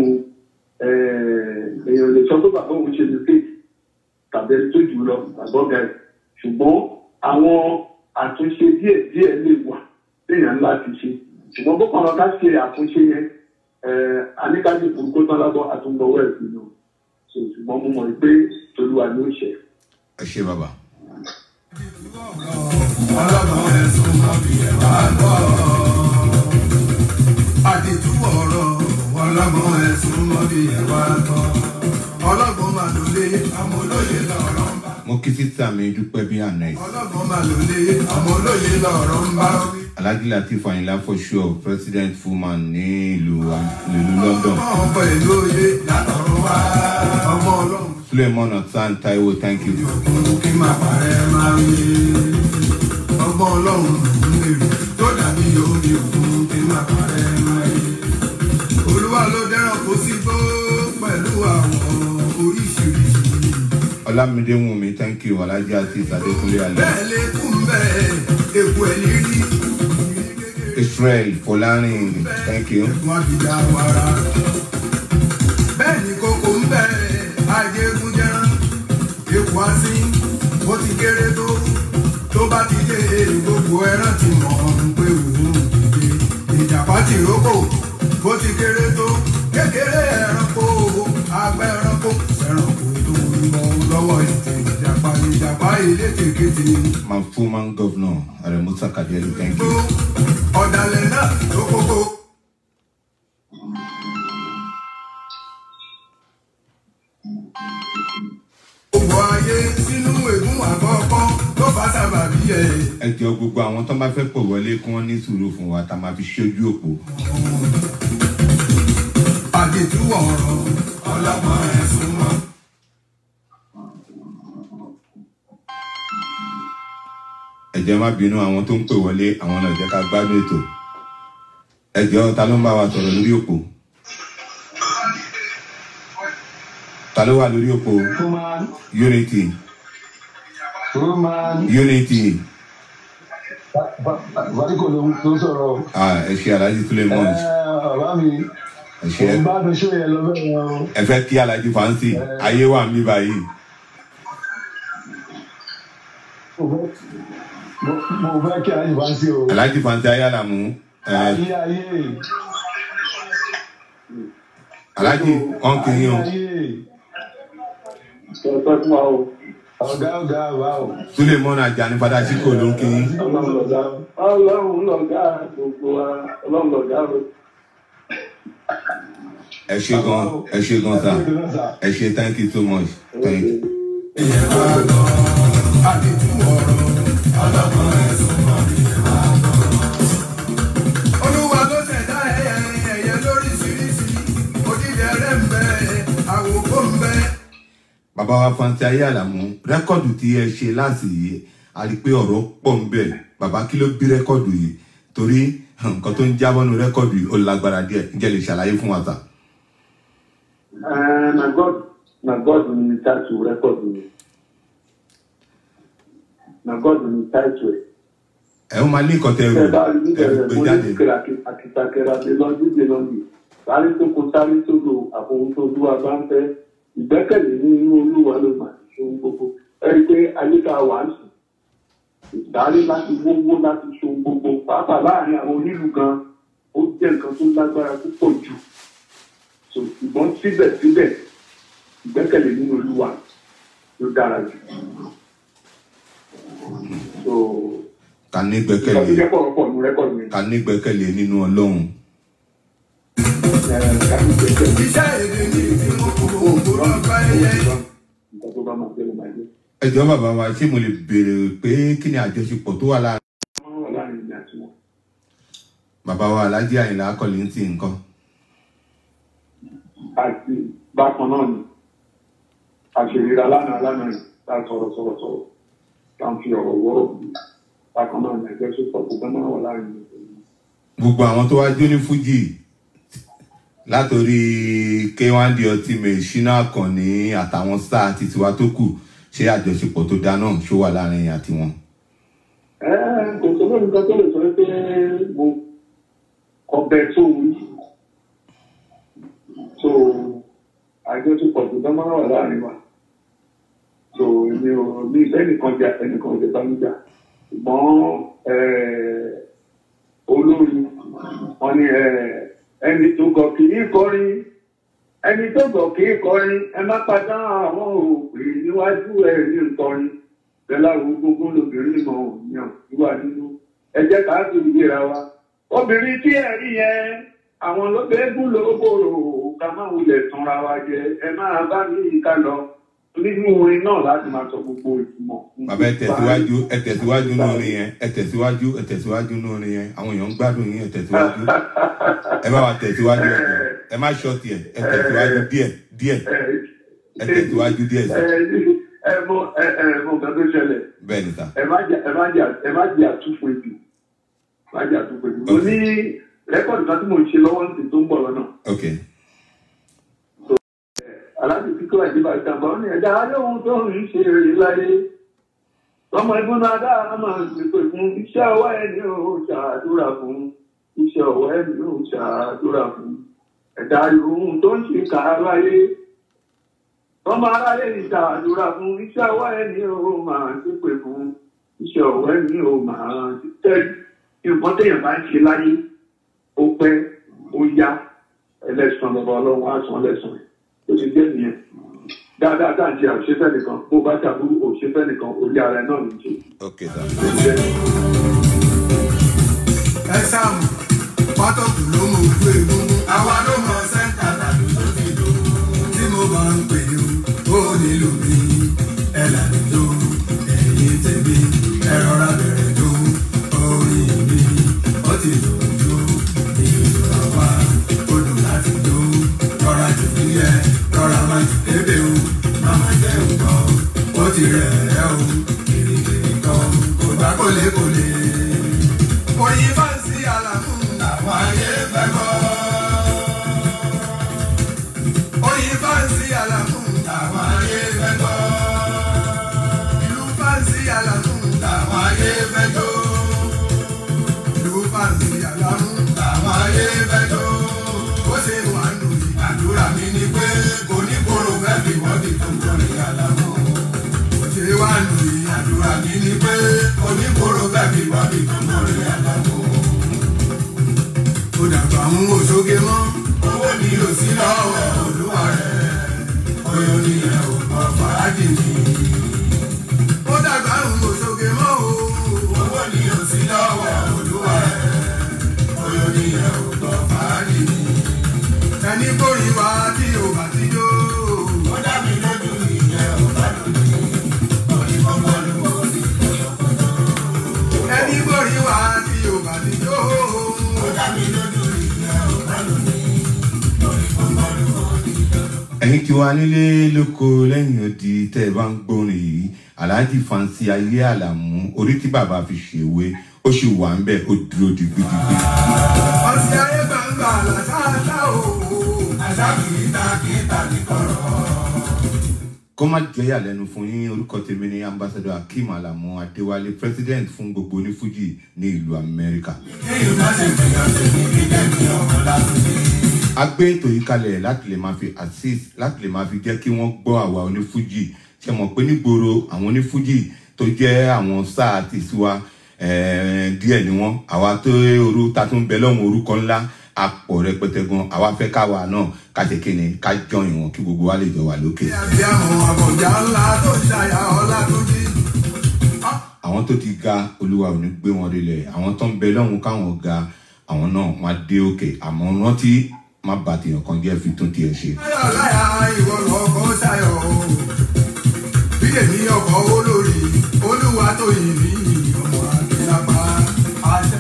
[SPEAKER 5] èèyàn lè sọ pé bàbá òun ṣe mistake tàbí ẹni tó jù lọ àgbọ̀gà ẹ̀ ṣùgbọ́n àwọn àtúnṣe díẹ̀ díẹ̀ lè wà téèyàn ńlá ti ṣe ṣùgbọ́n bó kàn lọ ká ṣe àtúnṣe yẹn àníkájú kúrúkó tán lábọ́ àtúngbọ̀wọ́ ẹ̀ sí náà so ṣùgbọ́n mo mọ̀ pé tolúwa ló ṣe.
[SPEAKER 2] ẹ ṣe bàbá.
[SPEAKER 1] ọlọ́gbọ̀n ẹ̀sùn mọ́ bí ẹ wá gbọ́. àdìtú ọ̀rọ̀ ọlọ́gbọ̀n ẹ̀sùn mọ́ bí ẹ wá gbọ́. ọlọ́gbọ̀n máa lò lé ọmọ olóye lọ́rọ̀ ń bá.
[SPEAKER 2] mo kí títà mi dúpẹ́ bí àná yìí.
[SPEAKER 1] ọlọ́gbọ̀n máa lò lé ọmọ olóye lọ́rọ̀ ń bá.
[SPEAKER 2] alhaji latif ayinla for sure president fullman ní ìlú ìlú london.
[SPEAKER 1] ọmọ pẹ̀lú òye látọ̀run wá. ọmọ ọlọ́run
[SPEAKER 2] suleiman ọ̀tán taiwo thank you.
[SPEAKER 1] òkun kí máa parẹ́ máa ń yé. ọgbọ́n ọlọ́run lòún lèrè tó dàbí omi òkun kí máa parẹ́ máa yé. olúwa ló dẹ́rọ̀ kó sí gbó pẹ̀lú àwọn oríṣiríṣi.
[SPEAKER 2] ọlámídé wùnmí thank you alhaji asis adékúnlé alẹ́.
[SPEAKER 1] bẹ́ẹ̀ lè kún bẹ́ẹ̀ èkó ẹ̀ lérí.
[SPEAKER 2] israel fọlárin thank you.
[SPEAKER 1] ẹ̀kún àbíjà wàrà. bẹ́ẹ̀ ni kókó ń bẹ̀ ajégúnjẹran èkó asín bó ti kéré tó tó bá ti dé gbogbo ẹran ti mọ̀ ọ́n pé òun dìde ìjàpá ti rókò bó ti kéré tó kékeré ẹranko àgbẹ̀ ẹranko ẹranko tó ń bọ̀ lọ́wọ́ ètè ìjàpá ìjàpá ilé kékeré
[SPEAKER 2] my fullman governor aremusa kadeli thank
[SPEAKER 1] tó
[SPEAKER 2] you.
[SPEAKER 1] ọ̀dàlẹ̀ náà tó kókó. gbogbo ayé sínú ègún àkọ́kọ́ tó bá sábàbí ẹ̀.
[SPEAKER 2] ẹ jọ gbogbo àwọn tó bá fẹ́ pọ̀ wọlé kí wọ́n ní sùúrù fún wa tá a máa fi ṣojú òpó.
[SPEAKER 1] àdètú ọ̀rọ̀ ọlọ́gbọ́n ẹ̀sùn mọ́.
[SPEAKER 2] ẹ jẹ́ má bínú àwọn tó ń pè wọlé àwọn náà jẹ́ ká gbádùn ètò. ẹ jọ ta ló ń bá wa sọ̀rọ̀ lórí òpó. ta ló wà lórí òpó
[SPEAKER 6] Roman,
[SPEAKER 2] unity
[SPEAKER 6] Roman,
[SPEAKER 2] unity
[SPEAKER 6] Vadiko ló ló sọ̀rọ̀.
[SPEAKER 2] ah, ẹ ṣe alhaji suleiman
[SPEAKER 6] Bàbá mi,
[SPEAKER 2] ẹ ṣe
[SPEAKER 6] mo bá mi ṣó yẹn lọ bẹ́ẹ̀ yẹn o.
[SPEAKER 2] ẹ fẹ́ kí alhaji fancy ayé wà mí báyìí.
[SPEAKER 6] Mo fẹ́- mo- Mo fẹ́ kí ayé wá sí o.
[SPEAKER 2] alhaji fancy ayálàmú ẹ
[SPEAKER 6] Ayé ayé.
[SPEAKER 2] alhaji wọn kì í yan
[SPEAKER 6] Ayé.
[SPEAKER 5] sọ pé fún wa o.
[SPEAKER 6] Ọ̀gá ọ̀gá wa o.
[SPEAKER 2] suleiman ajani fada chiko ló ń kí yín.
[SPEAKER 5] ọlọ́run lọ̀gá ọlọ́run lọ̀gá gbogbo wa ọlọ́run lọ̀gá o.
[SPEAKER 2] ẹ ṣe gan ẹ ṣe gan sa ẹ ṣe thank you so much thank you.
[SPEAKER 1] àdètú ọ̀rọ̀ ọlọ́gbọ́n ẹ̀sùn mọ́. olúwa tó ṣẹ̀dá ẹyẹ ẹyẹ lóríṣiríṣi òdìdẹ rẹ̀ ń bẹ àwòkọ́ ń bẹ.
[SPEAKER 2] bàbá wa fanti ayálàmú rẹ́kọ̀dù tí ẹ ṣe láti yìí a rí i pé ọ̀rọ̀ pọ̀ ń bẹ̀ bàbá kí ló bí rẹ́kọ̀dù yìí torí nǹkan tó ń jábọ́ nu rẹ́kọ̀dù yìí ó lágbára díẹ̀ ǹjẹ́ lè ṣàlàyé fún wa ta.
[SPEAKER 5] Eh, na god na god ni title record ni na god ni title ẹ.
[SPEAKER 2] ẹ ó máa ní nǹkan tẹ ẹ
[SPEAKER 5] ẹ bá rí
[SPEAKER 2] ẹ
[SPEAKER 5] níbẹ̀rẹ̀
[SPEAKER 2] gbé
[SPEAKER 5] mo
[SPEAKER 2] jáde
[SPEAKER 5] ní kìràkìtàkìrà mi lọ́dún dé lọ́dún sáré tó kó sáré tó lò àfohùn tó olúwa bá ń fẹ́ ìgbẹ́kẹ̀lé ní inú olúwa ló mà ní ṣohun gbogbo ẹ rí i pé ayéka wà ń sùn ìsáré láti wówó láti ṣohun gbogbo pàápàá láàrin àwọn onílù gan ó jẹ́ nǹkan tó lágbára púpọ̀ jù so ṣùgbọ́n síbẹ̀síbẹ̀ ìgbẹ́kẹ̀lé nínú olúwa ló dára jù so
[SPEAKER 2] ká ní
[SPEAKER 5] ìgbà tó
[SPEAKER 2] gbẹ́kẹ̀lé
[SPEAKER 5] jẹ́ pọ̀rọ̀pọ̀ ní rẹ́kọ̀dù yẹn
[SPEAKER 2] ká ní gbẹ́kẹ̀lé nínú ọlọ́run
[SPEAKER 5] ẹ̀ ká ní gbẹ́kẹ̀lé.
[SPEAKER 1] iṣẹ́ èdè ní tí mo kò gbòòrò ọgbà ẹyẹ.
[SPEAKER 5] nǹkan tó bá máa jẹ́ ló máa jẹ́.
[SPEAKER 2] ẹ jọ bàbá wa ṣé mo lè béèrè pé kí ni àjọṣepọ̀ tó wà láàrin
[SPEAKER 5] wọ́n wà láàrin ìgbà tí wọ́n.
[SPEAKER 2] bàbá wa alhaji àyìnlá akọ̀lé ń tì nǹkan
[SPEAKER 5] àti bákan náà ni àṣèrìra lánàá lánàá yìí tá a sọ̀rọ̀ sọ̀rọ̀ sọ̀rọ̀ tá a fi ọ̀rọ̀ wọ́rọ̀ bí bákan náà ni ẹgbẹ́ sọ̀tọ̀ gbogbo náà wà láàrin ìgbà tí wọ́n.
[SPEAKER 2] gbogbo àwọn tó wá jó ní fújì látòrí k1 the ultimate ṣínà àkànní àtàwọn star àti tiwa tó kù ṣé àjọṣepọ̀ tó dá náà ṣó wà láàrin yín àti wọn.
[SPEAKER 5] ẹ kò sọ lórí nǹkan tó lè sọ pé mo ọbẹ̀ tó wí so àjọṣepọ̀ tó dán máa wà láàrin wa so èmi mi ò ní ẹnìkan jà ẹnìkan jà bá mi jà ṣùgbọ́n eh, olórin wọn ni eh, ẹni tó gọ̀ kì í kọrin ẹni tó gọ̀ kì í kọrin ẹ má padà àwọn òpè níwájú ẹ ní nkọrin bẹ́lá wo gbogbo lóbìnrin mọ̀ yàn ìwà nínú ẹ jẹ́ ká tó ìgbéra wa obìnrin tí ẹ rí yẹn àwọn ló bẹ́ẹ̀ gún lóbòrò ká má wulẹ̀ tanra wa jẹ ẹ máa bá mi ká lọ nínú orin náà láti máa sọ gbogbo ìtumọ̀.
[SPEAKER 2] bàbá ẹ tẹ̀síwájú ẹ tẹ̀síwájú nínú orin yẹn ẹ tẹ̀síwájú ẹ tẹ̀síwájú nínú orin yẹn àwọn èèyàn ń gbádùn yín ẹ tẹ̀síwájú ẹ bá wa tẹ̀síwájú ẹ jọ̀ọ́. ẹ má ṣọ́ọ̀tì ẹ ẹ tẹ̀síwájú díẹ̀ díẹ̀ ẹ tẹ̀síwájú díẹ̀ sí
[SPEAKER 5] ẹ mọ ẹ ẹ mọ nǹkan tó ṣẹlẹ̀
[SPEAKER 2] bẹ́ẹ̀ ni sà
[SPEAKER 5] ẹ má jà ẹ má jà ẹ má jà àtúfò èdè má jà àtúfò èdè. mo ní rẹ́kọ̀dì kan tí mo ń ṣe lọ́wọ́ ní ti tó ń bọ̀ lọ́nà.
[SPEAKER 2] ok
[SPEAKER 5] aláàbò kíkọ́ ẹ̀ nípa ìtàǹbà ó ní ẹ̀dá ayéhun tó ń ṣe èrè láyé ọmọ ẹgbẹ́ náà dá máa ń pèpè fún iṣẹ́ ọwọ́ ẹ̀ ní ò ṣàdúrà fún iṣẹ́ ọwọ́ ẹ̀ ní ò ṣàdúrà fún ẹ̀dá ayéhun tó ń ṣe kà á láyé ọmọ aráyé ní ṣàdúrà fún iṣẹ́ ọwọ́ ẹ̀ ní ò máa ń pèpè fún iṣẹ́ ọwọ́ ẹ̀ ní ò máa ń tẹ́lẹ̀ nǹkan téèyàn bá ń ṣe láyé ó pẹ́ ó yá ẹlẹ́sàn bàbá ọlọ́run á san lẹ́sàn ó ti jẹ́ nìyẹn dáadáa tá à ń ṣe àṣefẹ́ nìkan bó bá ṣàbúrú òṣèfẹ́ nìkan orí ara ẹ̀ náà ní í ṣe
[SPEAKER 2] ok sà
[SPEAKER 5] ó ti jẹ́ nìyẹn.
[SPEAKER 1] ẹ sáàmù pátọ́kù ló mọ ojú egungun àwa ló mọ sẹ́ńtà tàbí tó ti lò tí mo bá ń pè ní o ó nílò mi ẹ lànà tó ẹ̀yìn tèmi ẹ rọra bẹ̀rẹ̀ tó orin mi ó ti lò tó ìlú àwa ó dùn láti tó rọra jù níyẹ rọra má jù débè o máma jẹ́ nǹkan ó ti rẹ̀ ẹ́ o kìrìkìrì kan kò bá kólé-kólé oyin bá ń sí àlàmú àwọn ayé fẹ́ gbọ́. oyin bá ń sí àlàmú àwọn ayé fẹ́ gbọ́. ìlú bá ń sí àlàmú àwọn ayé fẹ́ jó. ìlú bá ń sí àlàmú àwọn ayé fẹ́ jó. ó ṣe wà nù ní àdúrà mi ni pé kò ní kóró fẹ́ fi wọ́ọ̀dì tó ń torí àlàmú. ó ṣe wà nù ní àdúrà mi ni pé kò ní kóró fẹ́ fi wọ́ọ̀dì tó ń torí àlàmú ó dàgbà ń wò sókè mọ́. owó ni ò sí lọ́wọ́ olúwa rẹ̀ oyún ni ẹ̀ ò mọ fàájì ni. ó dàgbà ń wò sókè mọ́ o. owó ni ò sí lọ́wọ́ olúwa rẹ̀ oyún ni ẹ̀ ò mọ fàájì ni. ẹni kórìí wá tí ò bá ti jó. ó dá mi lójú ìyẹn ò bá lójú. orí kọ́kọ́ ló wọ́n ní kọ́kọ́ ẹni kórìí wá tí ò bá ti jó. ó dá mi lójú ìyẹn ò bá lójú. orí kọ́kọ́ ló wọ́n ní
[SPEAKER 2] ẹ̀yin tí wàá nílé lóko lẹ́yìn odi tẹ́ ẹ bá ń gbórin yìí aláàjì fansi ayé àlàmú orí tí bàbá fi ṣèwé ó sì wà ń bẹ̀ ó dúró digbidigbi.
[SPEAKER 1] ọ̀sẹ̀ ayé gbangba làṣáṣá o. àṣà kìí ta kìí ta ní kọ̀rọ̀.
[SPEAKER 2] kó má jẹ́ ìyàlẹ́nu fún yín orúkọ tèmi ní ambassador akeem alamu adéwálé president fún gbogbo onífújì ní ìlú amẹ́ríkà.
[SPEAKER 1] kéèyàn má ṣe gbìyànjú ní kíkẹ́ ní ọmọ láti
[SPEAKER 2] a gbé ètò yìí kalẹ̀ láti lè máa fi assist láti lè máa fi jẹ́ kí wọ́n gbọ́ àwa onífújì ṣe mọ̀ pé nígboro àwọn onífújì tó jẹ́ àwọn sáà ti tiwa eh, díẹ̀ ni wọ́n àwa tó orú ta tún bẹ lọ́wọ́ orúkọ ńlá apọ̀ rẹpẹtẹ gan àwa fẹ́ káwa náà ká ṣe kí ni ká jọyìn wọn kí gbogbo wa lè jọ wà lókè.
[SPEAKER 1] àbí àwọn àbọ̀já ńlá tó ṣàyà ọlá tó jí.
[SPEAKER 2] àwọn tó ti ga olúwa ò ní gbé wọn délẹ̀ àwọn tó ń bẹ lọ́hùn káwọn ga àwọn náà wọn á dé òkè àmọ́ rántí má bà tèèyàn kan jẹ́ fi tún tiẹ̀ ṣe.
[SPEAKER 1] láyà láyà ìwọ lọkọ ṣayọ o. bí èmi ọkọ̀ olórí olúwa tó yìn mí ọmọ àgbẹ̀lápá àṣẹ.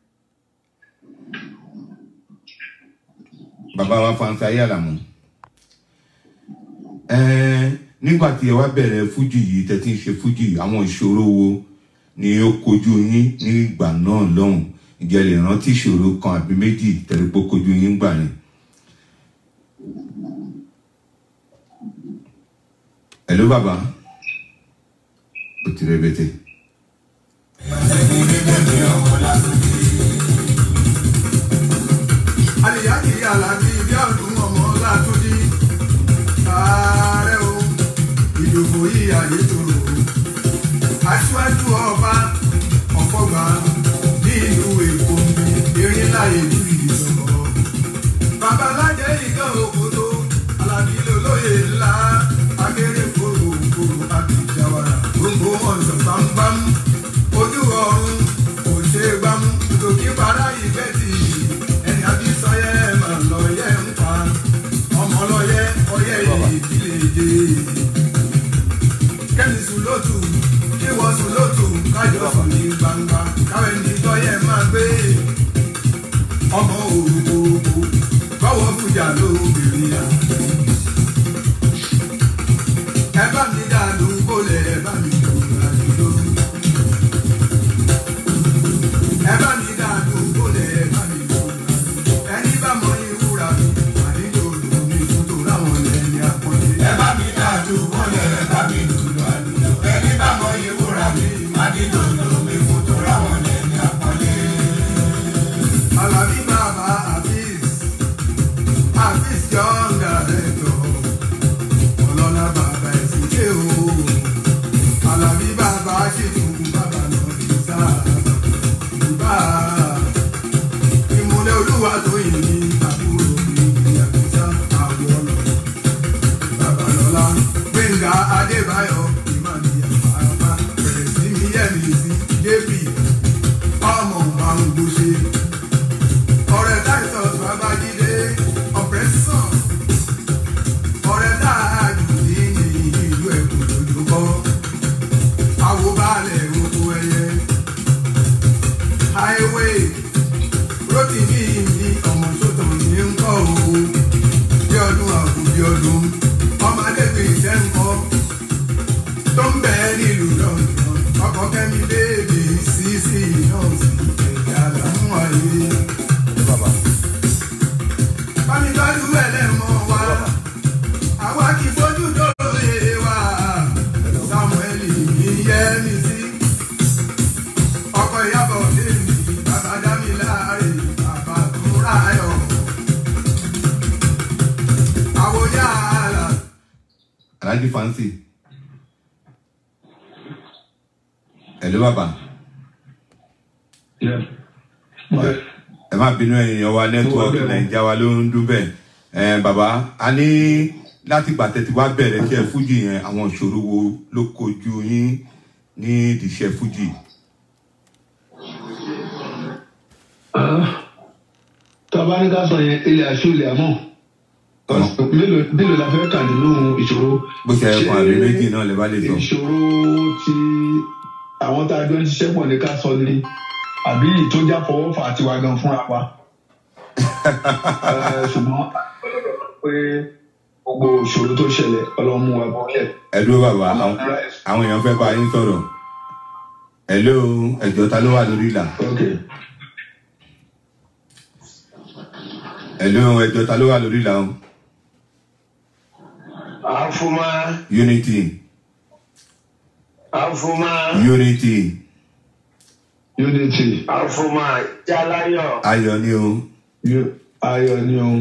[SPEAKER 2] bàbá wa fansi ayé àlàmú ẹẹ nígbà tí ẹ wá bẹ̀rẹ̀ fújì yìí tẹ́tí ń ṣe fújì àwọn ìṣòro wo ni ó kojú yín ní ìgbà náà lọ́hùn ìjẹ́ lè rántí ìṣòro kan àbí méjì tẹ̀lé pé ó kojú yín gbà yẹn. Hello bàbá ó ti rẹ̀bẹ̀tẹ̀.
[SPEAKER 1] àlìyáàkì alábí bí ọdún ọmọ látúndí ààrẹ o ìdòbò yìí ayé tòrò olóyè ńlá akéré kòrò kòrò àbíjáwara gbogbo ọ̀sán bámbám ojú ọ̀run kò ṣe é gbámú tòkí para ìgbẹ́tì ẹni àbí sọyẹ máa lọ yẹ ń pa ọmọ lọyẹ ọyẹ ìdílé dé kẹ́mi sùn lótù kí wọ́n sùn lótù kájọ sùn ní gbangba káwé ní tọ́yẹ máa gbé ọmọ òrùkòròkò báwo fújà lóbìnrin yà. ẹ bá mi dànù kólẹ̀ ẹ bá mi dùn àdúgbò. ẹ bá mi dànù kólẹ̀ ẹ bá mi dùn àdúgbò. ẹni bá mọ ìwúra mi àdíjọ òdòdó mi fún tó láwọn ẹni àpọ́nlé. ẹ bá mi dànù kólẹ̀ ẹ bá mi dùn àdúgbò. ẹni bá mọ ìwúra mi àdíjọ òdòdó mi fún tó láwọn ẹni àpọ́nlé. Alabi Baba Hafiz, Hafiz John Director, Ọlọ́lá Bàbá Ẹ̀sìnké o, Alabi Bàbá Ṣètò Bàbá Nọ̀dísà, Bàbá Ìmúlẹ̀ Olúwa tó yìn ní àbúrò mi ìyàgbésà àwọn ọlọ́. Bàbá Lọ́lá Gbẹ̀ngà Adébáyọ̀ Ìmọ̀lẹ̀ Àpárapá bẹ̀rẹ̀ sí mi yẹ̀mí sí JP ọmọ máa ń gbóṣe ọ̀rẹ́ titus babájídé ọ̀pẹ́sọ̀ ọ̀rẹ́ dáàjù ní ìlú ẹ̀kọ́ lójúkọ́ àwòbálẹ̀ oko ẹyẹ highway rotimi ní ọmọ sótò ní ń kọ́ o bí ọdún àkú bí ọdún ọmọdébí ìṣẹ́ ń kọ́ tó ń bẹ́ẹ̀ nílùú lọ́dún ọkọ̀ kẹ́mi bèbí sísì náà sí ẹ̀yà làwọn ayé bámi tọ́jú ẹlẹ́mọ̀ wa àwa kì í fojú dóore wa samuel ní yẹmi sí ọkọ ìyàbọ̀ lèmi bàbá dámi láàrin bàbá tó ráyọ̀ àwòyá àlà.
[SPEAKER 2] alhaji fancy ẹ̀lú bàbá ẹ má bínú èèyàn wa nẹ́tíwọ́ọ̀kì nàìjíríà wa ló ń dún bẹ́ẹ̀ ẹ bàbá a ní láti gbà tẹ́tí wá bẹ̀rẹ̀ iṣẹ́ fújì yẹn àwọn ìṣòro wo ló kojú yín ní ìdíṣẹ́ fújì.
[SPEAKER 6] tọ́ba ní ká sọ yẹn ilé aṣọ ilé àmọ́ mélòó mélòó la fẹ́ kà nínú ìṣòro.
[SPEAKER 2] bó ṣe ẹ kan àbí méjì náà lè bá lè sọ.
[SPEAKER 6] ìṣòro tí àwọn tá a jọ ń ṣiṣẹ́ pọ̀ ní ká sọ ni àbí ìtọ́jà fọwọ́ fà tiwa gan fúnra wa. Eh, ṣùgbọ́n pé gbogbo ìṣòro tó ṣẹlẹ̀ ọlọ́mú wa bọ́lẹ̀.
[SPEAKER 2] ẹ dúró bàbá àwọn àwọn èèyàn fẹ́ bá yín sọ̀rọ̀ hello ẹ̀jọ̀ ta ló wà lórí ìlà
[SPEAKER 6] Okay.
[SPEAKER 2] hello ẹ̀jọ̀ ta ló wà lórí ìlà o
[SPEAKER 7] Afuma,
[SPEAKER 2] unity
[SPEAKER 7] Afuma,
[SPEAKER 2] unity
[SPEAKER 6] unity
[SPEAKER 7] Afuma, Jalayo,
[SPEAKER 2] ayọ̀ ni o
[SPEAKER 6] Yo- ayọ̀ ni o.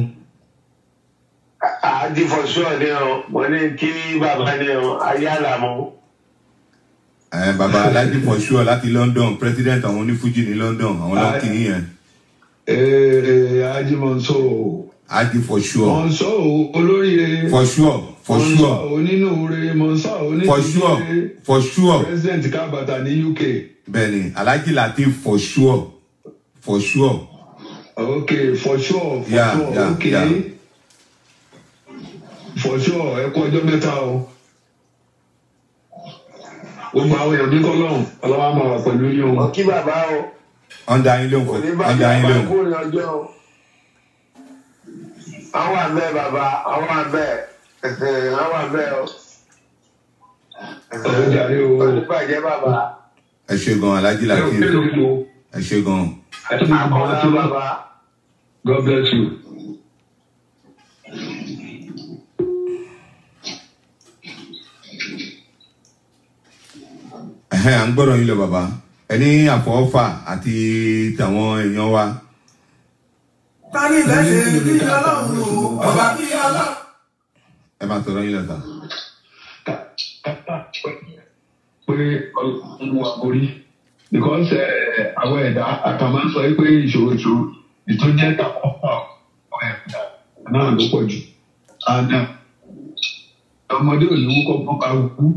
[SPEAKER 7] Adifọ̀sọ́ ni o, mo ní kí bàbá ni o, Ayálàmú.
[SPEAKER 2] ẹ bàbá alhaji for sure láti london president àwọn onífújì ní london àwọn ló ń kí yín yẹn
[SPEAKER 6] Ee Ajimonso
[SPEAKER 2] alhaji for sure
[SPEAKER 6] Monso olóríire
[SPEAKER 2] for sure for sure
[SPEAKER 6] onínúure Monso
[SPEAKER 2] for sure
[SPEAKER 6] onínúure
[SPEAKER 2] for sure
[SPEAKER 6] president kábàtà ní UK.
[SPEAKER 2] bẹ́ẹ̀ni alhaji latif for sure for sure
[SPEAKER 6] Okay for sure for
[SPEAKER 2] Yeah,
[SPEAKER 6] sure
[SPEAKER 2] yeah,
[SPEAKER 6] okay
[SPEAKER 2] yeah.
[SPEAKER 6] for sure ẹ kú ọjọ́ mẹ́ta o. Gbogbo àwọn èèyàn ní kọ́lọ́hún ọlọ́wọ́ máa wà pẹ̀lú yín
[SPEAKER 7] Mo
[SPEAKER 6] o.
[SPEAKER 7] kí bàbá o,
[SPEAKER 2] ọ̀ndà yín lóhùn
[SPEAKER 7] kò ní
[SPEAKER 2] fún
[SPEAKER 7] bá
[SPEAKER 2] ọ̀ndà yín
[SPEAKER 7] bàbá
[SPEAKER 2] lóhùn
[SPEAKER 7] kú ní ọjọ́ o. Àwọn àbẹ̀ bàbá, àwọn àbẹ̀, àwọn àbẹ̀ o.
[SPEAKER 6] Ọ̀rọ̀ jàre o.
[SPEAKER 7] Olùbàjẹ́ bàbá,
[SPEAKER 2] ẹ ṣe gan alhaji
[SPEAKER 6] Ẹ ò
[SPEAKER 2] latif
[SPEAKER 6] kéde o.
[SPEAKER 2] ẹ ṣe gan
[SPEAKER 6] Àti gbogbo àwọn
[SPEAKER 7] Akọ́lá
[SPEAKER 6] tí wọ́n.
[SPEAKER 7] bàbá.
[SPEAKER 6] God bless you.
[SPEAKER 2] ẹ̀hẹ́n à ń gbọ́dọ̀ yín lọ bàbá ẹni àfọwọ́fà àti tàwọn èèyàn wa
[SPEAKER 1] tani lẹ́sẹ̀ bí ọlọ́run o ọba bí ọlọ́run.
[SPEAKER 2] ẹ máa sọ̀rọ̀ yín lọ sà.
[SPEAKER 6] pé ọlọ́run wà borí because ẹ, àwọn ẹ̀dá àkàmá sọ pé ìṣòro ìṣòro ìtọ́jẹ́ tàwọn ọ̀pá ẹ̀dá náà ló pọ̀ jù and uh, ọmọdé ò ní wúkọ́ fún kálukú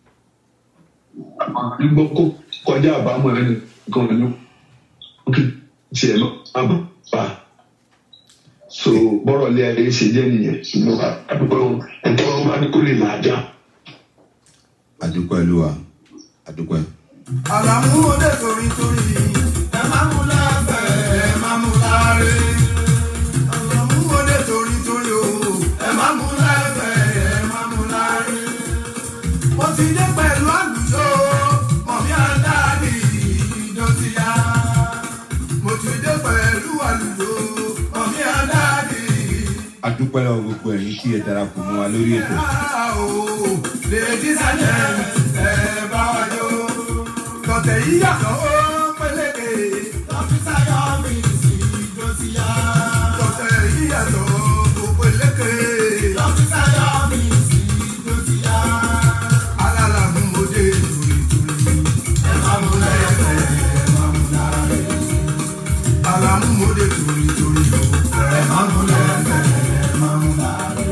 [SPEAKER 6] àmọ́ nígbọ́ kó kọjá àbámọ̀ ẹni kan ní kí tiẹ̀ lọ àbá bá so bọ́rọ̀ lé ayé ṣe jẹ́ nìyẹn ṣùgbọ́n àdúgbò ẹ̀tọ́ wọn bá ní kó lè máa já.
[SPEAKER 2] àdúpẹ́ olúwa àdúpẹ́.
[SPEAKER 1] àlàmúhòdè torí torí ẹ má mú lábẹ́ ẹ má mú láre. àlàmúhòdè torí torí o ẹ má mú lábẹ́ ẹ má mú láre. mo ti dé pẹ̀lú àlùjọ mọ̀mí àdáàdì ìdọ̀tíyà. mo ti dé pẹ̀lú àlùjọ mọ̀mí àdáàdì
[SPEAKER 2] àdúpẹ́ lọ́wọ́ gbogbo ẹ̀yin tí ẹ darapọ̀ mọ́ wa lórí ètò.
[SPEAKER 1] Ladies and gentlemen, ẹ bá wa jó. Tọ̀tẹ̀ yìí yàtọ̀ ó pélékè. Dókítà yọ mí sí ijó ti yá. Tọ̀tẹ̀ yìí yàtọ̀ ó pélékè. Dókítà yọ mí sí ijó ti yá. Alálà mú mo dé tùrìtùrì. Ẹ má mú lẹ́yìn ẹ má mú láre. Àlàmú mo dé tùrìtùrì. Ẹ má mú lẹ́yìn ẹ má mú láre.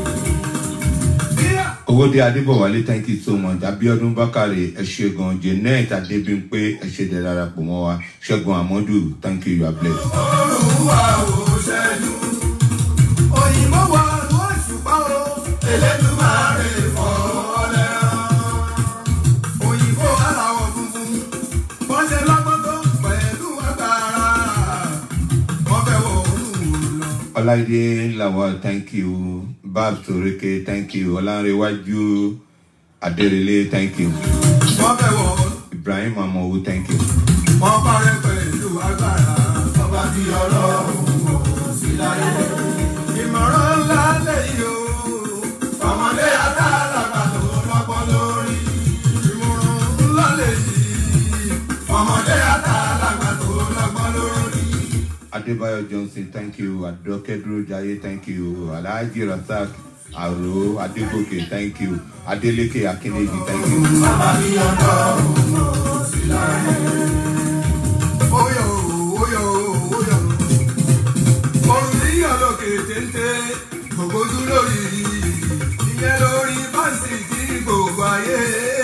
[SPEAKER 2] owóde adébọ̀wálé thank you so much abiodun bakare ẹ ṣé gan janet adébímpé ẹ ṣé dẹ darapọ̀ mọ́ wa ṣẹ́gun amadu thank you you are blessed.
[SPEAKER 1] Olúwa ò ṣẹ́jú. Òyìnbó wa ló ṣùpá o. Elédùmarè fọwọ́ lẹ́rán. Òyìnbó aláwọ̀ funfun. Wọ́n ṣe lọ́gbọ́n tó pẹ̀lú agbára. Wọ́n fẹ́ wọ olúwo lọ.
[SPEAKER 2] ọláìdé lawal thank you babs toreke thank you ọlánrewájú adérelé thank you
[SPEAKER 1] Wọ́n fẹ́ wọ
[SPEAKER 2] ibrahim amowu thank you.
[SPEAKER 1] wọ́n parẹ́ pẹ̀lú agbára. Ọba tí ọlọ́run kò sí láyé. Ìmọ̀ràn ńlá lẹ́yìn o. Ọmọdé àtàlàgbà tó lọ́gbọ́n lórí. Ìmọ̀ràn ńlá lẹ́yìn. Ọmọdé àtàlàgbà tó lọ́gbọ́n lórí.
[SPEAKER 2] adébáyọ̀ johnson thank you adókèdúró jayé thank you alhaji rasaq aro adégòkè thank you adeleke akínèjì thank you.
[SPEAKER 1] Ọba tí ọlọ́run kò sí láyé. Óyọ̀ óyọ̀ óyọ̀. Orin yíyọ̀ lókè téńté. Gbogbo dúró yìí. Ìyẹn lórí fásitì tí gbogbo ayé.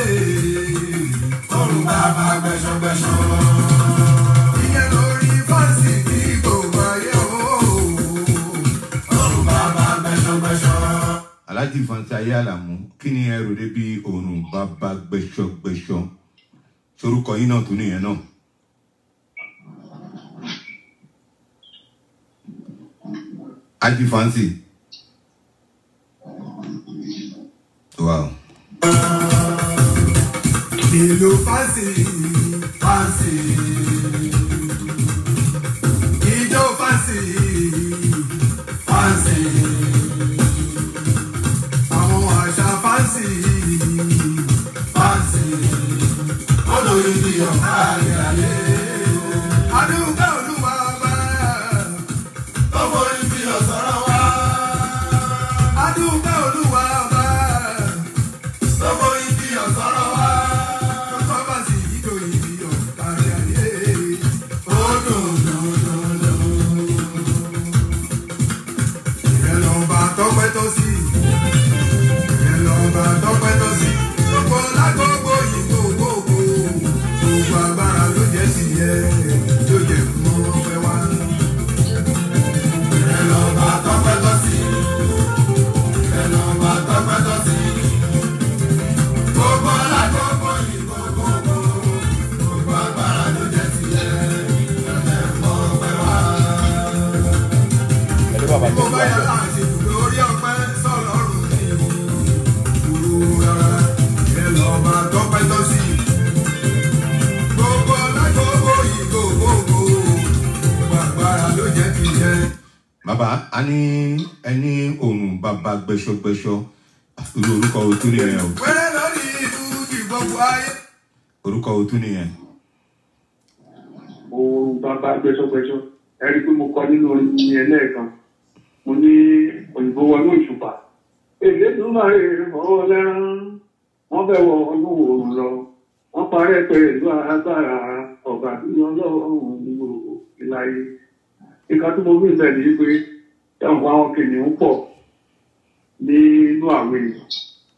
[SPEAKER 1] Ọrùn bàbá gbẹ̀ṣọ̀gbẹ̀ṣọ̀. Ìyẹn lórí fásitì tí gbogbo ayé. Ọrùn bàbá gbẹ̀ṣọ̀gbẹ̀ṣọ̀.
[SPEAKER 2] alhaji fantaye alamu kí ni ẹ rò dé bí òòrùn bàbá gbẹṣọgbẹṣọ sorúkọ yín náà tún nìyẹn náà. haji fancy. wow.
[SPEAKER 1] ìlú fásì fásì ìjọ fásì fásì àwọn àṣà fásì fásì olórí bí ọ̀gá ayé. adúgbò olúwa bá ọmọ ibi ọ̀sọ́rọ̀ wá. adúgbò olúwa bá ọmọ ibi ọ̀sọ́rọ̀ wá. ọkọ̀ bá sì yíjọ ibi ọ̀gá ayé. ó dùn dùn dùn dùn. ìrẹ́ lọ́ba tọ́pẹ́ tó sí. ìrẹ́ lọ́ba tọ́pẹ́ tó sí. gbogbo lágbogbo yìí gbogbo gbogbo agbára ló jẹ́ sí yẹ ló jẹ́ fún ọpẹ́ wá. ìrẹ́ lọ́ba tọ́pẹ́ tó sí. ìrẹ́ lọ́ba tọ́pẹ́ tó sí. gbogbo lágbogbo yìí gbogbo gbogbo agbára ló jẹ́ sí yẹ ló jẹ́ fún ọpẹ́ wá mo bá yà láti lórí ọpẹ sọlọrun ní ìwúrú rárá ẹ lọ máa tọpẹ tọ sí i. gbogbo alágbogbo yìí gbogbogbò gbogbo agbára ló jẹ ti jẹ.
[SPEAKER 2] bàbá a ní ẹni òòrùn bàbá gbẹṣọgbẹṣọ irú orúkọ òtún nìyẹn o
[SPEAKER 1] wẹ́rẹ́ lórí ìlú ti gbogbo ayé.
[SPEAKER 2] orúkọ òtún nìyẹn.
[SPEAKER 5] òun bàbá gbẹsọgbẹsọ ẹ rí i pé mo kọ nínú orin yẹn lẹ́ẹ̀kan mo ní òyìnbó wọnú òṣùpá Elédùmarè fọwọ́ lẹ́rán wọ́n fẹ́ wọ ọdún òòrùn lọ wọ́n parẹ́ pẹ̀lú agbára ọ̀gá tí ọlọ́run ní gbogbo ìlàyé nǹkan tí mo rí ìbẹ̀ ni pé ẹ̀wọ̀n àwọn kìnìún pọ̀ nínú àwọn èèyàn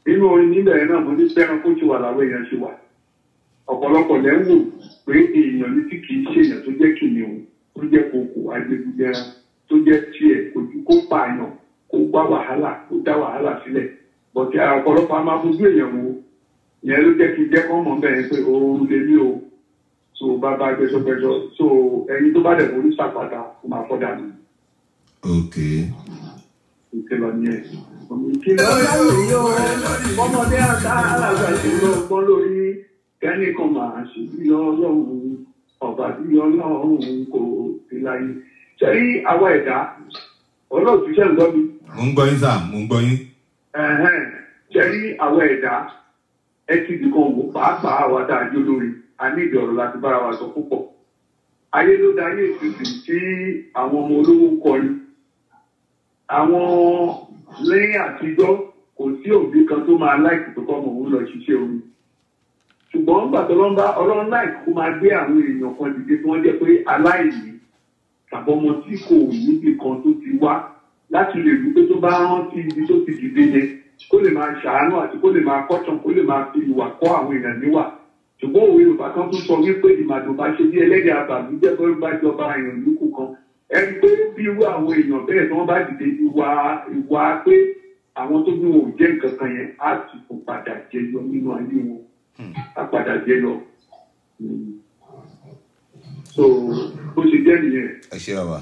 [SPEAKER 5] inú orin níbẹ̀ náà mo ní fẹ́ràn kó ti wà láwọn èèyàn ṣe wà ọ̀pọ̀lọpọ̀ lẹ́ ń wò pé èèyàn ní tí kì í ṣe èèyàn tó jẹ́ kìnìún tó jẹ́ kòkò agbègbè tó jẹ́ tiẹ̀ kò ju kó pààyàn kó gbá wàhálà kó dá wàhálà sílẹ̀ bọ̀tí ọ̀pọ̀lọpọ̀ a máa fojú èèyàn wo ìyẹn ló jẹ́ kí n jẹ́ kọ́ mọ̀ bẹ́ẹ̀ pé ooru lè ní o so bàbá gbẹsọgbẹsọ so ẹni tó bá dẹ̀ borí sàpàtà kó máa fọ́ dànù
[SPEAKER 2] ok
[SPEAKER 5] ìkìlọ̀ ni ẹ̀. ìkìlọ̀ lórí o ọmọdé àtà alàgbà ìṣòro ọgbọ́n lórí kẹ́nìkan máa ṣe bí ọlọ́run ọba bí ọlọ́run kò sí láyé. ṣẹ́rí àwa ẹ̀dá olóòtú ṣẹ́ ń gbọ́ mi.
[SPEAKER 2] mo ń gbọ́ yín sà mo ń gbọ́ yín
[SPEAKER 5] Ẹ̀hẹ́n, ṣẹ́rí àwa ẹ̀dá ẹ ti dìkan wò pàápàá àwa tá a jó lórí a ní ìdí ọ̀rọ̀ láti bára wa sọ púpọ̀. ayé ló dá ayé ìsinsìn tí àwọn ọmọ olówó ń kọrin àwọn lẹ́yìn àtijọ́ kò sí òbí kan tó máa láìkì tó kọ́ mọ̀ òun lọ ṣiṣẹ́ orin ṣùgbọ́n nígbà tó lọ́n bá ọlọ́run láìkì kó máa gbé àwọn èèyàn kan dìde tí wọ́n jẹ́ pé aláìní tàbí ọmọ tí kò níbi kan tó ti wá láti lè rí pé tó bá rántí ibi tó ti dìde yẹn kó lè máa ṣàánú àti kó lè máa kọ́tàn kó lè máa fi ìwà kọ́ àwọn èèyàn níwà ṣùgbọ́n òwe yorùbá kan tún sọ wípé ìmàdùn bá ṣe bí ẹlẹ́dẹ̀ àbàmì jẹ́ pé bá jọba èèyàn níkù kan ẹni pé bí irú àwọn èèyàn bẹ́ẹ̀ tí wọ́n bá dìde ìwà ìwà pé àwọn tó bí wọn ò jẹ́ nǹkan kan yẹn á ti kò padà jẹyọ nínú ayé wọn á padà jẹyọ. Mm. so bó ṣe jẹ́ nìyẹn.
[SPEAKER 2] ẹ ṣe bàbá.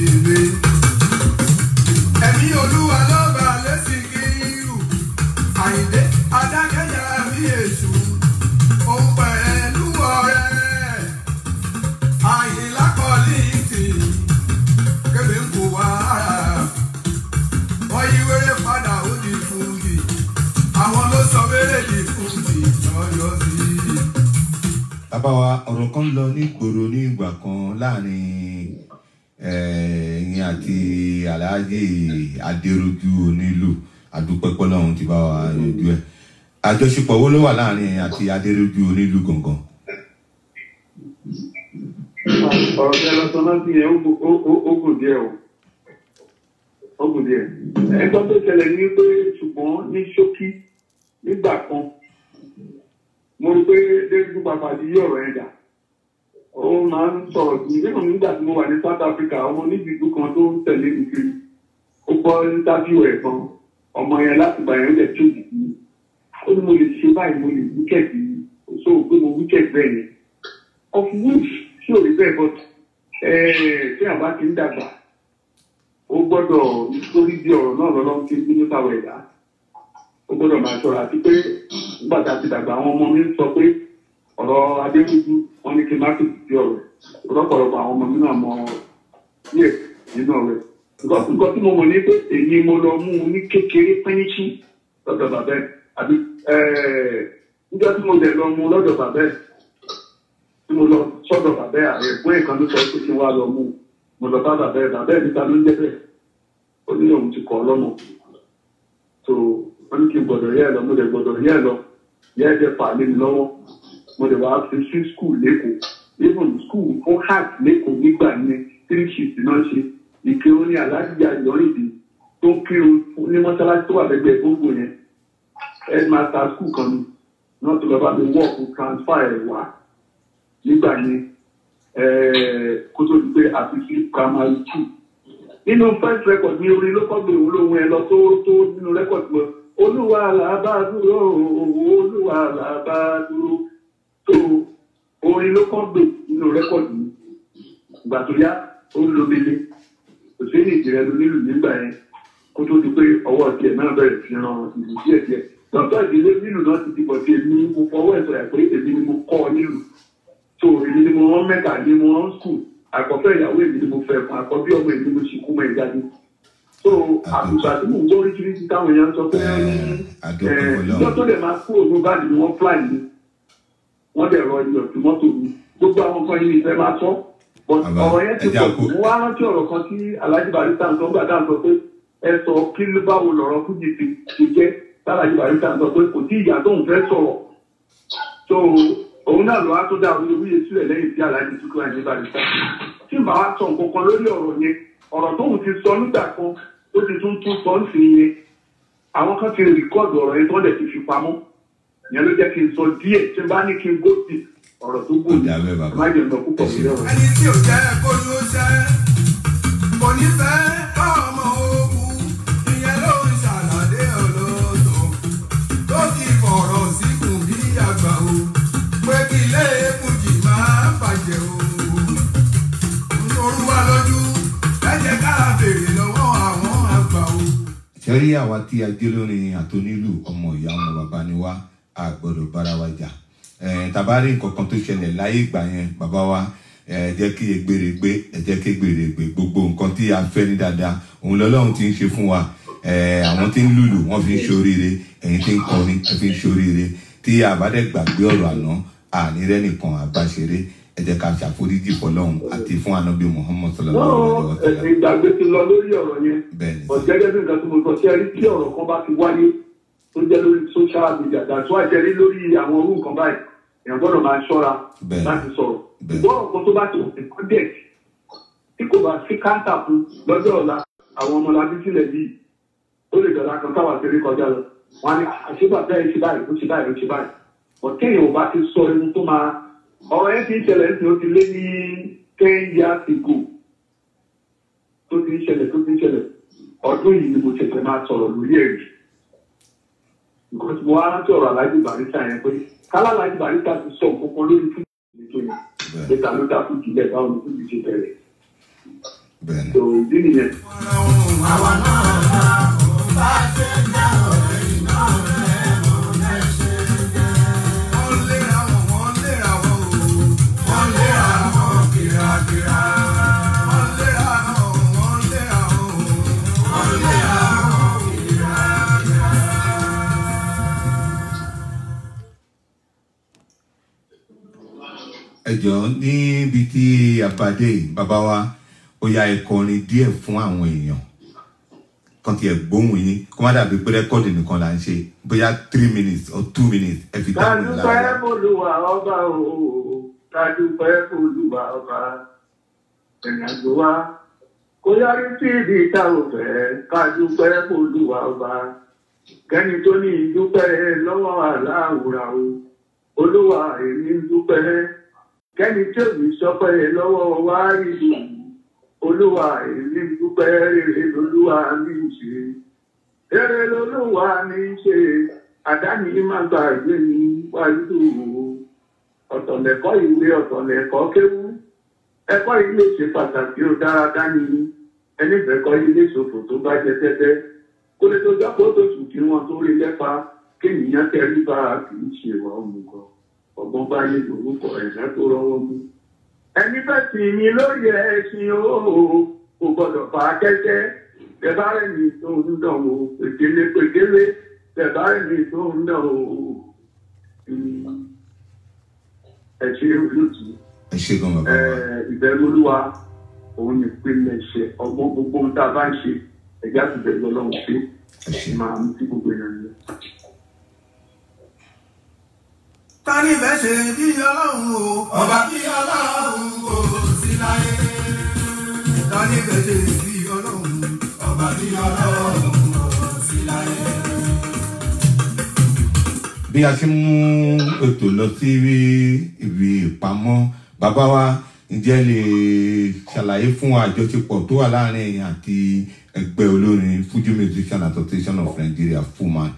[SPEAKER 1] ẹ̀mí olúwa lọ́ba lẹ́sìn kírù àyìndé adákẹ́jà bí èṣù òun pẹ̀lú ọ̀rẹ́ àyìnlá kọ́lí tì kébé ń kó wá wọ́n yí wéré padà ó di fúngi àwọn ló sọ wéré di fúngi lọ́yọ́ sí i.
[SPEAKER 2] bàbá wa ọ̀rọ̀ kan lọ ní ìgboro ní ìgbà kan láàrin eh, ẹ̀yin àti aláàjì adéròjú onílù adúpẹ́pẹ́ lọ́hún ti bá wa yanjú ẹ̀ àjọṣepọ̀ wo ló wà láàrin ẹ̀yin àti adéròjú onílù gangan.
[SPEAKER 5] ọ̀rọ̀ tí ẹ lọ sọ náà sí yẹn ó gùn- ó- ó- ó gùn díẹ̀ o ó gùn díẹ̀. ẹ̀gbọ́n tó ṣẹlẹ̀ ní pé ṣùgbọ́n ní ṣókí nígbà kan mo rí pé david papa ti yí ọ̀rọ̀ yẹn dà ó máa ń sọ̀rọ̀ sí mi nínú nígbà tí mo wà ní south africa ọmọ níbi ìlú kan tó ń tẹ̀lé mi kiri ó gbọ́ interview ẹ̀ kan ọmọ yẹn láti gbà yẹn ó jẹ́ tó yìí ó ní mo lè ṣe báyìí mo lè wíkẹ̀dì so pé mo wíkẹ̀dì bẹ́ẹ̀ yẹn of which tí ò rí bẹ́ẹ̀ but tí àbá ti ń dàgbà ó gbọ́dọ̀ nítorí bí ọ̀rọ̀ náà lọ́lọ́ ti ń bínú táwọn ẹ̀dá ó gbọ́dọ̀ máa ṣọ́ra àti pé nígbà tá a ti dàgbà àwọn ọmọ mi ń sọ pé ọ̀rọ̀ adébújú wọn ní kí n má fi sí ọ̀rọ̀ lọ́pọ̀lọpọ̀ àwọn ọmọ mi náà mọ díẹ̀ nínú ọ̀rẹ́ nǹkan tí mo mọ̀ ní pé èyí mo lọ mú un ní kékeré pẹ́ńṣí lọ́dọ̀ bàbá ẹ̀ àbí níjọ́ tí mo dẹ̀ lọ mú un lọ́dọ̀ bàbá ẹ̀ tí mo lọ sọ́dọ̀ bàbá ẹ̀ ààrẹ ẹ̀gbọ́n ẹ̀ kan ló sọ pé kí n wá lọ mú un mo lọ bá bàbá ẹ̀ bàbá ẹ̀ níta ló ń jẹ́ bẹ́ẹ̀ ó ní òun ti kọ́ ọ lọ́mọ so wọ́n ní kí n gbọ́dọ̀ yẹ́ ẹ̀ lọ mo dẹ̀ gbọ́dọ̀ yẹ́ ẹ̀ lọ yẹ́ ẹ̀ dẹ̀ fà lé mi lọ́wọ́ mo dẹ̀ wá fi sí skul lẹ́kọ̀ọ́ even skul fún heart lẹ́kọ̀ọ́ nígbà yẹn three shift náà ṣe ìkírun ní aláàjì àyọ̀rìndì tó ń kírun ní mọ́ṣáláṣí tó wà lẹ́gbẹ̀ẹ́ gbogbo yẹn headmaster skul kan ni náà tó lọ bá mi wọ́ọ̀kù transfer ẹ̀ wá nígbà yẹn kó tó di pé àfi sí primary two nínú first record mi orin ló kọ́ gbé òun lóhun ẹ lọ tó tó nínú record mi olúwa làbá dúró olúwa làbá dúró tó orin ló kọ́ gbé nínú record mi ìgbà tó yá ó ń lo mele kò sí ní ìjìnlẹ̀ ló nílùú nígbà yẹn kó tó di pé ọwọ́ tiẹ̀ náà bẹ̀rẹ̀ sí ran ìlú díẹ̀ díẹ̀ lọ́tọ̀ ìdílé nílùú náà ti di bọ̀ sí èmi mo fọwọ́ ẹ̀ sọ̀rọ̀ pé èmi ni mo kọ́ ọ nílùú tó èmi ni mo rán mẹ́ta ni mo rán skul àkọ́fẹ́ ìyàwó èmi ni mo fẹ́ fún àkọ́bí ọmọ èmi ni mo sì kú mọ́ ìjáde so àbùsà tí mò ń gbọ́ oríṣiríṣi táwọn èèyàn sọ pé ìjọ tó dẹ̀ máa kúrò ní báàgì ni wọ́n fly ni wọ́n dẹ̀ rọ iyọ̀ tí mọ́tò mi gbogbo àwọn kan yìí ìfẹ́ máa sọ ọ̀rọ̀ yẹn ti pọ̀ mo wá rántí ọ̀rọ̀ kan tí alhaji barista ń sọ gbà dáhùn sọ pé ẹ sọ kí ló báwo lọ̀rọ̀ fújì ti ti jẹ́ alhaji barista ń sọ pé kò tí ìyá tóun fẹ́ sọ̀rọ̀ so òun náà ló wá tó dá awuyewuye sílẹ̀ lẹ́yìn tí alhaji tukú àyè barista tí màá wá sọ nǹkan kan lórí ọ̀rọ̀ yẹn ọ̀rọ̀ tóun ti sọ nígbà kan ó ti tún tún sọ ń sìn yẹn àwọn kan ti rìkọ́ọ̀dù ọ̀rọ̀ yẹn tó dẹ̀ ti fi pamọ́ ìyẹn ló jẹ́ kí n sọ díẹ̀ tí n bá ní kí n gò sí ọ̀rọ̀ tó gùn
[SPEAKER 2] Ọ̀dà bẹ́ẹ̀ bàbá.
[SPEAKER 5] má jẹun lọ púpọ̀ sí ọ̀rọ̀
[SPEAKER 1] ẹni tí ò jẹ́ kó ló ṣẹ́ kò ní fẹ́ ọmọ ogun ìyẹn ló ń ṣàlàdé ọlọ́dọ̀ tó ti fọ̀rọ̀ síkùn bí àgbà o pé kí ilé èkújì máa bàjẹ́ o nítorí wá lójú ẹ jẹ́ ká béèrè lọ́wọ́ àwọn àgbà o.
[SPEAKER 2] sẹ́rí àwa tí a jẹ́ lórin àtọ́nílù ọmọ ìyá ọmọ bàbá ni wá a gbọ́dọ̀ bára wa jà Eh, tàbá rí nǹkan kan tó ṣẹlẹ̀ láyé ìgbà yẹn bàbá wa ẹ jẹ́ kí egbèrè gbé ẹ jẹ́ kí egbèrè gbé gbogbo nǹkan tí a fẹ́ ní dáadáa òun lọ́lọ́run ti ń ṣe fún wa Eh, àwọn tí ń lùlù wọ́n fi ń ṣoríire ẹ̀yin tí ń kọrin ẹ fi ń ṣoríire tí a bá dẹ̀ gbàgbé ọ̀rọ̀ àná àní rẹ́ nìkan àbáṣeré ẹ jẹ́ ká ṣàforíjì fọlọ́run àti fún ànábì Muhammad sallallahu alaihi wa
[SPEAKER 5] náà
[SPEAKER 2] sallam
[SPEAKER 5] ẹ̀sìn ìgbàgbé ti lọ lórí ọ̀rọ̀ yẹn
[SPEAKER 2] bẹ́ẹ̀ ni
[SPEAKER 5] ọ̀jẹ́gẹ́ bí nǹkan tó mo sọ sí ẹrí tí ọ̀rọ̀ kan bá ti wáyé tó jẹ́ lórí social media dàtú àjẹrí lórí àwọn orú nǹkan báyìí èèyàn gbọ́dọ̀ máa ṣọ́ra
[SPEAKER 2] Bẹ́ẹ̀.
[SPEAKER 5] láti sọ̀rọ̀
[SPEAKER 2] Bẹ́ẹ̀.
[SPEAKER 5] ìgbọ́ ọ̀kan tó bá ti wọ́n project tí kò bá sí káńtà fún lọ́jọ́ ọ̀la àwọn ọmọlábí sílẹ̀ yìí ó lè dọ̀la kan táwa ti rí kọjá lọ wọn á ní àṣebàtà ẹ̀ ṣe báyìí ó ṣe báyìí ó ṣe báyìí ọ̀kẹ́yìn ò bá ti sọ ẹni tó máa ọ̀rọ̀ yẹn ti ń ṣẹlẹ̀ ní ó ti lé ní ten years ago tó ti ń ṣẹlẹ̀ tó ti ń ṣẹlẹ̀ ọdún yìí ni mo ṣẹ̀ṣẹ̀ máa sọ̀rọ̀ lórí ẹ̀rí nǹkan tí mo wá rántí ọ̀rọ̀ alájú barista yẹn pé kálá alájú barista ti sọ nǹkan kan lórí fún ìdíje yẹn
[SPEAKER 2] Bẹ́ẹ̀.
[SPEAKER 5] níta ló dá fún ìdílé báwo ni fún ìdíje bẹ̀rẹ̀
[SPEAKER 2] bẹ́ẹ̀ ni.
[SPEAKER 5] tó ìdí nìyẹn.
[SPEAKER 1] àwa náà bá a ṣe dá ọ̀rẹ́ yìí náà lẹ́nu lẹ́sẹ̀ jẹ́. wọ́n léra wọn wọ́n léra wọn o wọ́n léra wọn kìràkìrà. wọ́n léra wọn wọ́n léra wọn o wọ́n léra wọn kìràkìrà.
[SPEAKER 2] ẹ jọ̀ọ́ níbi tí àbádé bàbá wa ó yá ẹ kọrin díẹ̀ fún àwọn èèyàn kan tiẹ̀ gbóhùn yín kó má dàbí pé rẹ́kọ́ọ̀dì nìkan là ń ṣe bóyá three minutes or two minutes ẹ fi dáhùn
[SPEAKER 5] kádúpẹ́
[SPEAKER 2] lára
[SPEAKER 5] f'Olúwa ọba o kádúpẹ́ f'Olúwa ọba ẹ̀yìn àjò wa kó yọrí sí ibi tá ò fẹ́ kádúpẹ́ f'Olúwa ọba kẹ́ni tó ní ìdúpẹ́ lọ́wọ́ aláwùrà o olúwa èmi ń dúpẹ́ kẹ́ni tí ò ní sọpẹ́ lọ́wọ́ wá ìlú olúwa èmi ń dúpẹ́ rere lolúwa mi ń ṣe rere lolúwa mi ń ṣe àdáni má gbàgbé mi wájú o ọ̀tọ̀lẹ̀kọ́ ìwé ọ̀tọ̀lẹ̀kọ́ kéwú ẹ̀kọ́ ilé ṣe pàtàkì ó dára dání ẹni bẹ̀kọ́ ilé ṣòfò tó bá jẹ tẹ́tẹ́ kó lè tó jápọ̀ tó sùn kí wọ́n tó rí lẹ́pa kéèyàn tẹrí bá a kì í ṣe wà ó mú gan ọgbọ́n bá yé lórúkọ ẹ̀dá tó rọwọ́ mú. ẹni fẹ́ sì mí lórí ẹṣin ooo kò gbọ́dọ̀ fà á kẹ́kẹ́ tẹ̀bárẹ̀ mi tó ń dàn o pèkélé pèkélé tẹ̀bárẹ̀ mi tó ń dàn o. ẹ ṣe olùtù
[SPEAKER 2] ẹ ṣe gan bàbá wa
[SPEAKER 5] ìbẹ̀rù olúwa òun ní ìpínlẹ̀ ṣe ọgbọ́n gbogbo ohun tá a bá ń ṣe ẹ̀já ti bẹ̀rù ọlọ́run ṣe
[SPEAKER 2] ẹ ṣe
[SPEAKER 5] máa mú sí gbogbo èèyàn yẹn.
[SPEAKER 1] tani bẹ́ẹ̀ ṣe bí ọlọ́run o ọba bí ọlọ́run kò sí láyé. tani bẹ́ẹ̀ ṣe bí ọlọ́run ọba bí ọlọ́run kò sí láyé.
[SPEAKER 2] bí a ṣe mú ètò lọ sí ibi ìpamọ́ bàbá wa ǹjẹ́ lè ṣàlàyé fún wa àjọṣepọ̀ tó wà láàrin ẹ̀yin àti ẹgbẹ́ olórin Fuji Musician Association of Nigeria FUMAN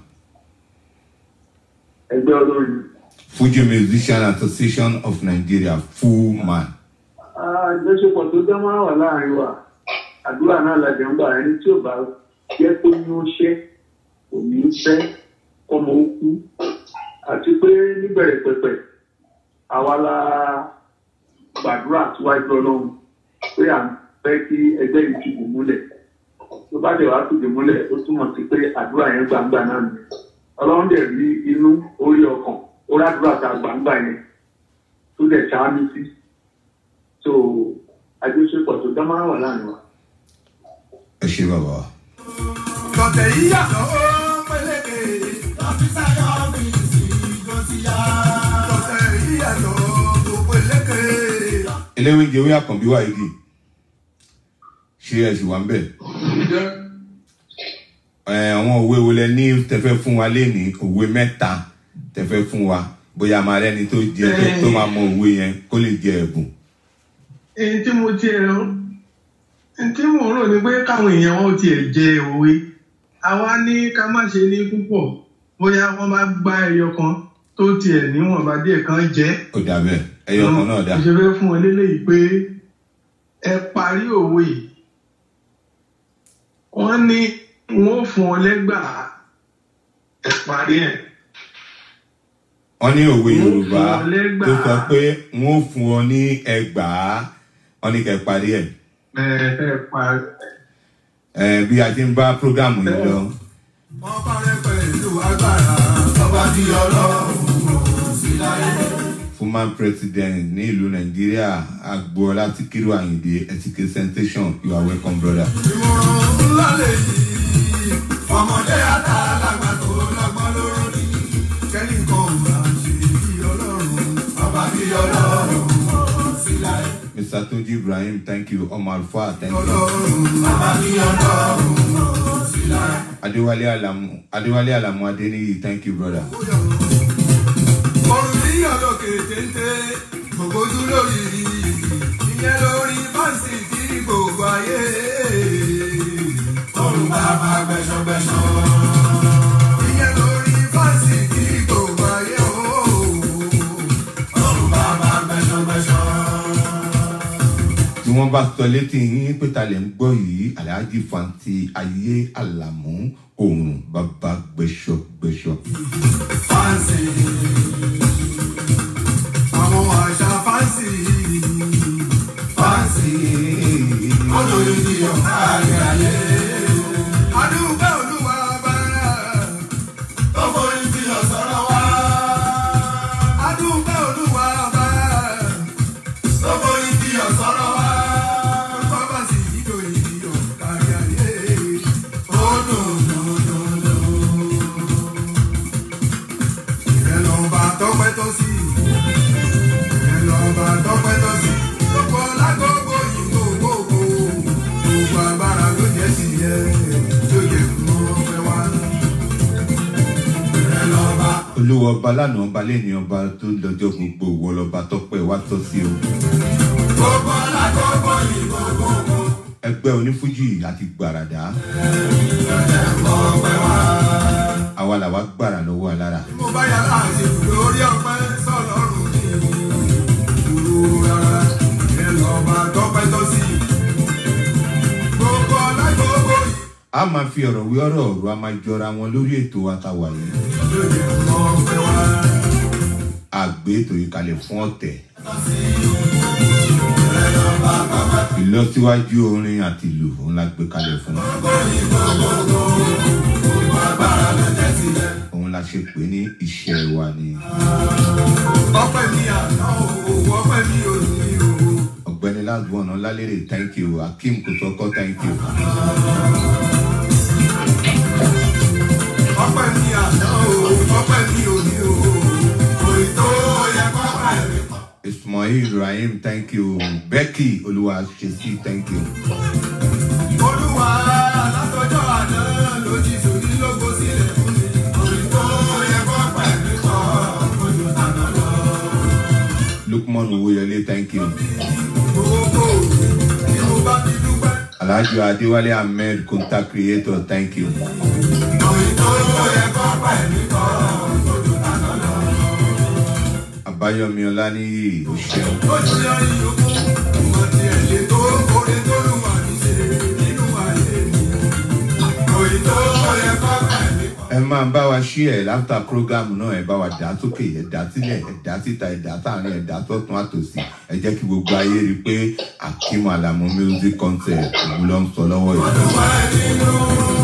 [SPEAKER 5] ẹgbẹ́ olórin
[SPEAKER 2] Fuji Musician Association of Nigeria FUMAN
[SPEAKER 5] àjọṣepọ̀ tó dán máa wà láàrin wa àdúrà náà lájọ ń gbà ẹni tí ò bá jẹ́ kó ní ó ṣẹ́ kò ní í fẹ́ kọ́mọ ó kú àti pé níbẹ̀rẹ̀ pẹ̀pẹ̀ àwa la gbàdúrà síwájú ọlọ́run pé à ń fẹ́ kí ẹgbẹ́ yìí tìbò múlẹ̀ tó bá dẹ̀ wá tìbò múlẹ̀ ó túmọ̀ sí pé àdúrà yẹn gbangba náà nìyẹn ọlọ́run dẹ̀ rí inú orí ọkàn ó rádúrà tá a gbangba yẹn tó dẹ̀ ṣáánú sí so àjọṣepọ̀ tó dán máa wà láàrin wa.
[SPEAKER 2] ẹ ṣe bàbá wa.
[SPEAKER 1] tọ̀tẹ̀ yìí yàtọ̀ ó pélékè. dókítà yọ mí sí gòsìyà. tọ̀tẹ̀ yìí yàtọ̀ ó pélékè.
[SPEAKER 2] eléwé jẹ́ wí àkànbí wà igi ṣé ẹ sì wà ń bẹ̀ ẹ ẹ, àwọn òwe wo lẹ ní tẹfẹ́ fún wa lénìí òwe mẹ́ta tẹfẹ́ fún wa bóyá máa rẹ́ni tó jẹ tó- tó máa mọ òwe yẹn kó lè jẹ ẹ̀bùn.
[SPEAKER 4] èyí tí mo tiẹ̀ ń tí mò ń rò ní pé káwọn èèyàn wọn ò tiẹ̀ jẹ òwe àwa ní ká má ṣe ní púpọ̀ bóyá wọ́n bá gbá ẹyọ kan tó tiẹ̀ níwọ̀nba díẹ̀ kan jẹ́
[SPEAKER 2] ó dà bẹ́ẹ̀ ẹyọ kan náà dà.
[SPEAKER 4] mo ṣe fẹ́ fún ọ lélẹ́yìí pé ẹ parí òwe yìí wọ́n ní wọ́n ó fún ọ lẹ́gbàá ẹ parí ẹ̀.
[SPEAKER 2] wọ́n ní òwe
[SPEAKER 4] Wọ́n
[SPEAKER 2] yorùbá
[SPEAKER 4] fún ọ lẹ́gbàá.
[SPEAKER 2] tó sọ pé wọ́n ó fún ọ ní ẹgbàá wọ́n ní kẹ́ parí ẹ̀.
[SPEAKER 4] ẹ ẹ parí
[SPEAKER 2] ẹ bí a ti ń bá prógámù yìí lọ
[SPEAKER 1] ọba rẹ pẹ̀lú agbára ọba bí ọlọ́run ò sí láyé.
[SPEAKER 2] former president ní ìlú nàìjíríà agboola Síkírù Àyìndé etike sensation you are welcome brother.
[SPEAKER 1] ìmọ̀ràn ńlá lè yí ọmọdé àtàlágbà tó lọ́gbọ́n lóró ní kẹ́ni kan ò bá ṣe bí ọlọ́run ọba bí ọlọ́run ò sí láyé.
[SPEAKER 2] mr toji ibrahim thank you omar alfa thank you
[SPEAKER 1] ọlọ́run ọba bí ọlọ́run ò sí láyé.
[SPEAKER 2] adéwálé alamu adéwálé alamu adéníyì thank you brother.
[SPEAKER 1] Orin ní ọ̀dọ̀ kétéńté, gbogbo ojú lórí ìyẹn lórí fáǹsì tí gbogbo ayé. Ọrùn bàbá gbẹ̀ṣọ̀gbẹ̀ṣọ̀. Ìyẹn lórí fáǹsì tí gbogbo ayé o. Ọrùn bàbá gbẹ̀ṣọ̀gbẹ̀ṣọ̀.
[SPEAKER 2] tí wọ́n bá sọ létí yín pé ta lè ń gbọ́ yìí alhaji fanti ayé alamu òòrùn bàbá gbẹ̀ṣọ̀gbẹ̀ṣọ̀.
[SPEAKER 1] Fáǹsì. Àwọn àṣà fáǹsì. Fáǹsì. Olórí ni ọ̀gá ayé. Adúgbò olúwa bá. Tó forí sí ọ̀sọ́rọ̀ wá. Adúgbò olúwa bá. Tó forí sí ọ̀sọ́rọ̀ wá. Bàbá sì yíyọ ìyọ̀ kárí ayé. Ó dùn dùn dùn dùn ìrẹ̀lọ́ba tọ́pẹ́ tó sí ìrẹ̀lọ́ba tọ́pẹ́ tó sí gbogbo lágbogbo ìgbò gbogbo gbogbo agbára ló jẹ́ sí ẹ tó yẹ kó pẹ́ wá. ìrẹ̀lọ́ba
[SPEAKER 2] olówó ọba lánàá ọba lẹ́ni ọba tó lọ́jọ́ gbogbo wọ lọ́ba tọ́pẹ́ wá tọ́ sí o.
[SPEAKER 1] gbogbo lágbogbo ìgbò gbogbo
[SPEAKER 2] ẹgbẹ́ onífújì àti gbàràdá
[SPEAKER 1] kó pẹ́ wá.
[SPEAKER 2] àwa làwa gbàrà lọ́wọ́ alára.
[SPEAKER 1] mo bá yàrá àṣẹ lórí ọpẹ́ sọlọ́run ní ìlú rárá ìrẹ̀lọ́ba tọ́pẹ́ tó sí gbogbo lágbogbo ìgbò.
[SPEAKER 2] a máa fi ọ̀rọ̀ wí ọ̀rọ̀ ọ̀rọ̀ a máa jọra wọn lórí ètò àtàwà yìí. àgbé ètò yìí kalẹ̀ fún ọ̀tẹ̀. ìlọsíwájú orin àti ìlú òun la gbé kalẹ̀ fún. òun la ṣe pé ní iṣẹ́ wa ni.
[SPEAKER 1] ọpẹ́ mi àná o ọpẹ́ mi ò ní o.
[SPEAKER 2] ọ̀gbẹ́ni lásbọ̀n ọ̀làlérè thank you akeem kòsọ́kọ́ thank you.
[SPEAKER 1] ọpẹ́ mi àná o ọpẹ́ mi ò ní o. òyìn tó yẹ pápá ẹ̀mí pọ̀.
[SPEAKER 2] ismail rahim thank you becky olúwaṣesí thank you.
[SPEAKER 1] olúwa látọjọ́ àná ló ti sòrí lógo sílẹ̀ fún mi. òyìn tó yẹ pápá ẹ̀mí pọ̀ ojú tàná lọ.
[SPEAKER 2] lukman owóyọlé thank you.
[SPEAKER 1] gbogbo ni mo bá fi dúpẹ́.
[SPEAKER 2] alhaji adéwálé ahmed contact creator thank you.
[SPEAKER 1] òyìn tó yẹ pápá ẹ̀mí pọ̀ ojú tàná lọ.
[SPEAKER 2] àbáyọmí ọláníyì ó ṣeun.
[SPEAKER 1] ojú yọ ìyókù ìmọ̀ tí ẹ̀ lè tó orin tó lù wà ní ṣe nínú ayé mi. òyìn tó yẹ pápá ẹ̀mí pọ̀.
[SPEAKER 2] ẹ máa bá wa ṣí ẹ láfta program náà ẹ bá wa dá sókè ẹ dá sílẹ̀ ẹ dá síta ẹ dá sáàrin ẹ dá sọ́tún àtòsí ẹ jẹ́ kí gbogbo ayé rí i pé akeem alamu music concert òun ló ń sọ lọ́wọ́ yìí.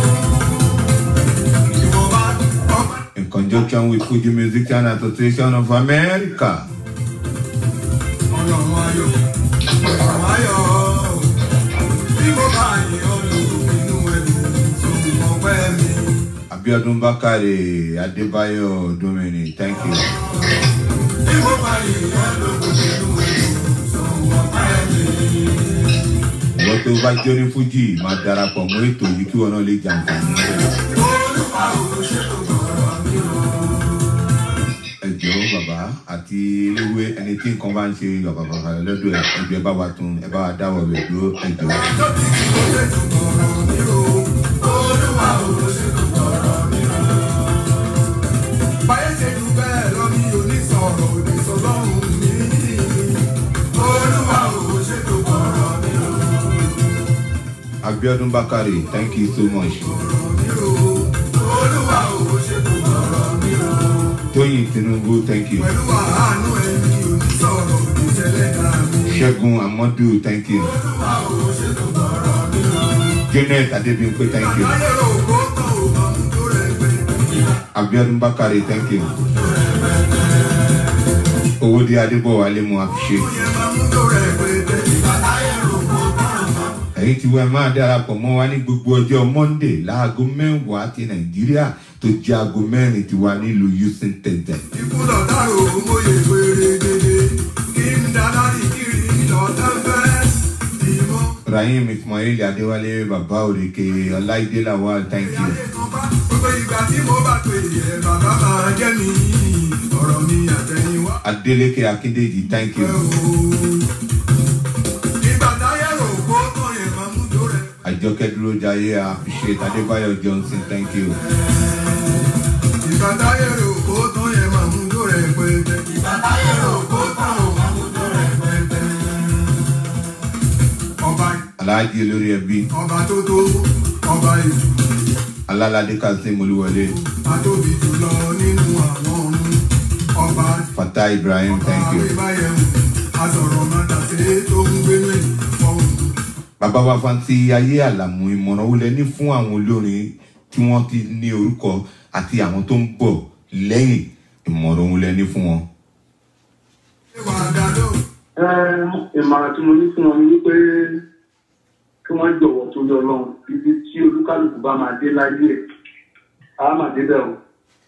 [SPEAKER 2] in conjunction with fuji musician association of america.
[SPEAKER 1] Ọlọ́run ayọ̀, ọlọ́run ayọ̀, bí mo bá yìn ọ́ lóko inú ẹ̀dùn, sóhun ọpẹ́ mi.
[SPEAKER 2] abiodun bakare adébáyọ domini thank you.
[SPEAKER 1] Bí mo bá yìn ọ́ lóko inú ẹ̀dùn, sóhun ọpẹ́ mi.
[SPEAKER 2] ìwọ tó bá jẹ́ ní fújì máa darapọ̀ mọ́ ètò yìí kí wọn náà lè jàǹfààní rẹ̀. ẹjọ́ bàbá àti eléwé ẹni tí nǹkan bá ń ṣe bàbá bàbá lọ́dọ̀ ẹ̀ ẹjọ́ ẹ bá wa tún ẹ bá wa dáwọ̀ rẹ̀ dúró ẹjọ́.
[SPEAKER 1] báyé ṣe jù bẹ́ẹ̀ lọ ní onísọ̀rọ̀ òdì sọlọ́run mi. olúwa ò ṣètò bọ̀rọ̀ mi o.
[SPEAKER 2] abiodun bakare thank you so much.
[SPEAKER 1] olúwa ò ṣètò bọ̀rọ̀ mi o.
[SPEAKER 2] tóyìn tinubu thank you.
[SPEAKER 1] pẹ̀lú àánú ẹni onísọ̀rọ̀ òdì ṣẹlẹ̀ dá mi.
[SPEAKER 2] ṣẹ́gun amadu thank you.
[SPEAKER 1] olúwa ò ṣètò bọ̀rọ̀ mi o.
[SPEAKER 2] janet adebimpe thank you.
[SPEAKER 1] àgbáyé rò kó tán ò mọ̀ mú tó rẹ̀ pé.
[SPEAKER 2] abiodun bakare thank you. owóde adébọ̀wálé mo appreciate.
[SPEAKER 1] yẹn máa mú tó rẹ̀ pé tẹ̀lé. àgbáyé rò kó tán ò mọ̀ mú.
[SPEAKER 2] ẹ̀yin tí wọ́n máa darapọ̀ mọ́ wa ní gbogbo ọjọ́ monday láago mẹ́wàá ti nàìjíríà tó jẹ́ aago mẹ́rin tiwa nílùú houston texas.
[SPEAKER 1] ikú lọ̀dárò mòye wéré dédé kí n dáná rí kiri lọ́dá fẹ́. ìmọ̀
[SPEAKER 2] rahim ismail adéwálé bàbá òrèké ọláìdé lawal thank you.
[SPEAKER 1] ayé kan bá gbogbo ìgbà tí mo bá pè é bàbá máa jẹ́ mi ọ̀rọ̀ mi àtẹ̀yìnwá.
[SPEAKER 2] adeleke akíndeji thank you.
[SPEAKER 1] ìgbà táyé rò kó tán yẹn máa mú tó rẹ̀.
[SPEAKER 2] àjọkẹ́ dúró jayé appreciate adébáyọ̀ johnson thank you.
[SPEAKER 1] ìgbà táyé rò kó tán yẹn máa mú tó rẹ̀ pẹ́ẹ́tẹ́. ìgbà táyé rò kó tán ò máa mú tó rẹ̀ pẹ́ẹ́tẹ́. ọba
[SPEAKER 2] alhaji olórí ẹbí
[SPEAKER 1] ọba tó tó ọba ètò.
[SPEAKER 2] alálàdé kazeem olúwọlé
[SPEAKER 1] Atóbi jùlọ nínú àwọn ọ̀run ọba
[SPEAKER 2] fatah ibrahim thank you.
[SPEAKER 1] àwébáyẹ̀wò asọ̀rọ̀ mọ́tàṣe tó ń gbénú ìfọ̀hún.
[SPEAKER 2] bàbá wa fanti ayé àlàmú ìmọ̀ràn wo lẹ ní fún àwọn olórin tí wọ́n ti ní orúkọ àti àwọn tó ń bọ̀ lẹ́yìn ìmọ̀ràn wo lẹ ní fún wọn.
[SPEAKER 1] Ìwà àdàdo
[SPEAKER 5] ìmọ̀ràn tí mo ní fún wọn ni wípé kí wọ́n jọ̀wọ́ tó yọ lọ́hùn ibi tí olúkálùkù bá máa dé láyé ẹ̀ á máa débẹ̀ o.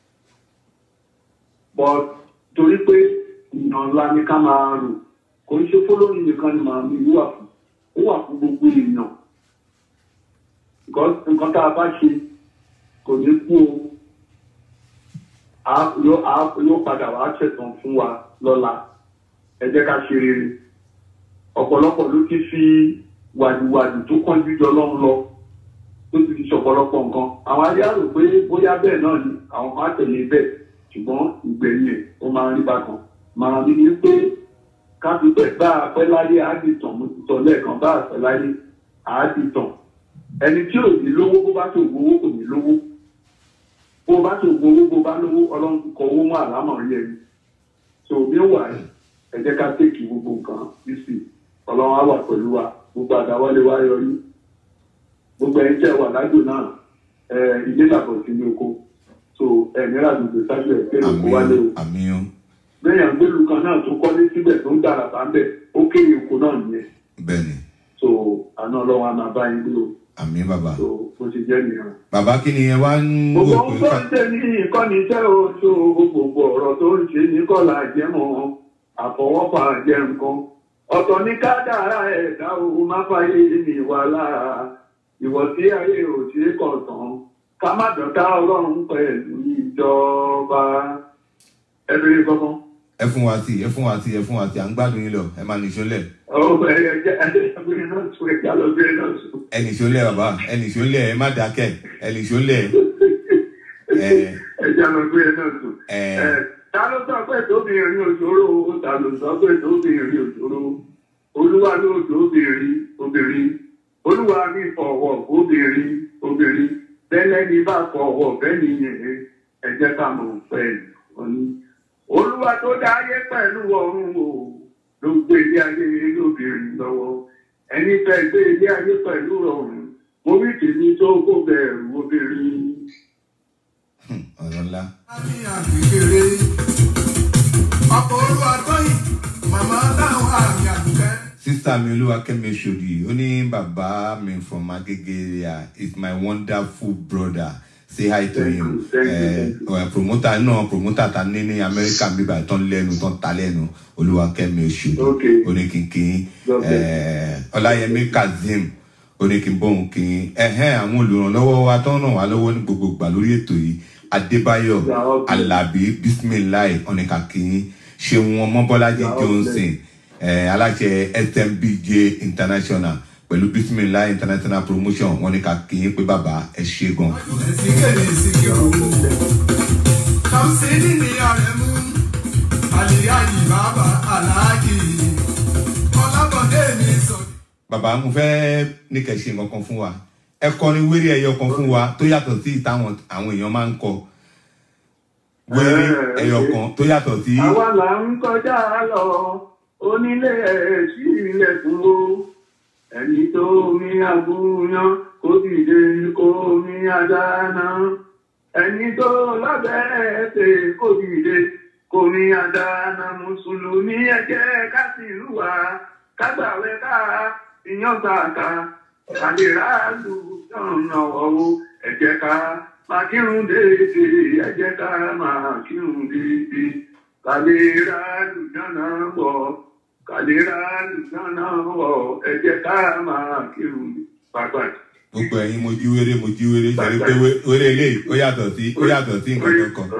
[SPEAKER 5] but torí pé ìyàn ńlá ni ká máa rò kò ń ṣe fọlọ́run nìkan ni màá mi wà fún ó wà fún gbogbo èèyàn because nǹkan tá a bá ṣe kò ní kú o Á- yóò á- yóò padà wá ṣẹ̀tàn fún wa lọ́la ẹ jẹ́ ká ṣe rere ọ̀pọ̀lọpọ̀ ló ti fi wàdùwàdù tó kánjú jọ lọ́n lọ tó ti fi ṣọ̀pọ̀lọpọ̀ nǹkan àwọn ayé àrò pé bóyá bẹ́ẹ̀ náà ni àwọn kan á tẹ̀lé bẹ́ẹ̀ ṣùgbọ́n ìgbẹ̀yìn ẹ̀ ó máa ń rí bákan màrà mi ni pé ká fi pẹ̀ bá a pẹ́ láyé á di tàn mo ti sọ lẹ́ẹ̀kan bá a pẹ́ láyé á di tàn ẹni tí ò ní lówó bó bá tó gbowó kò ní lówó bó bá tó gbowó bó bá lówó ọlọ́run ti kọ owó mọ́ àlámọ̀ rí ẹni tó bí ó wà yìí ẹ jẹ́ ká tèkì gbogbo nǹkan bísí ọlọ́run á wà pẹ̀lú wa gbogbo àdáwọlé wa yọrí gbogbo ẹni tẹ́ wà lájò náà ẹ ilé làbọ̀ sí ní oko so ẹ̀mí ràdùgbò sájú ẹ̀ pé oko wálé o
[SPEAKER 2] àmì o
[SPEAKER 5] bẹ́ẹ̀yàn gbélu kan náà tó kọ́lé síbẹ̀ tó ń dára bá ń bẹ̀ ó kéré oko náà nìyẹn
[SPEAKER 2] bẹ́ẹ̀ ni
[SPEAKER 5] so àná ọlọ́run á máa bá yín gbé o
[SPEAKER 2] àmì bàbá.
[SPEAKER 5] so bó ti jẹ́ nìyẹn.
[SPEAKER 2] bàbá kí ni ẹ wá ń
[SPEAKER 5] gbogbo
[SPEAKER 2] wò
[SPEAKER 5] ohun
[SPEAKER 2] pé
[SPEAKER 5] tó
[SPEAKER 2] ká
[SPEAKER 5] ń ṣe ní ìkọ́ni iṣẹ́ oṣù gbogbo ọ̀rọ̀ tó ń ṣe ní kọ́là jẹ́mọ̀ àfọwọ́fà jẹ́ nǹkan ọ̀tọ̀ ní kádàrá ẹ̀dá o má fàyè ní ìwà lára ìwọ̀ tí ayé ò ṣe é kàn tán ká má dọ̀tá ọlọ́run pẹ̀lú ìjọba ẹbẹ̀rẹ̀ kankan.
[SPEAKER 2] ẹ fún wa sí ẹ fún wa sí ẹ fún wa sí à ń gbádùn yín lọ ẹ máa nìṣó lẹ̀
[SPEAKER 5] ọ̀pọ̀ ẹ̀yẹ jẹ́ ẹgbẹ̀rẹ̀ náà tún ẹ̀já lọ́gbẹ̀rẹ̀ náà tún.
[SPEAKER 2] ẹ nìṣó lẹ̀ bàbá ẹ nìṣó lẹ̀ ẹ má dákẹ́ ẹ nìṣó lẹ̀ ẹ
[SPEAKER 5] ẹ̀já lọ́gbẹ̀rẹ̀ náà tún.
[SPEAKER 2] ẹ
[SPEAKER 5] ta ló sọ pé tóbìnrin òṣòro ta ló sọ pé tóbìnrin òṣòro olúwa ló tóbìnrin obìnrin olúwa mi fọwọ́ obìnrin obìnrin bẹ́lẹ́ ní bá fọwọ́ bẹ́ẹ̀ni yẹn ẹ jẹ́ ká mọ̀ pẹ́ òní. olúwa tó dá ayé pẹ̀lú ọ̀run o ló gbé ilé ayé lóbìnrin lọ́wọ́ ẹni fẹ́ gbé ilé ayé pẹ̀lú ọ̀run mo rí tèmi tó kó bẹ̀rù obìnrin.
[SPEAKER 2] ọ̀rọ̀ ńlá
[SPEAKER 1] ní àgbègbèrè ọkọ̀ olúwa tóyìn màmá táwọn àmì àdùkẹ́.
[SPEAKER 2] sísá mi olúwakẹ́mi ṣòdì ó ní bàbá mi from agege area is my wonderful brother say hi to
[SPEAKER 5] Thank
[SPEAKER 2] him
[SPEAKER 5] you, thank you,
[SPEAKER 2] Eh,
[SPEAKER 5] thank you.
[SPEAKER 2] eh, promoter náà promoter ta ní ní amẹ́ríkà bíbá tán lẹ́nu tán ta lẹ́nu olúwakẹ́mi ṣòdì
[SPEAKER 5] Okay.
[SPEAKER 2] oníkìnkìn
[SPEAKER 5] God bless.
[SPEAKER 2] eh, ọláyẹmí kazeem ó ní kí n bóun kí n ẹ̀hẹ́n àwọn olùrànlọ́wọ́ wa tó ń ràn wá lọ́wọ́ ní gbogbo ìgbà lórí ètò yìí adébáyọ̀ alábí bisimilayi ọ̀nìkà kí n ṣeun ọmọbọ́lájí johnson eh, aláṣẹ smbj international pẹ̀lú bisimilayi international promotion wọn ní ká kí n pé bàbá ẹ ṣe gan.
[SPEAKER 1] Síkèrè síkèrò. Kàmsíní ni ọ̀rẹ́ mú. Àlìyáyì bàbá Aláàjì. Ọlábọ̀dé mi sọ.
[SPEAKER 2] bàbá mo fẹ́ ní kẹ́ ṣe nǹkan kan fún wa ẹ kọrin wéré ẹyọ kan fún wa tó yàtọ̀ sí ìtàwọn àwọn èèyàn máa ń kọ wéré
[SPEAKER 5] Eh,
[SPEAKER 2] ẹyọ
[SPEAKER 5] okay.
[SPEAKER 2] kan tó yàtọ̀ sí
[SPEAKER 5] àwa là ń kọjá lọ onílé ẹ̀ sí ilẹ̀kùn o ẹni tó mi àgúnyán kó dìde kó mi àdáná ẹni tó lábẹ́ ẹ̀fẹ̀ kó dìde kó mi àdáná mùsùlùmí ẹ jẹ́ ká sì lùwà kágbàwẹ́ ká ìyàn gbàgbà kàlèrà lù yànnà ọ̀wọ́ ẹ jẹ́ ká máa kírun déédéé ẹ jẹ́ ká máa kírun déédéé kàlèrà lù yànnà wọ̀ kàlèrà lù yànnà wọ̀ ẹ jẹ́ ká máa kírun pàápàá.
[SPEAKER 2] gbogbo ẹ̀yin mo jí wéré mo jí wéré ṣe pé wé- wéré eléyìí ó yàtọ̀ sí ó yàtọ̀ sí nǹkan kankan.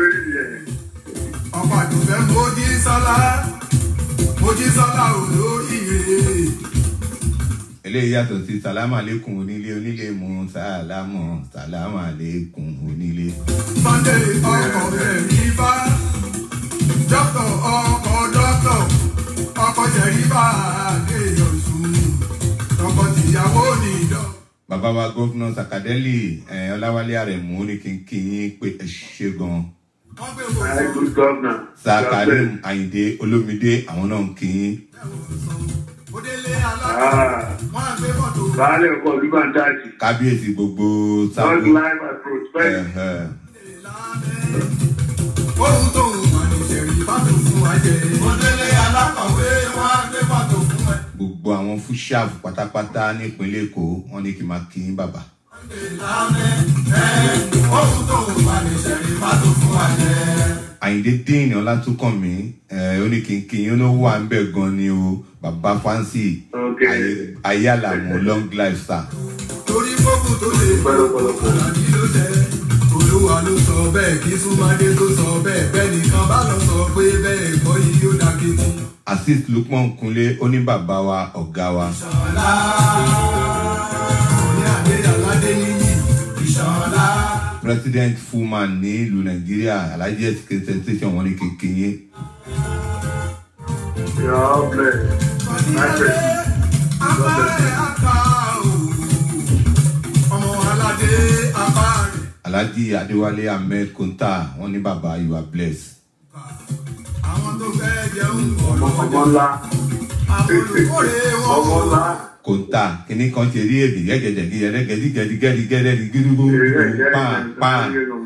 [SPEAKER 1] Ọkọ̀ àdùnfẹ́ mojí sọ́lá. Mojí sọ́lá olóríire.
[SPEAKER 2] eléyìí yàtọ̀ sí sàlámà lẹ́kùn onílé onílé mu sàlámọ̀ sàlámà lẹ́kùn onílé.
[SPEAKER 1] Sunday ọkọ̀ rẹ̀ rí bá. Dọ́kítọ̀ ọkọ̀ dọ́kítọ̀. Ọkọ̀ jẹ̀rí bá àgbéyọ̀ sùn. Ọkọ̀ tìyàwó ní ìdọ̀.
[SPEAKER 2] bàbá wa gọ́fúnà sàkàdẹ́lì ẹ̀ ọláwálé àrẹ̀mú ní kínkín pé ẹ ṣe gan.
[SPEAKER 1] Wọ́n gbé
[SPEAKER 5] Very
[SPEAKER 1] wò
[SPEAKER 5] good governor.
[SPEAKER 2] sàkàdẹ́m àyìndé olómìdé àwọn náà ń kín.
[SPEAKER 1] ó délé alága.
[SPEAKER 5] Ah,
[SPEAKER 1] Wọ́n á gbé mọ́tò.
[SPEAKER 5] baálé ọkọ̀ olúbàndájì.
[SPEAKER 2] kábíyèsí gbogbo
[SPEAKER 5] Long
[SPEAKER 2] sábò.
[SPEAKER 5] life and prosperity.
[SPEAKER 1] Ohun tó ń wà ní ìṣẹ̀rí fátò fún wa jẹ. Ó délé alákọ̀wé wọ́n á gbé fátò fún ẹ.
[SPEAKER 2] gbogbo àwọn fúṣàfù pátápátá nípínlẹ̀ èkó wọn ní kí n máa kín bàbá.
[SPEAKER 1] Ohun tó ń wà ní ìṣẹ̀rí fátò fún wa jẹ.
[SPEAKER 2] àyìndé díìnì ọlátúnkànmí ẹ ó ní kínkín yín ló wà ń bẹ̀ gan ni o bàbá fáǹsì
[SPEAKER 5] Okay.
[SPEAKER 2] ayé- ayé àlàmú long life sir.
[SPEAKER 1] Torí fókùn tó lè
[SPEAKER 5] Pẹ̀lẹ́pẹ̀lẹ́pẹ̀.
[SPEAKER 1] Àlàbí ló jẹ. Olúwa ló sọ bẹ́ẹ̀ kí Súnmọ́dé tó sọ bẹ́ẹ̀ bẹ́ẹ̀ nìkan bá lọ sọ pé bẹ́ẹ̀ kọ́ yìí yóò dákejì.
[SPEAKER 2] assist lukman kunle ó ní bàbá wa ọ̀gá wa
[SPEAKER 1] Ṣọlá. Ní àdé aládé níyì. Ìṣọ̀lá.
[SPEAKER 2] president fullman ní ìlú nàìjíríà alhaji education sensation wọn ní kínkín yín.
[SPEAKER 5] God bless. My friend.
[SPEAKER 1] Apárẹ̀ apá o. Ọmọ aládé apárẹ̀.
[SPEAKER 2] alhaji adéwálé ahmed konta wọn ní bàbá you are blessed.
[SPEAKER 1] Àwọn tó fẹ́ jẹun
[SPEAKER 5] Ọmọ
[SPEAKER 1] ọ̀rọ̀
[SPEAKER 5] ọmọ ńlá.
[SPEAKER 1] àwọn olùkórè wọn.
[SPEAKER 5] Ọmọ ńlá.
[SPEAKER 2] konta kìnnì kan ṣe rí èdè gẹ́gẹ́dẹ́ gẹ́gẹ́dẹ́ gẹ́gẹ́dẹ́ gẹ́gẹ́dẹ́ gẹ́gẹ́dẹ́ pàn pàn.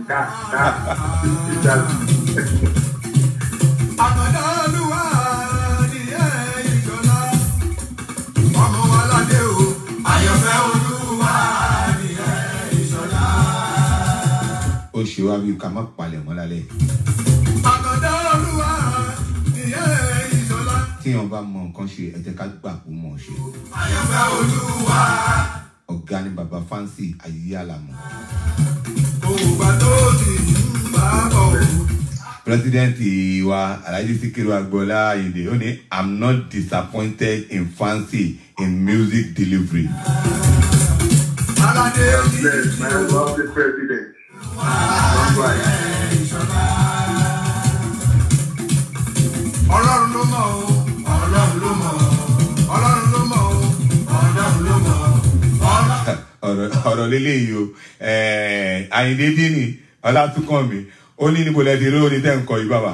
[SPEAKER 1] Àkàndá olúwa ni ẹ̀ ìjọlá. Ọmọ aládé o. Àyànfẹ́ olúwa ni ẹ̀ ìjọlá.
[SPEAKER 2] ó ṣe wá bí ká má palẹ̀ mọ́ lálẹ́.
[SPEAKER 1] Àkàndá olúwa ni ẹ̀ ìjọlá.
[SPEAKER 2] tíyan bá mọ nǹkan ṣe ẹ jẹ́ ká gbà kó mọ̀ ọ́ ṣe.
[SPEAKER 1] Àyànfẹ́ olúwa.
[SPEAKER 2] ọ̀gá ni bàbá fáǹsì ayé àlàmú.
[SPEAKER 1] Ògbà tó ti ń bá bọ̀ o.
[SPEAKER 2] president wa alhaji sikiru agboola ayinde ó ní i'm not disappointed in fancy in music delivery.
[SPEAKER 1] Aládé
[SPEAKER 5] God
[SPEAKER 1] ní
[SPEAKER 5] bless my lovely president. Long life.
[SPEAKER 1] Ọlọ́run ló mọ̀ o. Ọlọ́run ló mọ̀ o. Ọlọ́run ló mọ̀ o. Ọlọ́run ló mọ̀ o. Ọlọ́run.
[SPEAKER 2] ọ̀rọ̀ ọ̀rọ̀ lélẹ́yìí o ẹ̀ẹ́ àyìndé dínì ọlátúnkànmí ó ní níbo lẹ ti rí orin tẹ́ ń kọ yìí bàbá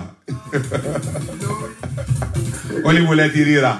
[SPEAKER 2] ó ní níbo lẹ ti ríra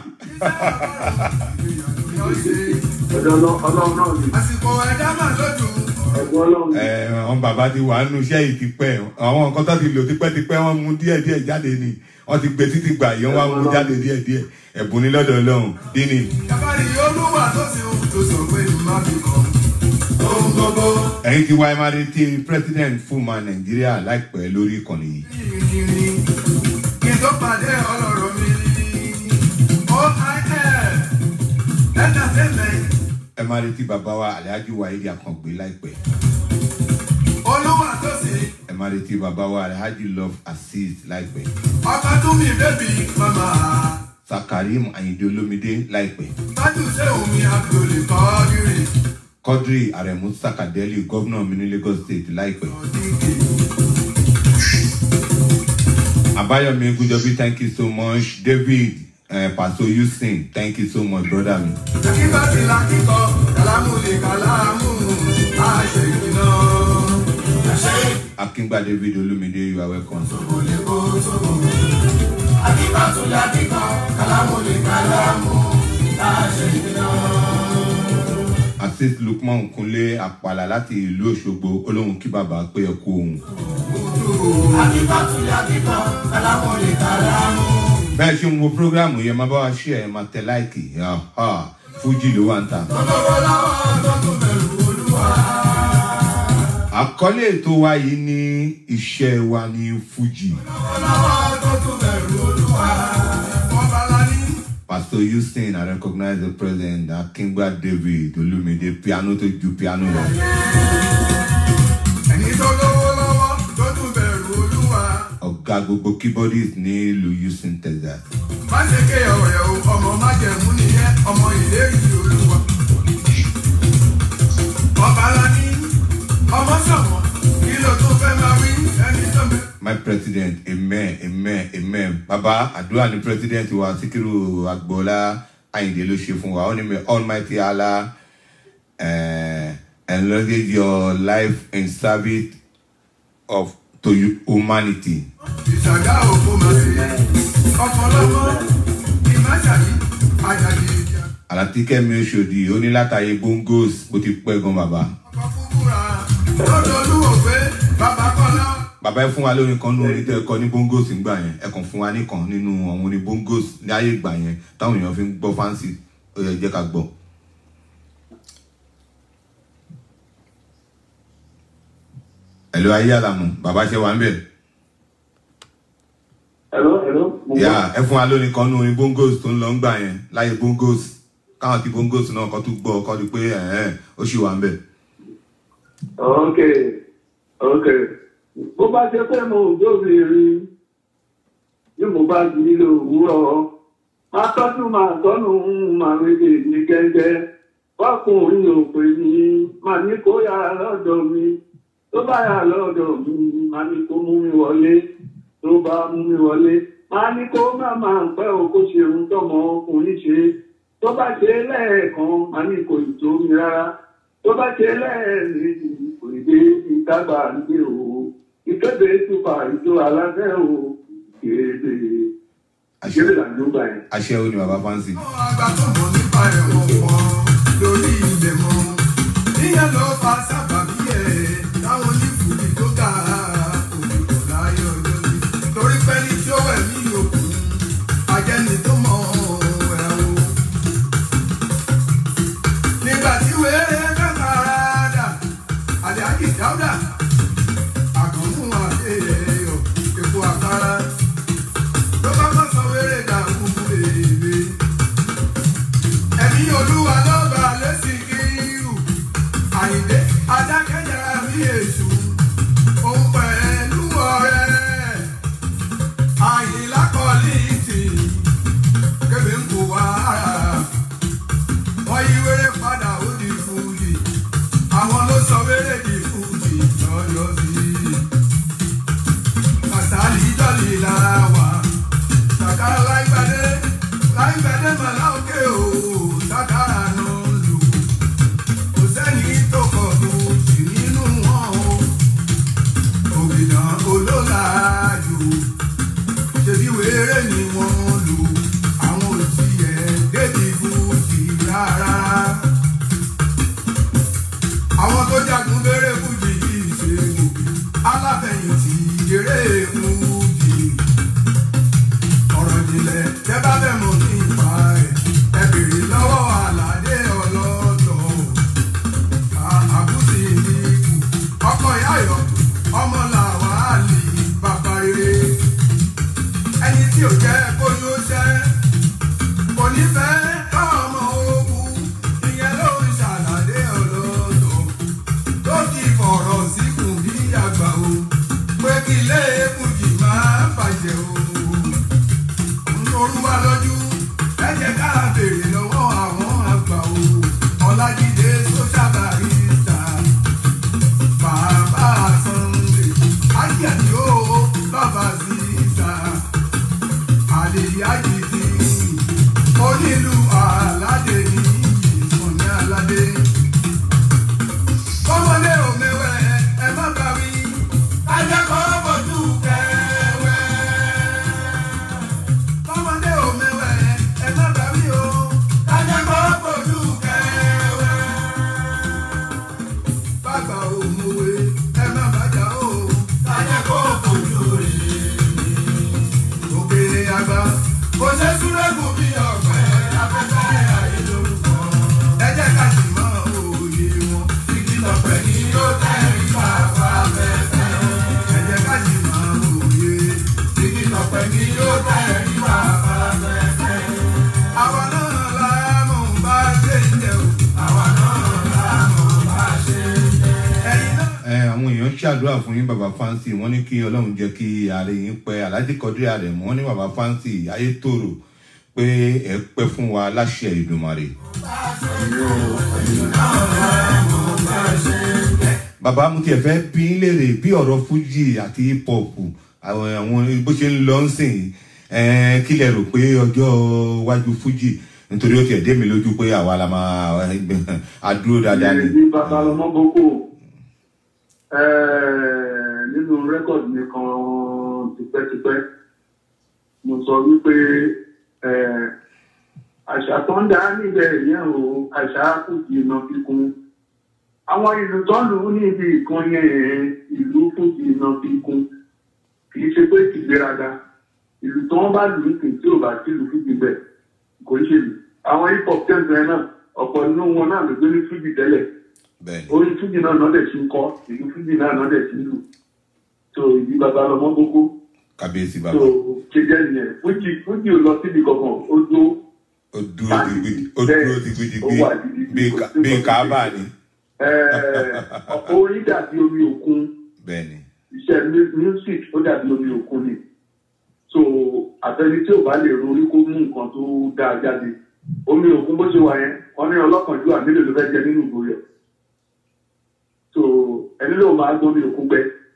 [SPEAKER 5] Ọ̀dọ̀ ọlọ́- Ọlọ́run náà ni.
[SPEAKER 1] Àsìkò ẹ̀dá mà lójú.
[SPEAKER 5] Ẹ̀gbọ́n Ọlọ́run ni.
[SPEAKER 2] ẹ̀ẹ́ àwọn bàbá ti wà nínú iṣẹ́ yìí tipẹ́ àwọn nǹkan tó ti lò tipẹ́tipẹ́ wọ́n mú díẹ̀díẹ̀ jáde ni wọ́n ti gbé títí gbà yìí wọ́n wá mú jáde díẹ̀díẹ̀ ẹ̀bùn ní lọ́dọ̀ ọlọ́run dínì
[SPEAKER 1] Yàbárí olúwa tó ti hùn tó sọ pé má fi kọ́. Ohun gbogbo
[SPEAKER 2] ẹ̀yin ti wá ẹ máa retí president fúnma nàìjíríà láìpẹ́ lórí ìkànnì yìí
[SPEAKER 1] yìnyín kí n tó pàdé ọlọ́rọ̀ mi. OIL entertainment
[SPEAKER 2] ẹ máa retí bàbá wa alhaji waheed akàngbé láìpẹ́
[SPEAKER 1] olúwa tó sì
[SPEAKER 2] ẹ máa retí bàbá wa alhaji love assist láìpẹ́
[SPEAKER 1] ọkọ tún mi bébì mama
[SPEAKER 2] sakarim ayinde olomide láìpẹ́
[SPEAKER 1] tájú ṣé omi abdul kọ́ọ́dúrì
[SPEAKER 2] quadri aremu sakadeli gómìnà mi ní lagos state láìpẹ́
[SPEAKER 1] ọ̀dìgì
[SPEAKER 2] abayomi egunjobi thank you so much david uh, paso yusin thank you so much brother mi
[SPEAKER 1] kíkọ́ ti la kíkọ́ kàlámù lè kàlámù àṣẹ ìgbìnà àṣẹ
[SPEAKER 2] akíngbà david olomide you are welcome.
[SPEAKER 1] ìgbò lè kó sóbò akíkọ́ tún la kíkọ́ kàlámù lè kàlámù àṣẹ ìgbìnà.
[SPEAKER 2] assist lukman kunle apala láti ìlú òṣogbo olóhùn kí bàbá pé ẹ kú ohun.
[SPEAKER 1] akíkọ́ tún la kíkọ́ kàlámù lè kàlámù.
[SPEAKER 2] bẹ́ẹ̀ ṣe ń wo programu yẹn máa bá wa ṣe ẹ̀ máa tẹ láìkì fújì ló wà ń ta.
[SPEAKER 1] lọ́wọ́ lọ́wọ́ tó tún bẹ̀rù olúwa.
[SPEAKER 2] àkọlé ètò wa yìí ní iṣẹ́ wa ní fújì.
[SPEAKER 1] lọ́wọ́ tó tún bẹ̀rù olúwa. ọba lání.
[SPEAKER 2] pastor houston i recognize the president akingba david olumide piano tó ju piano lọ.
[SPEAKER 1] ẹni tó lówó lọ́wọ́ tó tún bẹ̀rù olúwa.
[SPEAKER 2] ọ̀gá gbogbo keyboardist ní ìlú houston texas.
[SPEAKER 1] má ṣe ké ọ̀rẹ́ o ọmọ má jẹ̀mú nìyẹn ọmọ ìlérí olúwa. ọba lání ọmọ sọ̀wọ́n kí ló tún fẹ́ máa wí ẹni tó bẹ.
[SPEAKER 2] my president amen amen amen baba àdúrà ní president wa síkírù agboola ayinde ló ṣe fún wa ó ní mi almighty allah uh, enlarge your life in service of to humanity
[SPEAKER 1] ìṣàgá òkú máa ṣe ọ̀pọ̀lọpọ̀ ìmáṣàyí àjàdì ìjà.
[SPEAKER 2] àlàtíkẹ́mi oṣòdì ó ní látàyè bongos bó ti pẹ́ gan bàbá
[SPEAKER 1] ọkọ̀ fúnfúnra lọ́dọ̀ olúwo pé bàbá kọ́lá.
[SPEAKER 2] bàbá ẹ fún wa lórí kan nínú orin tẹ́ ẹ kọ ní bongos ńgbà yẹn ẹ kàn fún wa nìkan nínú àwọn orin bongos ní ayé ìgbà yẹn táwọn èèyàn fi ń gbọ́ fáǹsì ó yẹ jẹ́ ká gbọ́. ẹ̀lú ayé àlàmù bàbá ṣe wà ń bẹ̀.
[SPEAKER 5] Hello, hello. mo gbọ́.
[SPEAKER 2] yà ẹ fún wa lórí kan nínú orin bongos tó ń lọ ńgbà yẹn láyé bongos káwọn tí bongos náà kọ́ tún gbọ́ kọ́ di pé ẹ̀ẹ́n ó sì wà ń bẹ̀.
[SPEAKER 5] ok ok bó bá ṣe pé mo ò dóbìnrin bí mo bá jí nílò òwúrọ̀ máa tọ́jú máa tọ́nu máa wéde ní gẹ́gẹ́ wákùnrin ò pè ní máa ní kó yára lọ́dọ̀ mi tó bá yára lọ́dọ̀ mi máa ní kó mú mi wọlé tó bá mú mi wọlé máa ní kó má máa pẹ́ o kó ṣe ohun tọ́mọ ọkùnrin ṣe tó bá ṣe lẹ́ẹ̀kan máa ní kò ì tó mi rárá tó bá ṣe lẹ́ẹ̀mejì kò ì dé ìtagbà nígbè o ìkéde túbà ìjọ aláfẹ́ o kéde àṣírí làǹdógbà yẹn.
[SPEAKER 2] àṣẹ ó ní bàbá fáǹsì.
[SPEAKER 1] àwọn àgbà tó mọ̀ nípa ẹ̀wọ̀n pọ̀ lórí ilẹ̀ mọ́ níyẹn ló fa sábàbí ẹ̀ táwọn onífùdí tó ga òkùnkùn láyé ọjọ́ sí torí pé ní tí ó wẹ̀ ní òkun ajẹ́ni tó mọ̀ ẹ̀ o. nígbà tí wẹ́rẹ́ kàkàrà dà àdéhàjì dáúdà àkànmú àdéhẹ̀yọ̀ èkó àkàrà ló bá bá sọ wẹ́rẹ́ dà kúkú èèmé ẹ̀mí olúwa lọ́ba lẹ́sìn kírù àyìndé adákẹ́jára bí èṣù òun pẹ̀lú ọ̀rẹ́ àyìnlá kọ́lí tì kébé ń kó wá wọ́n yí wéré padà ó di fújì àwọn ló sọ wéré di fújì lọ́yọ́ sí kàtàlí jọ́lì lára wà sàkárà láìpẹ́dé láìpẹ́dé màlá òkè o sàkárà ló ń lù kò sẹ́ni tó kọ̀ tó sì nínú wọn o òbìnà olólàájú ṣèbí wéré ni wọ́n lù àwọn òsì ẹ̀ débi fújì rárá àwọn tó jagun bẹ̀rẹ̀ fújì yìí ṣe gòkè aláfẹ̀yìntì eré fújì ọ̀rọ̀ ìjìnlẹ̀ tẹ́ bá fẹ́ mọ̀ nípa ẹ̀ ẹ bèrè lọ́wọ́ àlàdé ọlọ́dọ̀ àbúsí ìdíkù ọkọ̀ ìyáyọ̀ ọmọ làwálì bàbá rere ẹni tí ò jẹ́ kó yóò ṣẹ́ kò ní fẹ́ ká ọmọ ogun ìyẹn ló ń ṣàlàyé. jẹ o. Olúwa lójú, ẹ jẹ́ ká béèrè lọ́wọ́ àwọn àgbà o. Ọlájídé sójà barista, bàbá Sunday, Ájàdí o, bàbá Zíza, Àlèyájì ti onílù aládé ní ìsọ̀ní aládé. Kọ́mọdé ò mẹ́wẹ́ ẹ má bá wí, kájá kọ́ bọ̀dú kẹwẹ́. Kọ́mọdé ò mẹ́wẹ́ ẹ má bá wí o, kájá kọ́ bọ̀dú kẹwẹ́. Bàbá ò mọ̀wé ẹ má bàjá o, kájá kọ́ bọ̀dú rẹ̀ òkèèrè àgbà kò ṣe súrẹ́gùn bí ọ̀pẹ afẹ́fẹ́ ayé lórúkọ. ẹ jẹ́ ká sì mọ òye wọn igi lọ̀pẹ̀ ni yóò tẹ̀rí bàbá fẹ́fẹ́. ẹ jẹ́ ká sì mọ òye igi lọ̀pẹ̀ ni yóò tẹ̀rí bàbá fẹ́fẹ́. àwa náà la mọ̀ bá ṣe ń jẹ o. àwa náà la mọ̀ bá ṣe ń jẹ. ẹ̀yin náà.
[SPEAKER 2] ẹ àwọn èèyàn ṣàdúrà fún yín bàbá fáǹsì wọn ní kí ọlọ́run jẹ́ kí ààrẹ yín pẹ́ aláàjì kọdí ààrẹ mọ́ wọn ní bàbá fáǹsì ayé tòrò pé ẹ pẹ́ fún wa láṣẹ ìdùmarè. bàbá mo tiẹ̀ fẹ́ bí ń léèrè bí ọ̀rọ̀ fújì àti hip hop àwọn àwọn bó ṣe ń lọ ń sìn ẹ̀ kí lẹ rò pé ọjọ́ iwájú fújì nítorí ó tiẹ̀ dé mi lójú pé àwa la máa adúró dáadáa ni.
[SPEAKER 5] ní babalọmọ boko eh, nínú rẹ́kọ̀dì mi kan tipẹ́tipẹ́ mo sọ wípé eh, àṣà tó ń dá níbẹ̀ yẹn o àṣà kù sí iná kíkún àwọn ìlú tó ń lù ú níbi ìkan yẹn ìlú fún sí iná kíkún kì í ṣe pé tìgbéraga ìlú tó ń bá lù ú kì í tí ò bá sí ìlú fún tìgbẹ́ kò ń ṣe lù àwọn hip hop tẹ́ǹtẹ́ náà ọ̀pọ̀ nínú wọn náà ló gbé ní fújì tẹ́lẹ̀
[SPEAKER 2] bẹ́ẹ̀ ni.
[SPEAKER 5] orin fújì náà náà dẹ̀ ti ń kọ́ ìlú fújì náà náà dẹ̀ ti ń lù so ìdí bàbá lọmọ gbogbo
[SPEAKER 2] kábíyèsí
[SPEAKER 5] so
[SPEAKER 2] bàbá
[SPEAKER 5] kéjẹ nìyẹn fújì fújì ò lọ síbi kankan ó dó
[SPEAKER 2] ó dúró digbidi ó dúró digbidi
[SPEAKER 5] ó wà digbidi,
[SPEAKER 2] bí
[SPEAKER 5] kò sí
[SPEAKER 2] bí
[SPEAKER 5] nǹkan
[SPEAKER 2] káábà ni
[SPEAKER 5] ọ̀pọ̀ orin dàbí omi òkun
[SPEAKER 2] bẹ́ẹ̀ ni
[SPEAKER 5] iṣẹ́ mu- music ó dàbí omi òkun ni so àtẹni tí ò bá lè ronú kó mú nǹkan tó dáa jáde omi òkun bó ṣe wà yẹn wọn ní ọlọ́kànjú àmìlẹ̀ ló fẹ́ jẹ nínú ìgò rẹ̀ so ẹni ló máa gbọ́ omi òkun gbẹ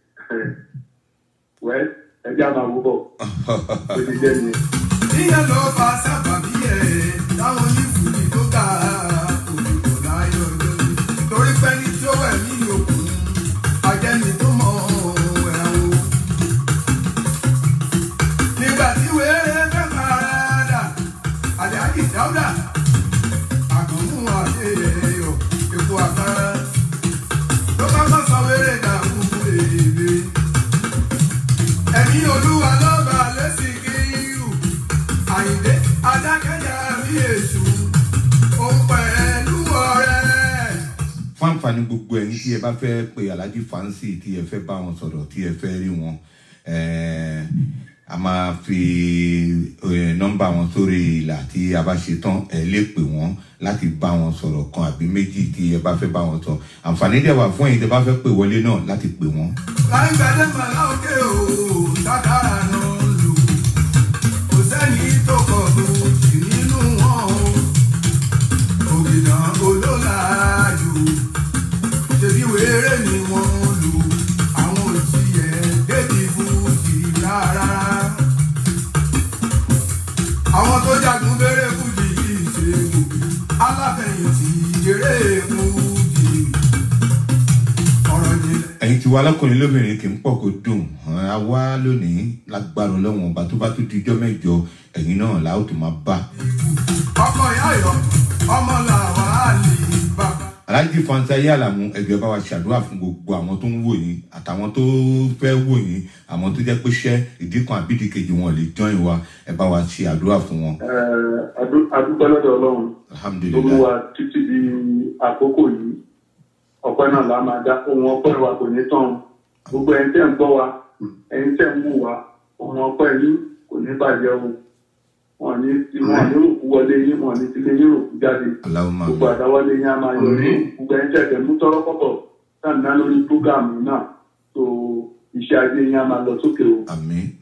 [SPEAKER 5] wẹ́ ẹjẹ́ àmà wò bọ̀ ó ti jẹ́ nìyẹn.
[SPEAKER 1] ìyẹn ló fa sábàbí ẹ̀ táwọn onífùdí tó ga òdìbò láyọ̀ lórí torí pé ní tí ó wẹ̀ ní òkun ajẹ́ni tó mọ̀ ẹ̀ o. nígbà tí wéré fẹ́ parada àdáàkì dáúdà àkànmú àdé ẹ̀yọ̀ èkó àkàrà ló bá kọ́ sọ wéré dàrú èèbè ẹ̀mí olúwa lọ́ba lẹ́sìn kírù àyìndé adákẹ́jà bí èṣù òun pẹ̀lú ọ̀rẹ́.
[SPEAKER 2] fún àǹfààní gbogbo ẹ̀yin tí ẹ bá fẹ́ pe alhaji fancy tí ẹ fẹ́ bá wọn sọ̀rọ̀ tí ẹ fẹ́ rí wọn eh, a máa fi eh, nọ́mbà wọn sórí ìlà tí a bá ṣe tán ẹ lè pè wọ́n láti bá wọn sọ̀rọ̀ kan àbí méjì tí ẹ bá fẹ́ bá wọn sọ àǹfààní dẹ̀ wà fún ẹ̀yin tí ẹ bá fẹ́ pè wọlé náà láti pè wọ́n.
[SPEAKER 1] láì gbàdé màlá òkè o sákàrà náà lù kò sẹ́ni tó kọ̀ lóòjì nínú wọn o ògìnà olólàájú ṣèbí wéré ni wọ́n lù àwọn òsì ẹ̀ débi fújì rárá àwọn tó jagun bẹ̀rẹ̀ fújì yìí ṣe gòkè aláfẹ̀yìntì eré fújì ọ̀rọ̀ ìjìnlẹ̀.
[SPEAKER 2] ẹ̀yin tí wà lọ́kùnrin lóbìnrin kì í pọ̀ kó dùn ẹ̀, a wá lónìí lágbára ọlọ́wọ̀n ọba tó bá tó di ijọ́ mẹ́jọ ẹ̀yin náà la ó tún máa bá.
[SPEAKER 1] ọkọ ìyá yọ ọmọ làwọn á lè bàbá.
[SPEAKER 2] aláàjì fanti ayé àlàmú ẹgbẹ́ bá wa ṣàdúrà fún gbogbo àwọn tó ń wò yín àtàwọn tó fẹ́ wò yín àwọn tó jẹ́ pé ṣẹ́ ìdí kan àbí ìdí kejì wọn lè join wa ẹ bá wa ṣe àdúrà fún wọn
[SPEAKER 5] Eh, adu- adúpẹ́ lọ́dọ̀ ọlọ́run tó mú
[SPEAKER 2] alhamdulilayi
[SPEAKER 5] wa títí di àkókò yìí ọpẹ́ náà la máa dá ohun ọpẹ́ wa kò ní tán gbogbo ẹni tẹ́ ń gbọ́ wa ẹni tẹ́ ń wù wá ohun ọpẹ́ yín kò ní bàjẹ́ o wọn ní wọn ní òkú wọlé yín wọn ní tilé yín òkú jáde
[SPEAKER 2] alahuma
[SPEAKER 5] gbogbo àdáwọlé yín á máa yọrí gbogbo ẹni tẹ́ tẹ́ mú tọ́rọ́ kọ́bọ̀ sáà ná lórí prógáàmù náà tó iṣẹ́ ajé yín á máa lọ sókè o
[SPEAKER 2] àmì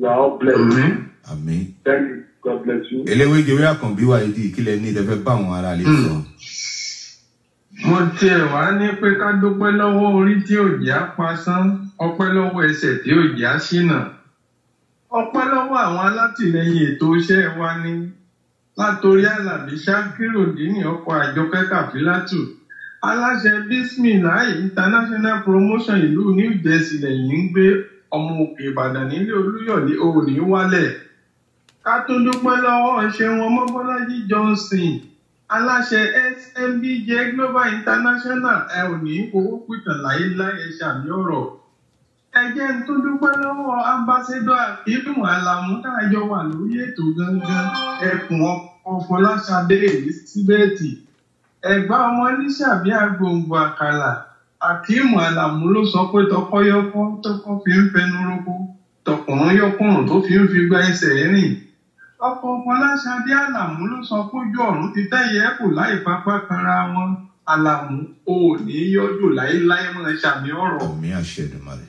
[SPEAKER 5] You are all blessed.
[SPEAKER 2] àmín.
[SPEAKER 5] Thank you. God bless you.
[SPEAKER 2] eléwéjewé àkànbí wa ìdí ìkílẹ̀ ní ìtẹ́fẹ́ bá àwọn ará lè sọ.
[SPEAKER 4] mo tiẹ̀ wá ní pé ká dúpẹ́ lọ́wọ́ orí tí ò já pasán ọpẹ́ lọ́wọ́ ẹsẹ̀ tí ò já ṣìnà ọpẹ́ lọ́wọ́ àwọn alátìlẹyìn ètò iṣẹ́ wa ní látòrí alábí ṣákíròdínì ọkọ̀ àjọkẹ́ kàfílátù aláṣẹ bismillah international promotion ìlú new jersey lẹ́yìn ń gbé ọmọ òkè ìbàdàn nílé olúyọ̀lé òní wálẹ̀ ká tó dúpẹ́ lọ́wọ́ ṣeun ọmọbọ́lájí johnson aláṣẹ smbj global international ẹ ò ní owó pìtàn láéláé ẹ ṣàmì ọ̀rọ̀ ẹ jẹ́ ń tó dúpẹ́ lọ́wọ́ ambassador akíndùn alamu táàjọ wà lórí ètò gangan ẹkùn ọfọláṣadé elizabeth ẹgbà ọmọ oníṣàbí agbòǹgbò àkàlà akíìmù alamu ló sọ pé tọkọyọkọ tọkọ fi ń fẹnu roko tọkùnrin yọkùnrin tó fi ń fi gba ẹsẹ̀ rìn ọkọ fọláṣadé àlàmú ló sọ pójú ọ̀run ti tẹ̀yẹ kù láì pápá kanra wọn àlàmú ò ní yọjú láéláé mọ́ ṣàmì ọ̀rọ̀.
[SPEAKER 2] àmì àṣẹ ìdùnmọ̀lẹ̀.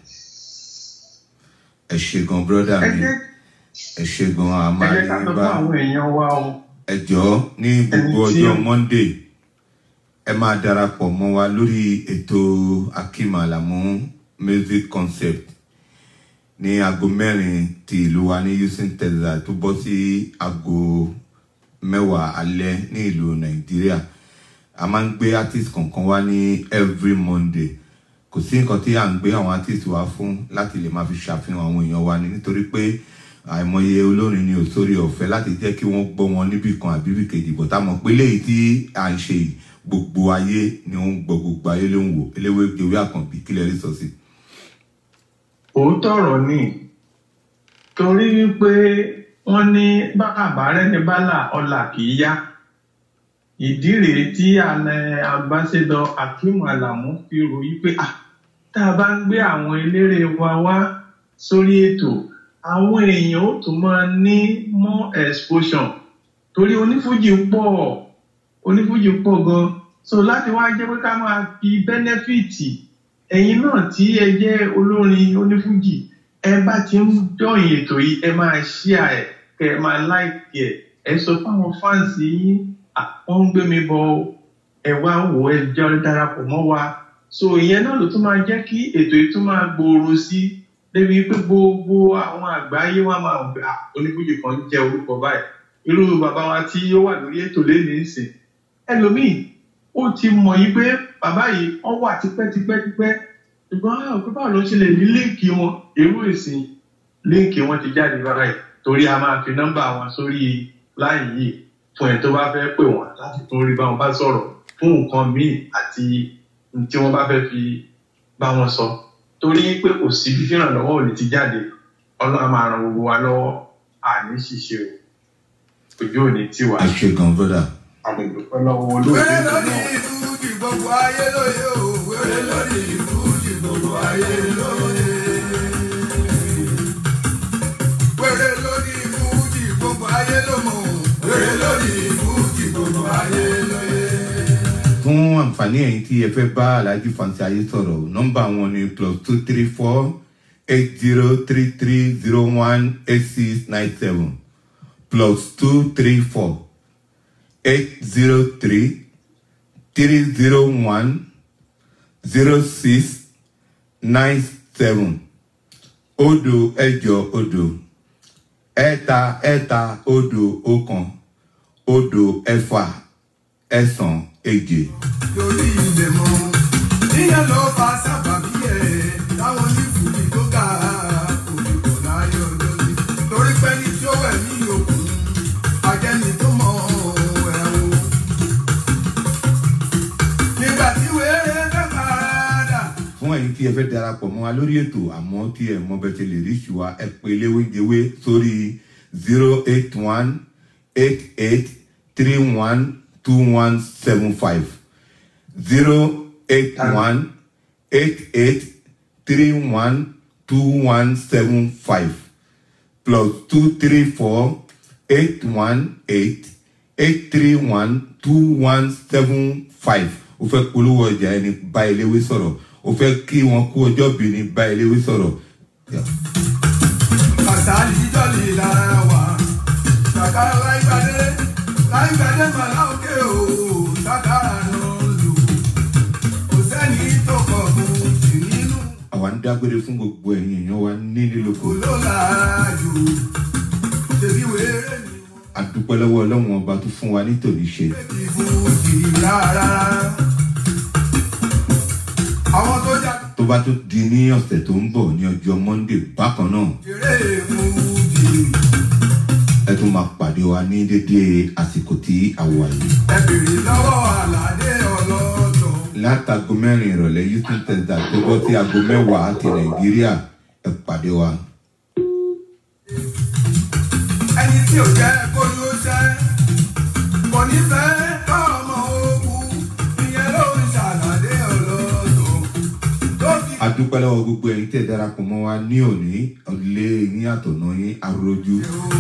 [SPEAKER 2] ẹ ṣe gan bírọ́dà
[SPEAKER 4] ẹ
[SPEAKER 2] mi
[SPEAKER 4] jẹ́
[SPEAKER 2] ẹ ṣe gan
[SPEAKER 4] ẹ
[SPEAKER 2] àmà
[SPEAKER 4] jẹ́ ká sọ fún
[SPEAKER 2] bá
[SPEAKER 4] àwọn èèyàn wa o.
[SPEAKER 2] ẹ jọ̀ọ́ ní gbogbo
[SPEAKER 4] Ẹni tí
[SPEAKER 2] ọjọ́
[SPEAKER 4] ó-
[SPEAKER 2] monday ẹ máa darapọ̀ mọ́ wa lórí ètò akim alamu music concept ní aago mẹ́rin ti ìlú wa ní houston texas tó bọ́ sí aago mẹ́wàá alẹ́ ní ìlú nàìjíríà a máa ń gbé artist kọ̀ọ̀kan wá ní every monday kò sí nǹkan tí à ń gbé àwọn artist wa fún láti lè máa fi ṣàfihàn àwọn èèyàn wa ni nítorí pé àìmọye olórin ni ò sórí ọ̀fẹ́ láti jẹ́ kí wọ́n gbọ́ wọn níbì kan àbí bì kejì bọ̀ tá a mọ̀ pé léyìí tí à ń ṣe yìí gbogbo ayé ni ó ń gbọ́ gbogbo ayé ló ń wò eléwé gbèwé àkànbí kílẹ̀ rí sọ sí.
[SPEAKER 4] òótọ́ ọ̀rọ̀ ni torí wípé wọ́n ní bàbá rẹ̀ ní bálà ọ̀là kì í yá ìdí rèé tí alẹ́ ambassador akeem alamu fi ròyìn pé ah tá a bá ń gbé àwọn eléré wa wá sórí ètò àwọn èèyàn ó tún máa ní more exposure torí onífújì pọ̀ onífújì pọ̀ gan so láti wá jẹ́ pé ká máa fi bẹ́nẹ́fìtì ẹ̀yin náà tí ẹ jẹ́ olórin onífújì ẹ bá ti ń dọ̀yìn ètò yìí ẹ máa ṣíà ẹ̀ kẹ́ ẹ máa láìkì ẹ̀ ẹ sọ fáwọn fáǹsì yín "Ah, wọ́n ń gbé mi bọ̀ o, ẹ wá wò ó, ẹ jọ darapọ̀ mọ́ wa so ìyẹn náà ló tún máa jẹ́ kí ètò yìí tún máa gbòòrò sí débi pé gbogbo àwọn àgbáyé wa máa gbà onífújì kan jẹ́ orúkọ báyìí irú bàbá wa tí ó wà lórí ètò lẹ́nu ìsìn ẹlòmíì ó ti mọ̀ yí pé bàbá yìí wọ́n wà tipẹ́tipẹ́tipẹ́ ṣùgbọ́n àwọn òpin báwo ló ṣe lè ní líǹkì wọn irú ìsìn líǹkì wọn ti jáde báyìí torí a máa fi nọ́mbà wọn sórí láì yìí fún ẹ tó bá fẹ́ pè wọ́n láti tún rí báwọn bá sọ̀rọ̀ fún nǹkan míì àti ohun tí wọ́n bá fẹ́ fi bá wọn sọ torí pé kò sí bí ìrànlọ́wọ́ ò lè ti jáde ọlọ́run máa ran gbogbo wa lọ́wọ́ àní ṣìṣe o ojú ò ní tiwa
[SPEAKER 2] ẹ ṣe gan brother.
[SPEAKER 4] àgbègbè lọ́wọ́ olóògbé
[SPEAKER 1] wẹ́rẹ́
[SPEAKER 4] tó
[SPEAKER 1] lórí
[SPEAKER 4] náà.
[SPEAKER 1] ìfújì gbogbo ayé lóye o wẹ́rẹ́ lórí ìfújì gbogbo ayé lóye. wẹ́rẹ́ lórí ìfújì gbogbo ayé ló mọ̀ wẹ́rẹ́ lórí ìfújì gbogbo ayé lóye.
[SPEAKER 2] fún àǹfààní ẹ̀yin tí ẹ fẹ́ bá alhaji fanti ayé sọ̀rọ̀ nọ́mbà wọn ni plus two three four eight zero three three zero one eight six nine seven plus two three four eight zero three three zero one zero six nine seven òdo ẹ̀jọ òdo ẹ̀ta ẹ̀ta òdo ọ̀kan òdo ẹ̀fà ẹ̀sán èje.
[SPEAKER 1] lórí ilẹ̀ mọ́ níyẹn ló fa sábàbí ẹ̀ táwọn onífújì tó ga òdìbò láyọ̀ lórí torí pé ní tí ó wẹ̀ ní òkun ajẹ́ni tó mọ̀ ẹ̀ o. nígbà tí wéré fẹ́ padà.
[SPEAKER 2] fún ẹ̀yin tí ẹ fẹ́ darapọ̀ mọ́ wa lórí ètò àmọ́ tí ẹ mọ bẹ́ẹ̀ ti lè rí ṣùwà ẹ pé léwéjewé sórí zero eight one eight eight three one two one seven five zero eight one eight eight three one two one seven five plus two three four eight one eight eight three one two one seven five o fẹ́ polówó ọjà ẹni bá eléwé sọ̀rọ̀ o fẹ́ kí wọn kú ọjọ́ bí ni bá eléwé sọ̀rọ̀. Yeah.
[SPEAKER 1] Kàsálí Saka láìgbàdé láìgbàdé màlá òkè o sákàrà ló ń lò. Kò sẹ́ni tó kọ̀ kù sí nínú
[SPEAKER 2] àwa ń dágbére fún gbogbo ẹ̀yin èèyàn wa nílé lóko
[SPEAKER 1] olólàájú. Ṣèbí wéré ni
[SPEAKER 2] a dúpẹ́ lọ́wọ́ ọlọ́run ọba tó fún wa nítorí ṣe
[SPEAKER 1] ti fún ti rárá. Àwọn tó jà
[SPEAKER 2] tó bá tún di ní ọ̀sẹ̀ tó ń bọ̀ ní ọjọ́ monday bákan náà
[SPEAKER 1] kéré mú di.
[SPEAKER 2] ẹ tún máa pàdé wa ní dédé àsìkò tí a wà yìí
[SPEAKER 1] Ẹ bèrè lọ́wọ́ àlàdé ọlọ́dọ̀.
[SPEAKER 2] látago mẹ́rin ìrọ̀lẹ́ houston texas tó bọ́ sí aago mẹ́wàá ti nàìjíríà ẹ pàdé wa
[SPEAKER 1] Ẹni tí ò jẹ́ kó ló ṣẹ́. Kò ní fẹ́ kọ́ ọmọ ogun. Ìyẹn ló ń ṣàlàdé ọlọ́dọ̀. Tó fi
[SPEAKER 2] a dúpẹ́ lọ́wọ́ gbogbo ẹ̀yin tẹ̀ darapọ̀ mọ́ wa ní òní ilé yín àtọ̀nà yín arojú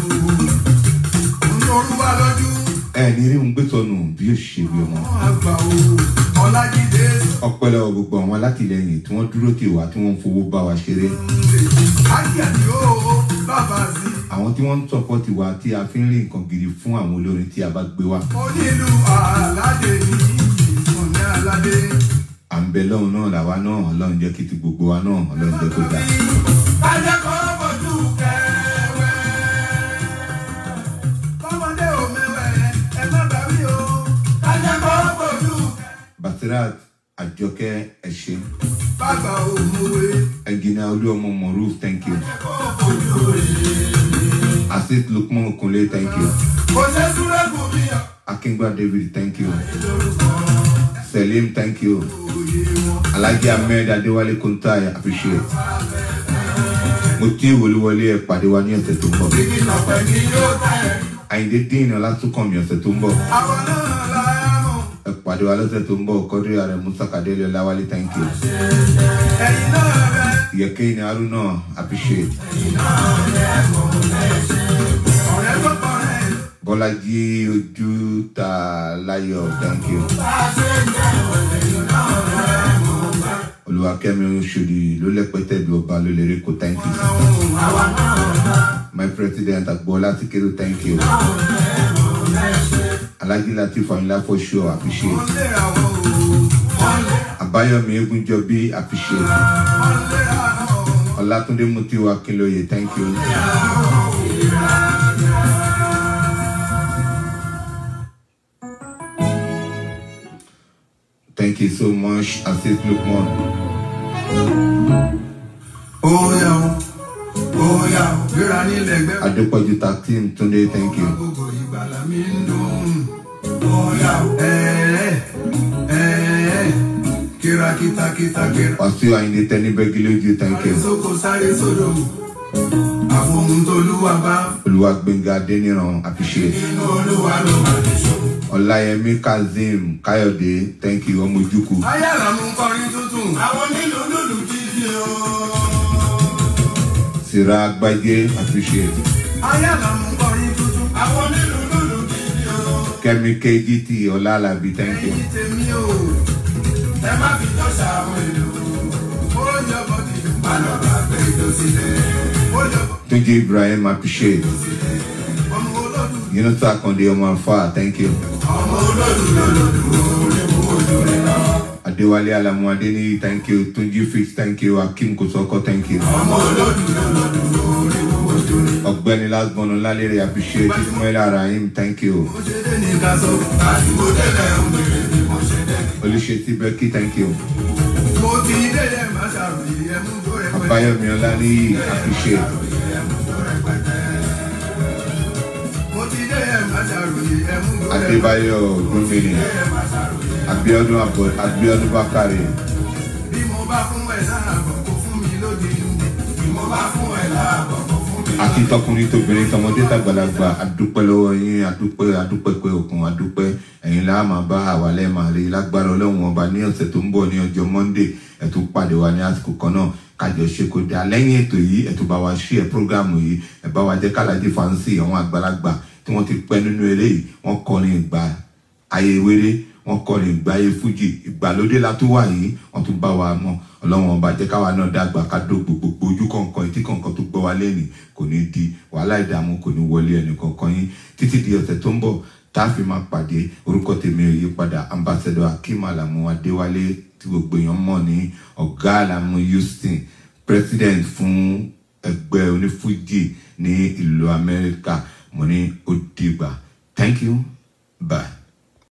[SPEAKER 1] Olúwa lójú.
[SPEAKER 2] ẹ ní rí ń gbé sọnù bí ó ṣe bí ọmọ
[SPEAKER 1] Àgbà o. Ọlájídé
[SPEAKER 2] ọpẹ́ lọ́wọ́ gbogbo àwọn alátìlẹyìn tí wọ́n dúró tì wá tí wọ́n ń fowó bá wa ṣeré
[SPEAKER 1] Ájíàdí o. Bàbá sí.
[SPEAKER 2] àwọn tí wọ́n ń sọpọ́tì wa tí a fi ń rí nǹkan gidi fún àwọn olórin tí a bá gbé wá
[SPEAKER 1] Onílù Àládé ní ìsọ̀ní Aládé.
[SPEAKER 2] à ń bẹ lọ́hùn náà làwa náà ọlọ́run jẹ́ kí ti gbogbo wa náà ọlọ́run jẹ́ kó dáa
[SPEAKER 1] Kájẹ́ kọ́ bójú kẹwẹ́. Kọ́mọdé ò mẹ́wẹ́ ẹ má bà mí o. Kájẹ́ kọ́ bójú kẹwẹ́.
[SPEAKER 2] basirat àjọkẹ́ ẹ̀ṣẹ̀
[SPEAKER 1] Bàbá ò mọ̀wé.
[SPEAKER 2] ẹ̀gìnà olúọmọ moruf thank you
[SPEAKER 1] Kọ́ bójú rẹ̀.
[SPEAKER 2] asit lukman okunle thank you
[SPEAKER 1] Kò ṣe súré kù mí ọ̀.
[SPEAKER 2] akingba david thank you selim thank you
[SPEAKER 1] Òye wọn.
[SPEAKER 2] alhaji ahmed adéwálé kuntai appreciate mo tí ìwòlúwọlé ẹ pàdé wa ní ọ̀sẹ̀ tó ń bọ̀
[SPEAKER 1] Kí lọ̀pẹ̀ ni yóò tẹ̀.
[SPEAKER 2] àyíndé dín ọlátúnkànmí ọ̀sẹ̀ tó ń bọ̀
[SPEAKER 1] Àwọn náà la mọ̀.
[SPEAKER 2] ẹ pàdé wa lọ́sẹ̀ tó ń bọ̀ kọ́dúrì ààrẹ musa kadeli ọláwálé thank you
[SPEAKER 1] Ẹ̀yin náà rẹ̀.
[SPEAKER 2] yẹkẹ́ ní haruna appreciate
[SPEAKER 1] Ọ̀rẹ́ tó pọ̀ rẹ̀.
[SPEAKER 2] bọ́lájí ojú ta láyọ̀ thank you olùwàkẹ́mi oṣòdì ló lẹ́pẹ́tẹ́ bí ọba ló lè rí kó thank you my president agboola tikero thank you alhaji latif ayinla for sure appreciate
[SPEAKER 1] Wọ́n lè ra wọn o. Wọ́n lè
[SPEAKER 2] abayomi egunjọbi appreciate
[SPEAKER 1] wọ́n lè ra wọn.
[SPEAKER 2] ọlátúndé mutiwa kinlóye thank you thank you so much asis lukman
[SPEAKER 1] Óyá o. Óyá o. Gbéra nílẹ̀ gbẹ́.
[SPEAKER 2] adépọ̀jù taktim túndé thank you
[SPEAKER 1] Gbogbo ìgbàlà mi ń dùn. Óyá o. Ẹ̀ẹ́ ẹ̀ẹ́ kíra kíta kíta kíra.
[SPEAKER 2] wàsíù àyìndé tẹni bẹ́gílójú thank
[SPEAKER 1] Sáré
[SPEAKER 2] you
[SPEAKER 1] sóko sáré sódò. Àfohùn tolúwa bá
[SPEAKER 2] olùwàgbẹ̀ngà adéníran appreciate
[SPEAKER 1] inú olúwa ló máa ní ṣòro.
[SPEAKER 2] ọláyẹmí kazeem káyọ̀dé thank you ọmọ ojúkù
[SPEAKER 1] Ayára mú kọrin tuntun. Àwọn nílùú lùlù jíjí o.
[SPEAKER 2] sira agbájé appreciate
[SPEAKER 1] Ayára mú kọrin tuntun. Àwọn nílùú lùlù jíjí o.
[SPEAKER 2] kẹ́mi kgt ọlálàbí thank you
[SPEAKER 1] Ẹyin tèmi o. Ẹ má fi jọ ṣàwọn èlò. Ó jọbọ ti má lọ bá gbé ìjọ sílẹ̀. Ó jọbọ
[SPEAKER 2] túnjí ibrahim appreciate
[SPEAKER 1] ọmọ olódù.
[SPEAKER 2] yunus akande ọmọ alfa thank you
[SPEAKER 1] Ọmọ olódù lọ́lọ́dù orí mú ojú rẹ̀ lọ.
[SPEAKER 2] adéwálé alamu adéníyí thank you túnjí fix thank you akim kòsókó thank you
[SPEAKER 1] Ọmọ olódù lọ́lọ́dù orí mú ojú rẹ̀ lọ.
[SPEAKER 2] ọ̀gbẹ́ni lasbonu lálẹ́rẹ́ appreciate ismail arahim thank you
[SPEAKER 1] Mo ṣe dé ní ká sọ. Àdúgbò délẹ̀ ń bèrè bí mo ṣe dé.
[SPEAKER 2] olùṣètì bẹ́kí thank you
[SPEAKER 1] Mo ti délẹ̀ má ṣàròyé ẹmú tó rẹ̀ pẹ́.
[SPEAKER 2] abayomi ọláníyì appreciate
[SPEAKER 1] Mo ti délẹ̀ má ṣàròyé ẹmú tó rẹ̀ pẹ́.
[SPEAKER 2] adébáyọ̀ gómìnà abiodun abo abiodun bakare
[SPEAKER 1] Bí mo bá fún ẹ láàbọ̀ kó fún mi lóde ìlú. Bí mo bá fún ẹ láàbọ̀ kó fún mi
[SPEAKER 2] àti tọkùnrin tóbìnrin tọmọdé tàgbàlagbà adúpẹ́ lọ́wọ́ yín adúpẹ́ adúpẹ́ pé òkun adúpẹ́ ẹ̀yin là á máa bá àwa lẹ́ẹ̀ máa rí lágbára ọlọ́run ọba ní ọ̀sẹ̀ tó ń bọ̀ ní ọjọ́ monday ẹ̀ tún pàdé wa ní àsìkò kan náà kájọ ṣe kó dáa lẹ́yìn ètò yìí ẹ̀ tún bá wa ṣí ẹ̀ prógráàmù yìí ẹ̀ bá wa jẹ́ kálàdé fàǹsì àwọn àgbàlagbà tí wọ́n ti pẹ́ nínú eléyìí wọ́n kọrin ìgbà ayé wéré wọ́n kọrin ìgbáyé fújì ìgbàlódé la tó wà yìí wọ́n tún bá wa mọ́ ọlọ́run ọba jẹ́ káwa náà dàgbà ká dógbò gbogbo ojú kọ̀ọ̀kan etí kọ̀ọ̀kan tó gbọ́ wa lẹ́nìí kò ní di wàhálà ìdààmú kò ní wọlé ẹnì kọ̀ọ̀kan yín títí di ọ̀sẹ̀ tó ń bọ̀ tá a fi máa pàdé orúkọ tèmi ò yí padà ambassador akeem alamu adéwálé tí gbogbo èèyàn mọ̀ ní ọ̀gá alamu houston president fún ẹgbẹ́ onífújì ní ìlú amẹ́ríkà mo ní ó dìgbà thank you bye.